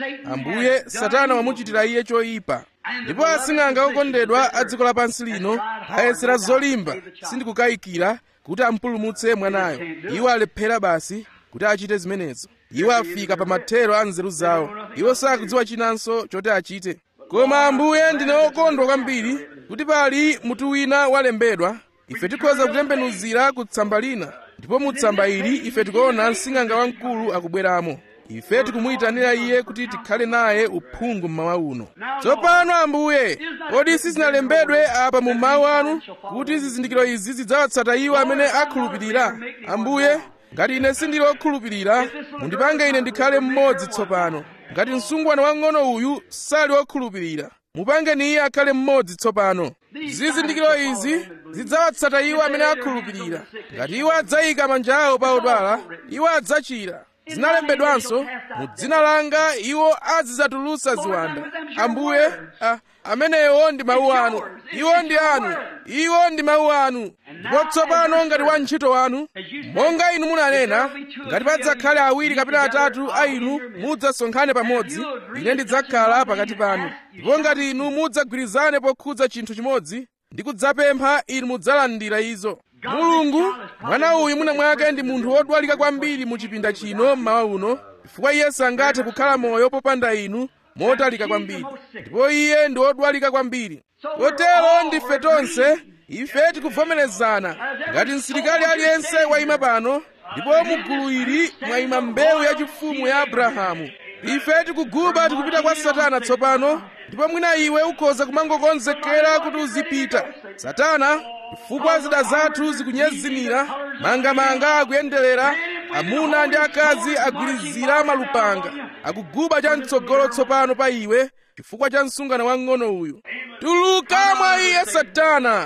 ambuye satana wamuchitira iye choyipa ndipo asing'anga okondedwa a dziko lapansi lino ayesera zolimba sindikukayikira kuti ampulumutse mwanayo iwo alephera basi kuti achite zimenezo iwo afika pa mathero a nzeru zawo iwo sakudziwa chinanso choti achite koma ambuye ndine okondwa kwambiri kuti pali mutu wina walembedwa ife tikhoza kutembenuzira ku tsamba lina ndipo mu tsamba ili ife tikuona msing'anga wamkulu akubweramo ife tikumuyitanira iye kuti tikhale naye uphungu mmawa uno tsopano ambuye kodi sizinalembedwe apa mu mawu anu kuti zizindikiro izi zidzawatsata iwo amene akhulupirira ambuye ngati ine sindili wokhulupirira mundipange ine ndikhale mmodzi tsopano ngati msungwana wang'ono uyu sali wokhulupirira mupangeni iye akhale mmodzi tsopano zizindikiro izi zidzawatsata iwo amene akhulupirira ngati iwo adzayika manja awo pa odwala iwo adzachira zinalembedwanso mu dzina langa iwo azidzatulutsa ziwanda ambuye a, amenewo ndi mawu anu iwo ndi anu iwo ndi mawu anu ndipo tsopano ngati wantchito wanu monga inu munanena ngati padzakhale awiri kapena atatu a inu mudzasonkhane pamodzi ine ndidzakhala pakati panu ndipo ngati inu mudzagwirizane pokhudza chinthu chimodzi ndi kudzapempha inu mudzalandira izo mulungu mwana uyu mwina mwake ndi munthu wodwalika kwambiri mu chipinda chino mmawa uno chifukwa iye sangathe kukhala moyo popanda inu motalika kwambiri ndipo iye ndi wodwalika kwambiri kotero ndife tonse ife tikuvomerezana ngati msilikali aliyense wayima pano ndipo mu gulu ili mwayima mbewu yachifumu ya abrahamu ife tikuguba tikupita kwa satana tsopano ndipo mwina iwe ukhoza kumangokonzekera kuti uzipita satana chifukwa zida zathu zikunyezimira mangamanga akuyenderera amuna ndi akazi agwirizira malupanga akuguba chamtsogolo tsopano pa iwe chifukwa cha msungwana wang'ono uyu tuluka mwa iye satana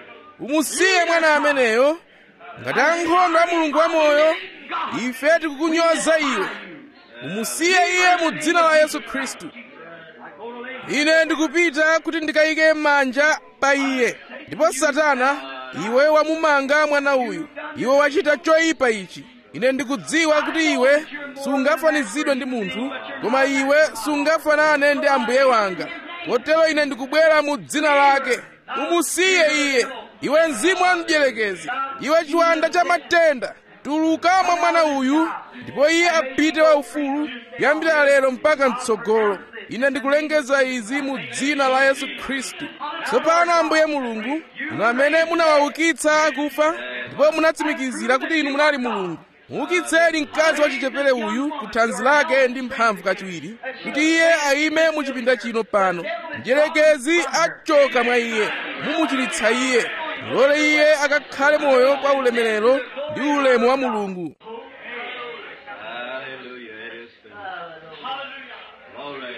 umusiye mwana ameneyo ngati ankhondo a mulungu wamoyo ife tikukunyoza iwe umusiye iye mu dzina la yesu khristu ine ndikupita kuti ndikayike manja pa iye ndipo satana iwe wamumanga mwana uyu iwe wachita choyipa ichi ine ndikudziwa kuti iwe sungafanizidwe ndi munthu koma iwe sungafanane ndi ambuye wanga kotero ine ndikubwera mu dzina lake umusiye iye iwe mzimu wa mdierekezi iwe chiwanda cha matenda tuluka mwa mwana uyu ndipo iye apite waufulu kuyambira lero mpaka mtsogolo ine ndikulengeza izi mu dzina la yesu khristu tsopano ambuye mulungu inu amene munawaukitsa akufa ndipo munatsimikizira kuti inu munali mulungu muukitseni mkazi wachichepere uyu ku thanzi lake ndi mphamvu kachiwiri kuti iye ayime mu chipinda chino pano mdierekezi achoka mwa iye mumuchiritsa iye mulole iye akakhale moyo kwa ulemerero ndi ulemu wa mulungu Hallelujah. It is finished. Glory.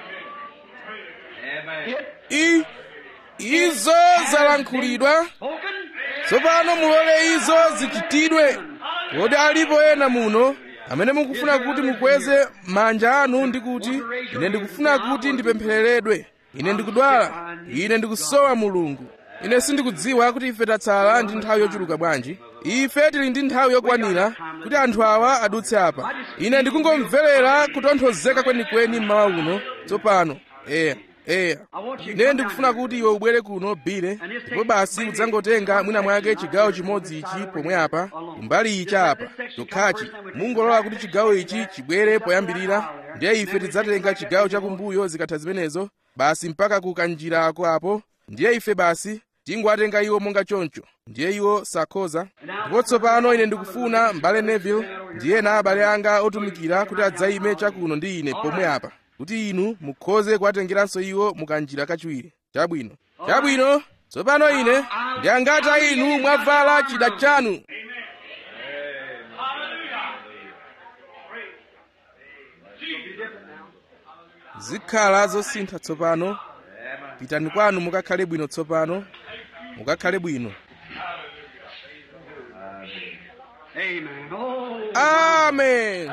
Amen. I, izo zalankhulidwa Spoken. tsopano mulole izo zichitidwe kodi alipo ena muno amene mukufuna kuti mukweze manja anu ndi kuti ine ndikufuna kuti ndipemphereredwe ine ndikudwala ine ndikusowa mulungu ine sindikudziwa kuti ife tatsala ndi nthawi yochuluka bwanji ife tili ndi nthawi yokwanira kuti anthu awa adutse apa ine ndikungomverera kutonthozeka kwenikweni mmawa uno tsopano eya eya ine ndikufuna kuti iwe ubwere kuno bile ndipo basi udzangotenga mwina mwake chigawo chimodzi ichi pomwe apa kumbali ichi apa chokhachi mungolola kuti chigawo ichi chibwere poyambirira ndiye ife tidzatenga chigawo chakumbuyo zikatha zimenezo basi mpaka ku kanjirako apo ndiye ife basi tingowatenga iwo monga choncho ndiye iwo sakhoza ndipo tsopano ine ndikufuna mbale neville ndi ena abale anga otumikira kuti adzayime chakuno ndi ine pomwe apa kuti inu mukhoze kuwatengeranso iwo mukanjira kachiwiri chabwino chabwino tsopano ine ndiyangata inu mwavala chida chanu zikhala zosintha tsopano pitani kwanu mukakhale bwino tsopano mukakhale bwino Amen. Oh, amen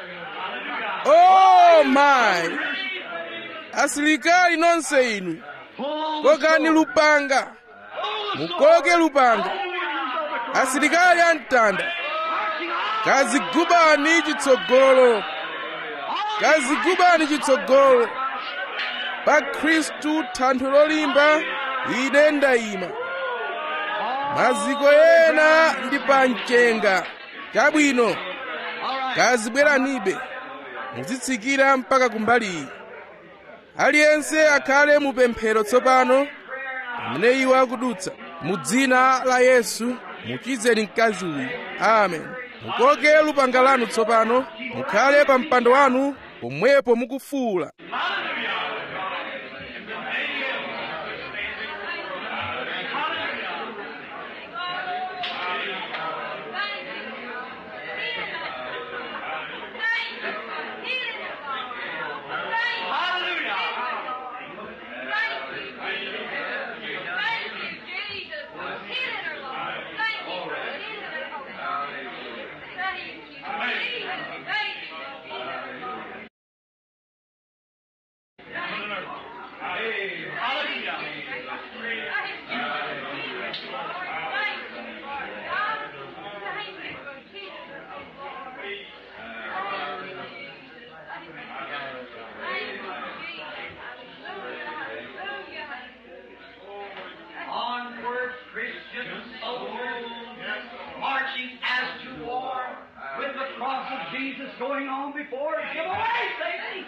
oh my asilikali nonse inu pull kokani lupanga mukoke lupanga asilikali amtanda kazigubani chitsogolo kazigubani chitsogolo pa khristu thanthwe lolimba ine ndayima maziko ena ndi pa mchenga chabwino kazibweranibe muzitsikira mpaka kumbali iyi aliyense akhale mupemphero tsopano pamene iwo akudutsa mu dzina la yesu muchizeni mkazi uyu amen mukoke lupanga lanu tsopano mukhale pa mpando wanu pomwepo mukufuula Onward, Christian soldiers, marching as to war, with the cross of Jesus going on before us. Give away, Satan!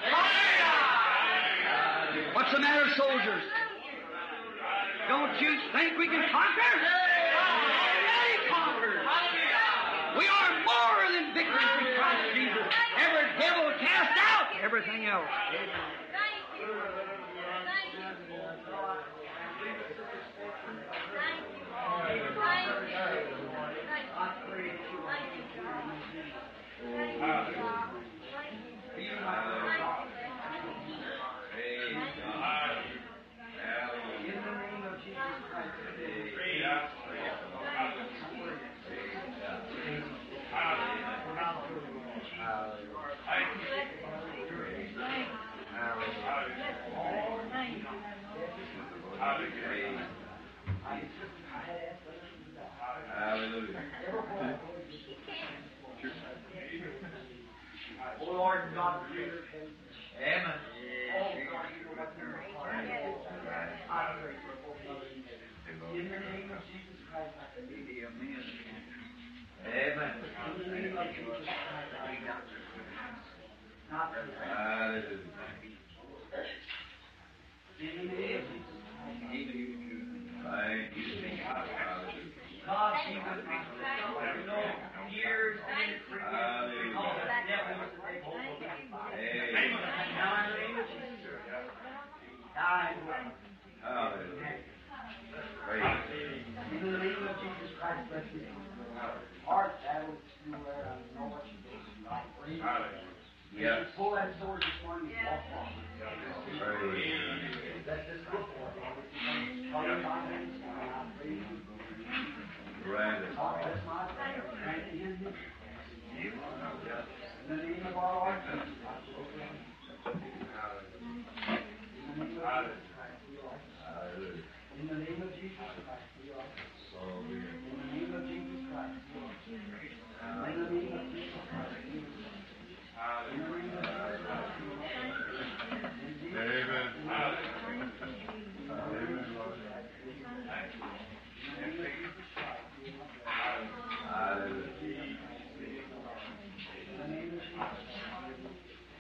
What's the matter, soldiers? Don't you think we can conquer? Already conquered. We are more than victors in Christ Jesus. Every devil cast out, everything else. Oh Lord God, Amen. Oh God, you have mercy. God, she was you know, years and because that devil was to take hold of me. Now in the name of Jesus. I In the name of Jesus Christ, bless you. Heart, that was you there. I know what you did. Right. Praise you. Yes. Pull that sword this morning and walk off. Let this book walk off. Father, my hands, and I praise you. God, bless my prayer. Grant it in me. In the name of our Lord Jesus Christ. In the name of Jesus Christ, we are. In the name of Jesus Christ, we are. In the name of Jesus Christ, we are. In the name of Jesus Christ, we are. In the name of Jesus Christ, we are. In Jesus' name. In the name of Jesus.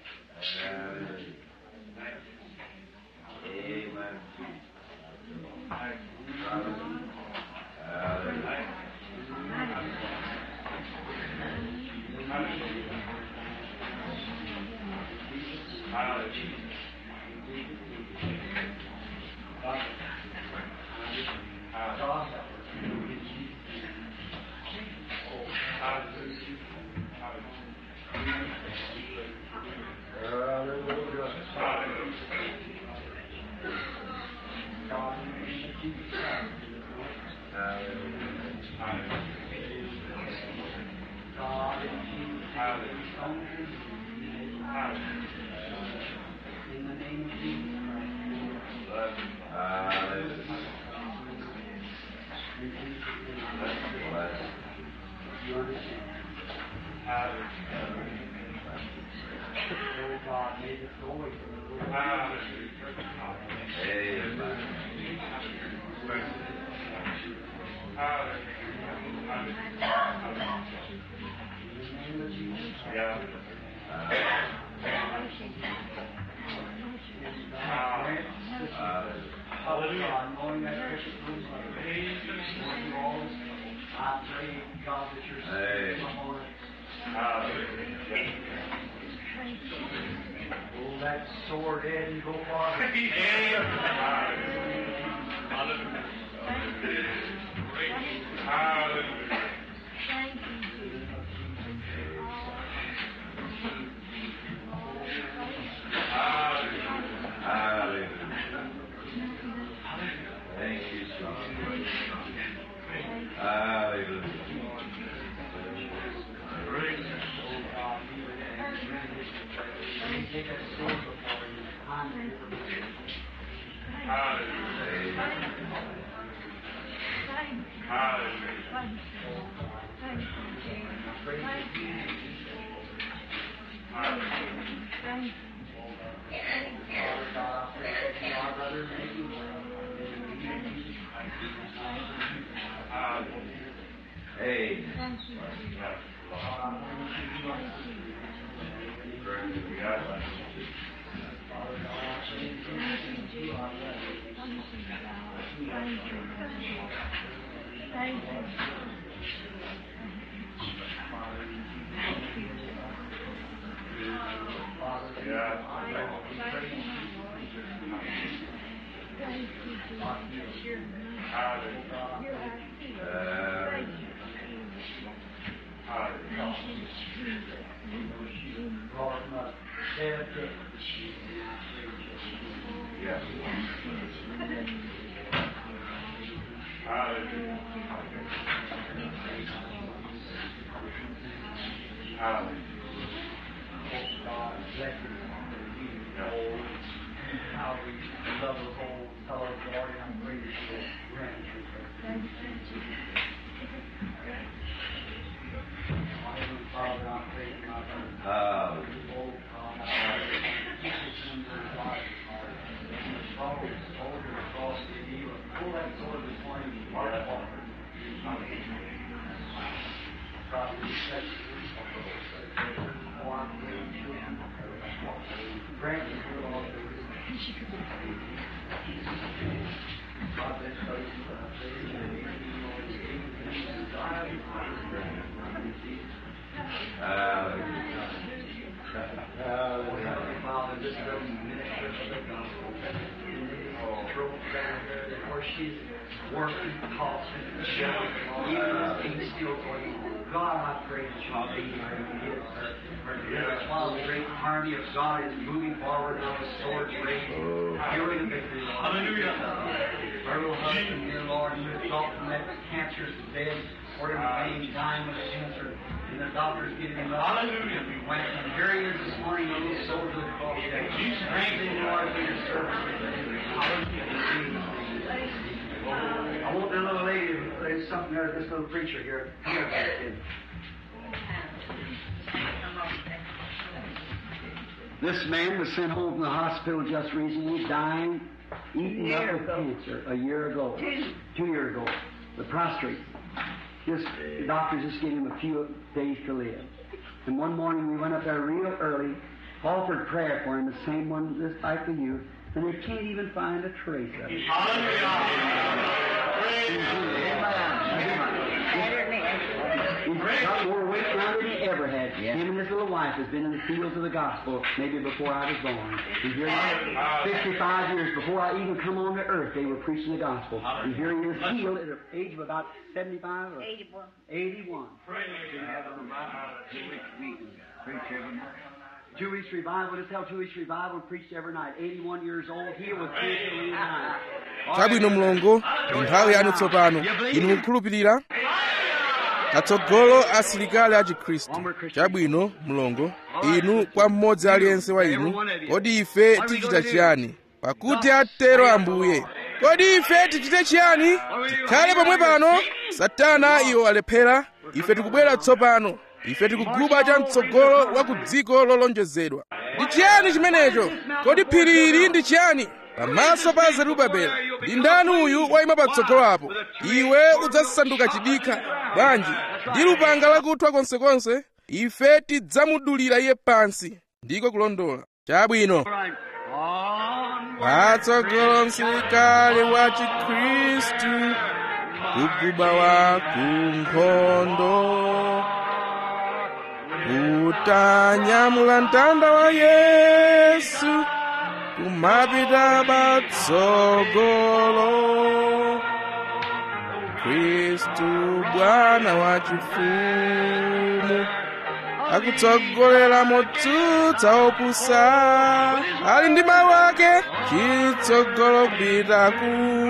God, in the name of Jesus Christ. God, in Jesus' name. In the name of Jesus Christ. You understand? Oh God, may this go away from the Lord. In the name of Jesus Christ. Father God, knowing that precious room, Lord, you always, I pray, God, that your spirit come on us. Pull that sword head and go farther. Thank you, son. Hallelujah. Oh God, be with us. Let me take that sword before you. I'm here for you. Father God, I pray that you, our brother, may you Hey. Father God, I pray that you, our brother, Father, Uh, Lord, mother, dead, dead. yes. God, bless you. Oh, how we love the whole fellow, Lord, and I'm grateful for your grandchildren. Heavenly Father, I pray for my brother. Hallelujah. Oh, God, I pray that you keep his son in his life, Lord. And the struggle is over across the evil. Pull that sword this morning, Mark Walker. God, we respect you. Oh, I pray you. Father, this little minister of the gospel, throat down there, where she's working, tossing, shoving, even though things still going on. God, I pray that you'll be here and give her her deliverance while the great army of God is moving forward on the sword raised, hearing the victory. Hallelujah. Her little husband, dear Lord, you thought from that cancerous bed, or in the vein, dying with cancer, and the doctors giving him up. Hallelujah. We went and here he is this morning, a little soldier of the cross. Strengthen Lord for your service. Hallelujah. I want that little lady, there's something there, this little preacher here. Here, here. This man was sent home from the hospital just recently, dying, eaten up with cancer a year ago. Two years ago. The prostrate. Just, the doctors just gave him a few days to live. And one morning we went up there real early, offered prayer for him, the same one just like for you, and they can't even find a trace of it. He's got more weight now than he ever had. Him and his little wife has been in the fields of the gospel maybe before I was born. And here he is, 65 years before I even come on to earth, they were preaching the gospel. And here he is healed at the age of about 75 or 81. 81. Two weeks revival, just tell two weeks revival, preached every night. 81 years old, healed with cancer every night. chabwino mlongo ndi nthawi yanu tsopano inu mukukhulupirira katsogolo asilikali a chikhristu chabwino mlongo inu kwa mmodzi aliyense wa inu kodi ife tichita chiyani pakuti atero ambuye kodi ife tichite chiyani tikhale pomwe pano satana iwo alephera ife tikubwera tsopano ife tikuguba cha mtsogolo wa ku dziko lolonjezedwa ndi chiyani chimenecho kodi phiri ili ndi chiyani pamaso pa zerubabeli ndi ndani uyu wayima patsogolo apo iwe udzasanduka chidikha bwanji ndi lupanga lakuthwa konsekonse ife tidzamudulira iye pansi ndiko kulondola chabwino patsogolo msilikali wa chikhristu kuguba wa kunkhondo utanyamula mtanda wa yesu kumapita patsogolo khristu bwana wa chifumu akutsogolera motsutsa opusa ali ndi mawu ake chitsogolo kupita ku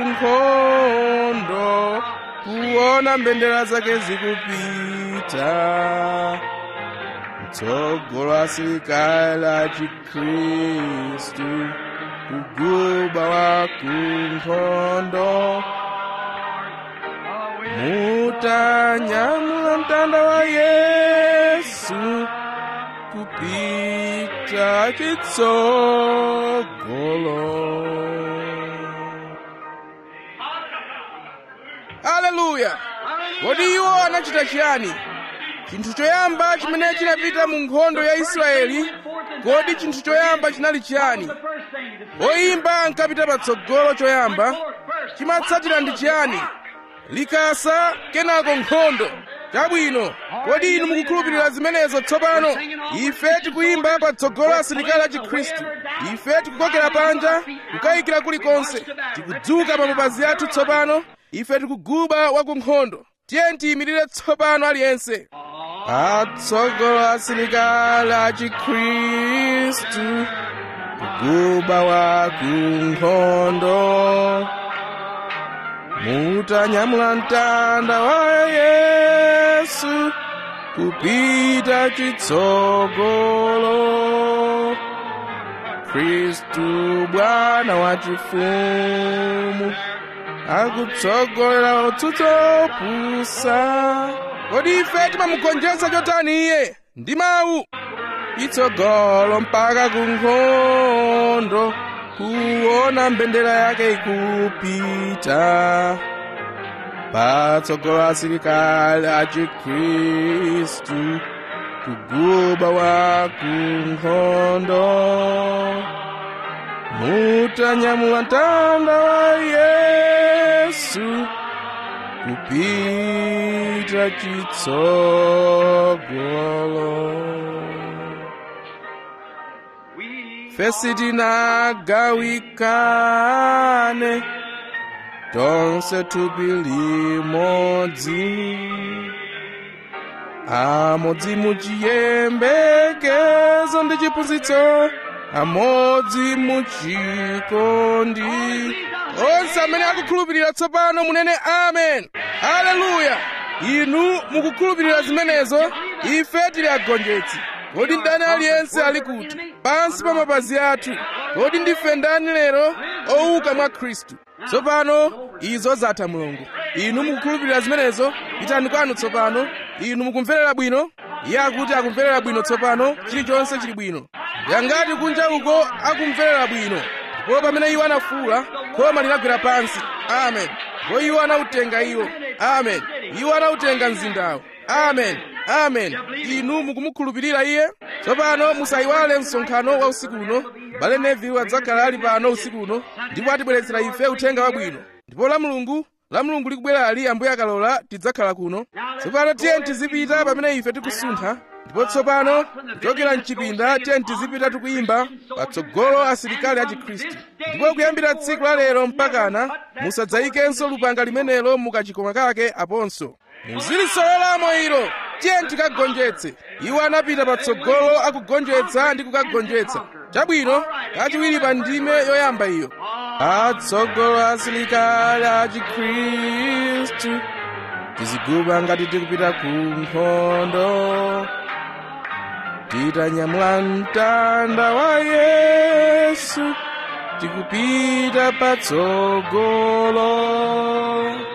nkhondo kuona mbendera zake zikupita mtsogolo asilikali a chikhristu kuguba wa kunkhondo mutanyamula mtanda wa yesu kupita chitsogolo haleluya kodi iwo anachita chiyani chinthu choyamba chimene chinapita mu nkhondo ya israeli kodi chinthu choyamba chinali chiyani oyimba ankapita patsogolo choyamba chimatsatira ndi chiyani likasa kenako nkhondo chabwino kodi inu mukukhulupirira zimenezo tsopano ife tikuyimba patsogolo asilikali a chikhristu ife tikukokera panja kukayikira kulikonse tikudzuka pa mapazi athu tsopano ife tikuguba wa ku nkhondo tiye tiyimirire tsopano aliyense patsogolo asilikali a chikhristu kuguba wa ku nkhondo mutanyamula mtanda wa yesu kupita chitsogolo khristu bwana wa chifumu akutsogolera otsutsa opusa kodi ife timamugonjetsa chotani iye ndi mawu chitsogolo mpaka ku nkhondo kuona mbendera yake ikupita patsogolo asilikali a chikhristu kuguba wa kunkhondo mutanyamula mtanda wa yesu kupita chitsogolo fesi tinagawikane tonse thupi limodzi amodzi muchiyembekezo ndi chiphunzitso amodzi muchikondi onse amene akukhulupirira tsopano munene amen haleluya inu mukukhulupirira zimenezo ife tili agonjetsi kodi ndani aliyense ali kuti pansi pa mapazi athu kodi ndife ndani lero owuka mwa khristu tsopano izo zatha mulungu inu mukukhulupirira zimenezo pitani kwanu tsopano inu mukumverera bwino iye akuti akumverera bwino tsopano chilichonse chili bwino yangati kunja uko akumverera bwino ndipo pamene iwo anafuwula khoma linagwera pansi amen ndipo iwo anautenga iwo amen iwo anautenga mzindawo amen amen inu mukumukhulupirira iye tsopano musayiwale msonkhano wa usiku uno bale neville adzakhala ali pano usiku uno ndipo atibweretsera ife uthenga wabwino ndipo la mulungu la mulungu likubwera ali ambuye akalola tidzakhala kuno tsopano tiye tizipita pamene ife tikusuntha ndipo tsopano kuchokera mchipinda tiye tizipita tikuyimba patsogolo asilikali a chikhristu ndipo kuyambira tsiku la lero mpakana musadzayikenso lupanga limenelo mukachikoma kake aponso muzilisololamo ilo tiye tikagonjetse iwo anapita patsogolo akugonjetsa ndi kukagonjetsa chabwino kachiwiri pa ndime yoyamba iyo patsogolo asilikali a chikhristu tiziguba ngati tikupita ku nkhondo titanyamula mtanda wa yesu tikupita patsogolo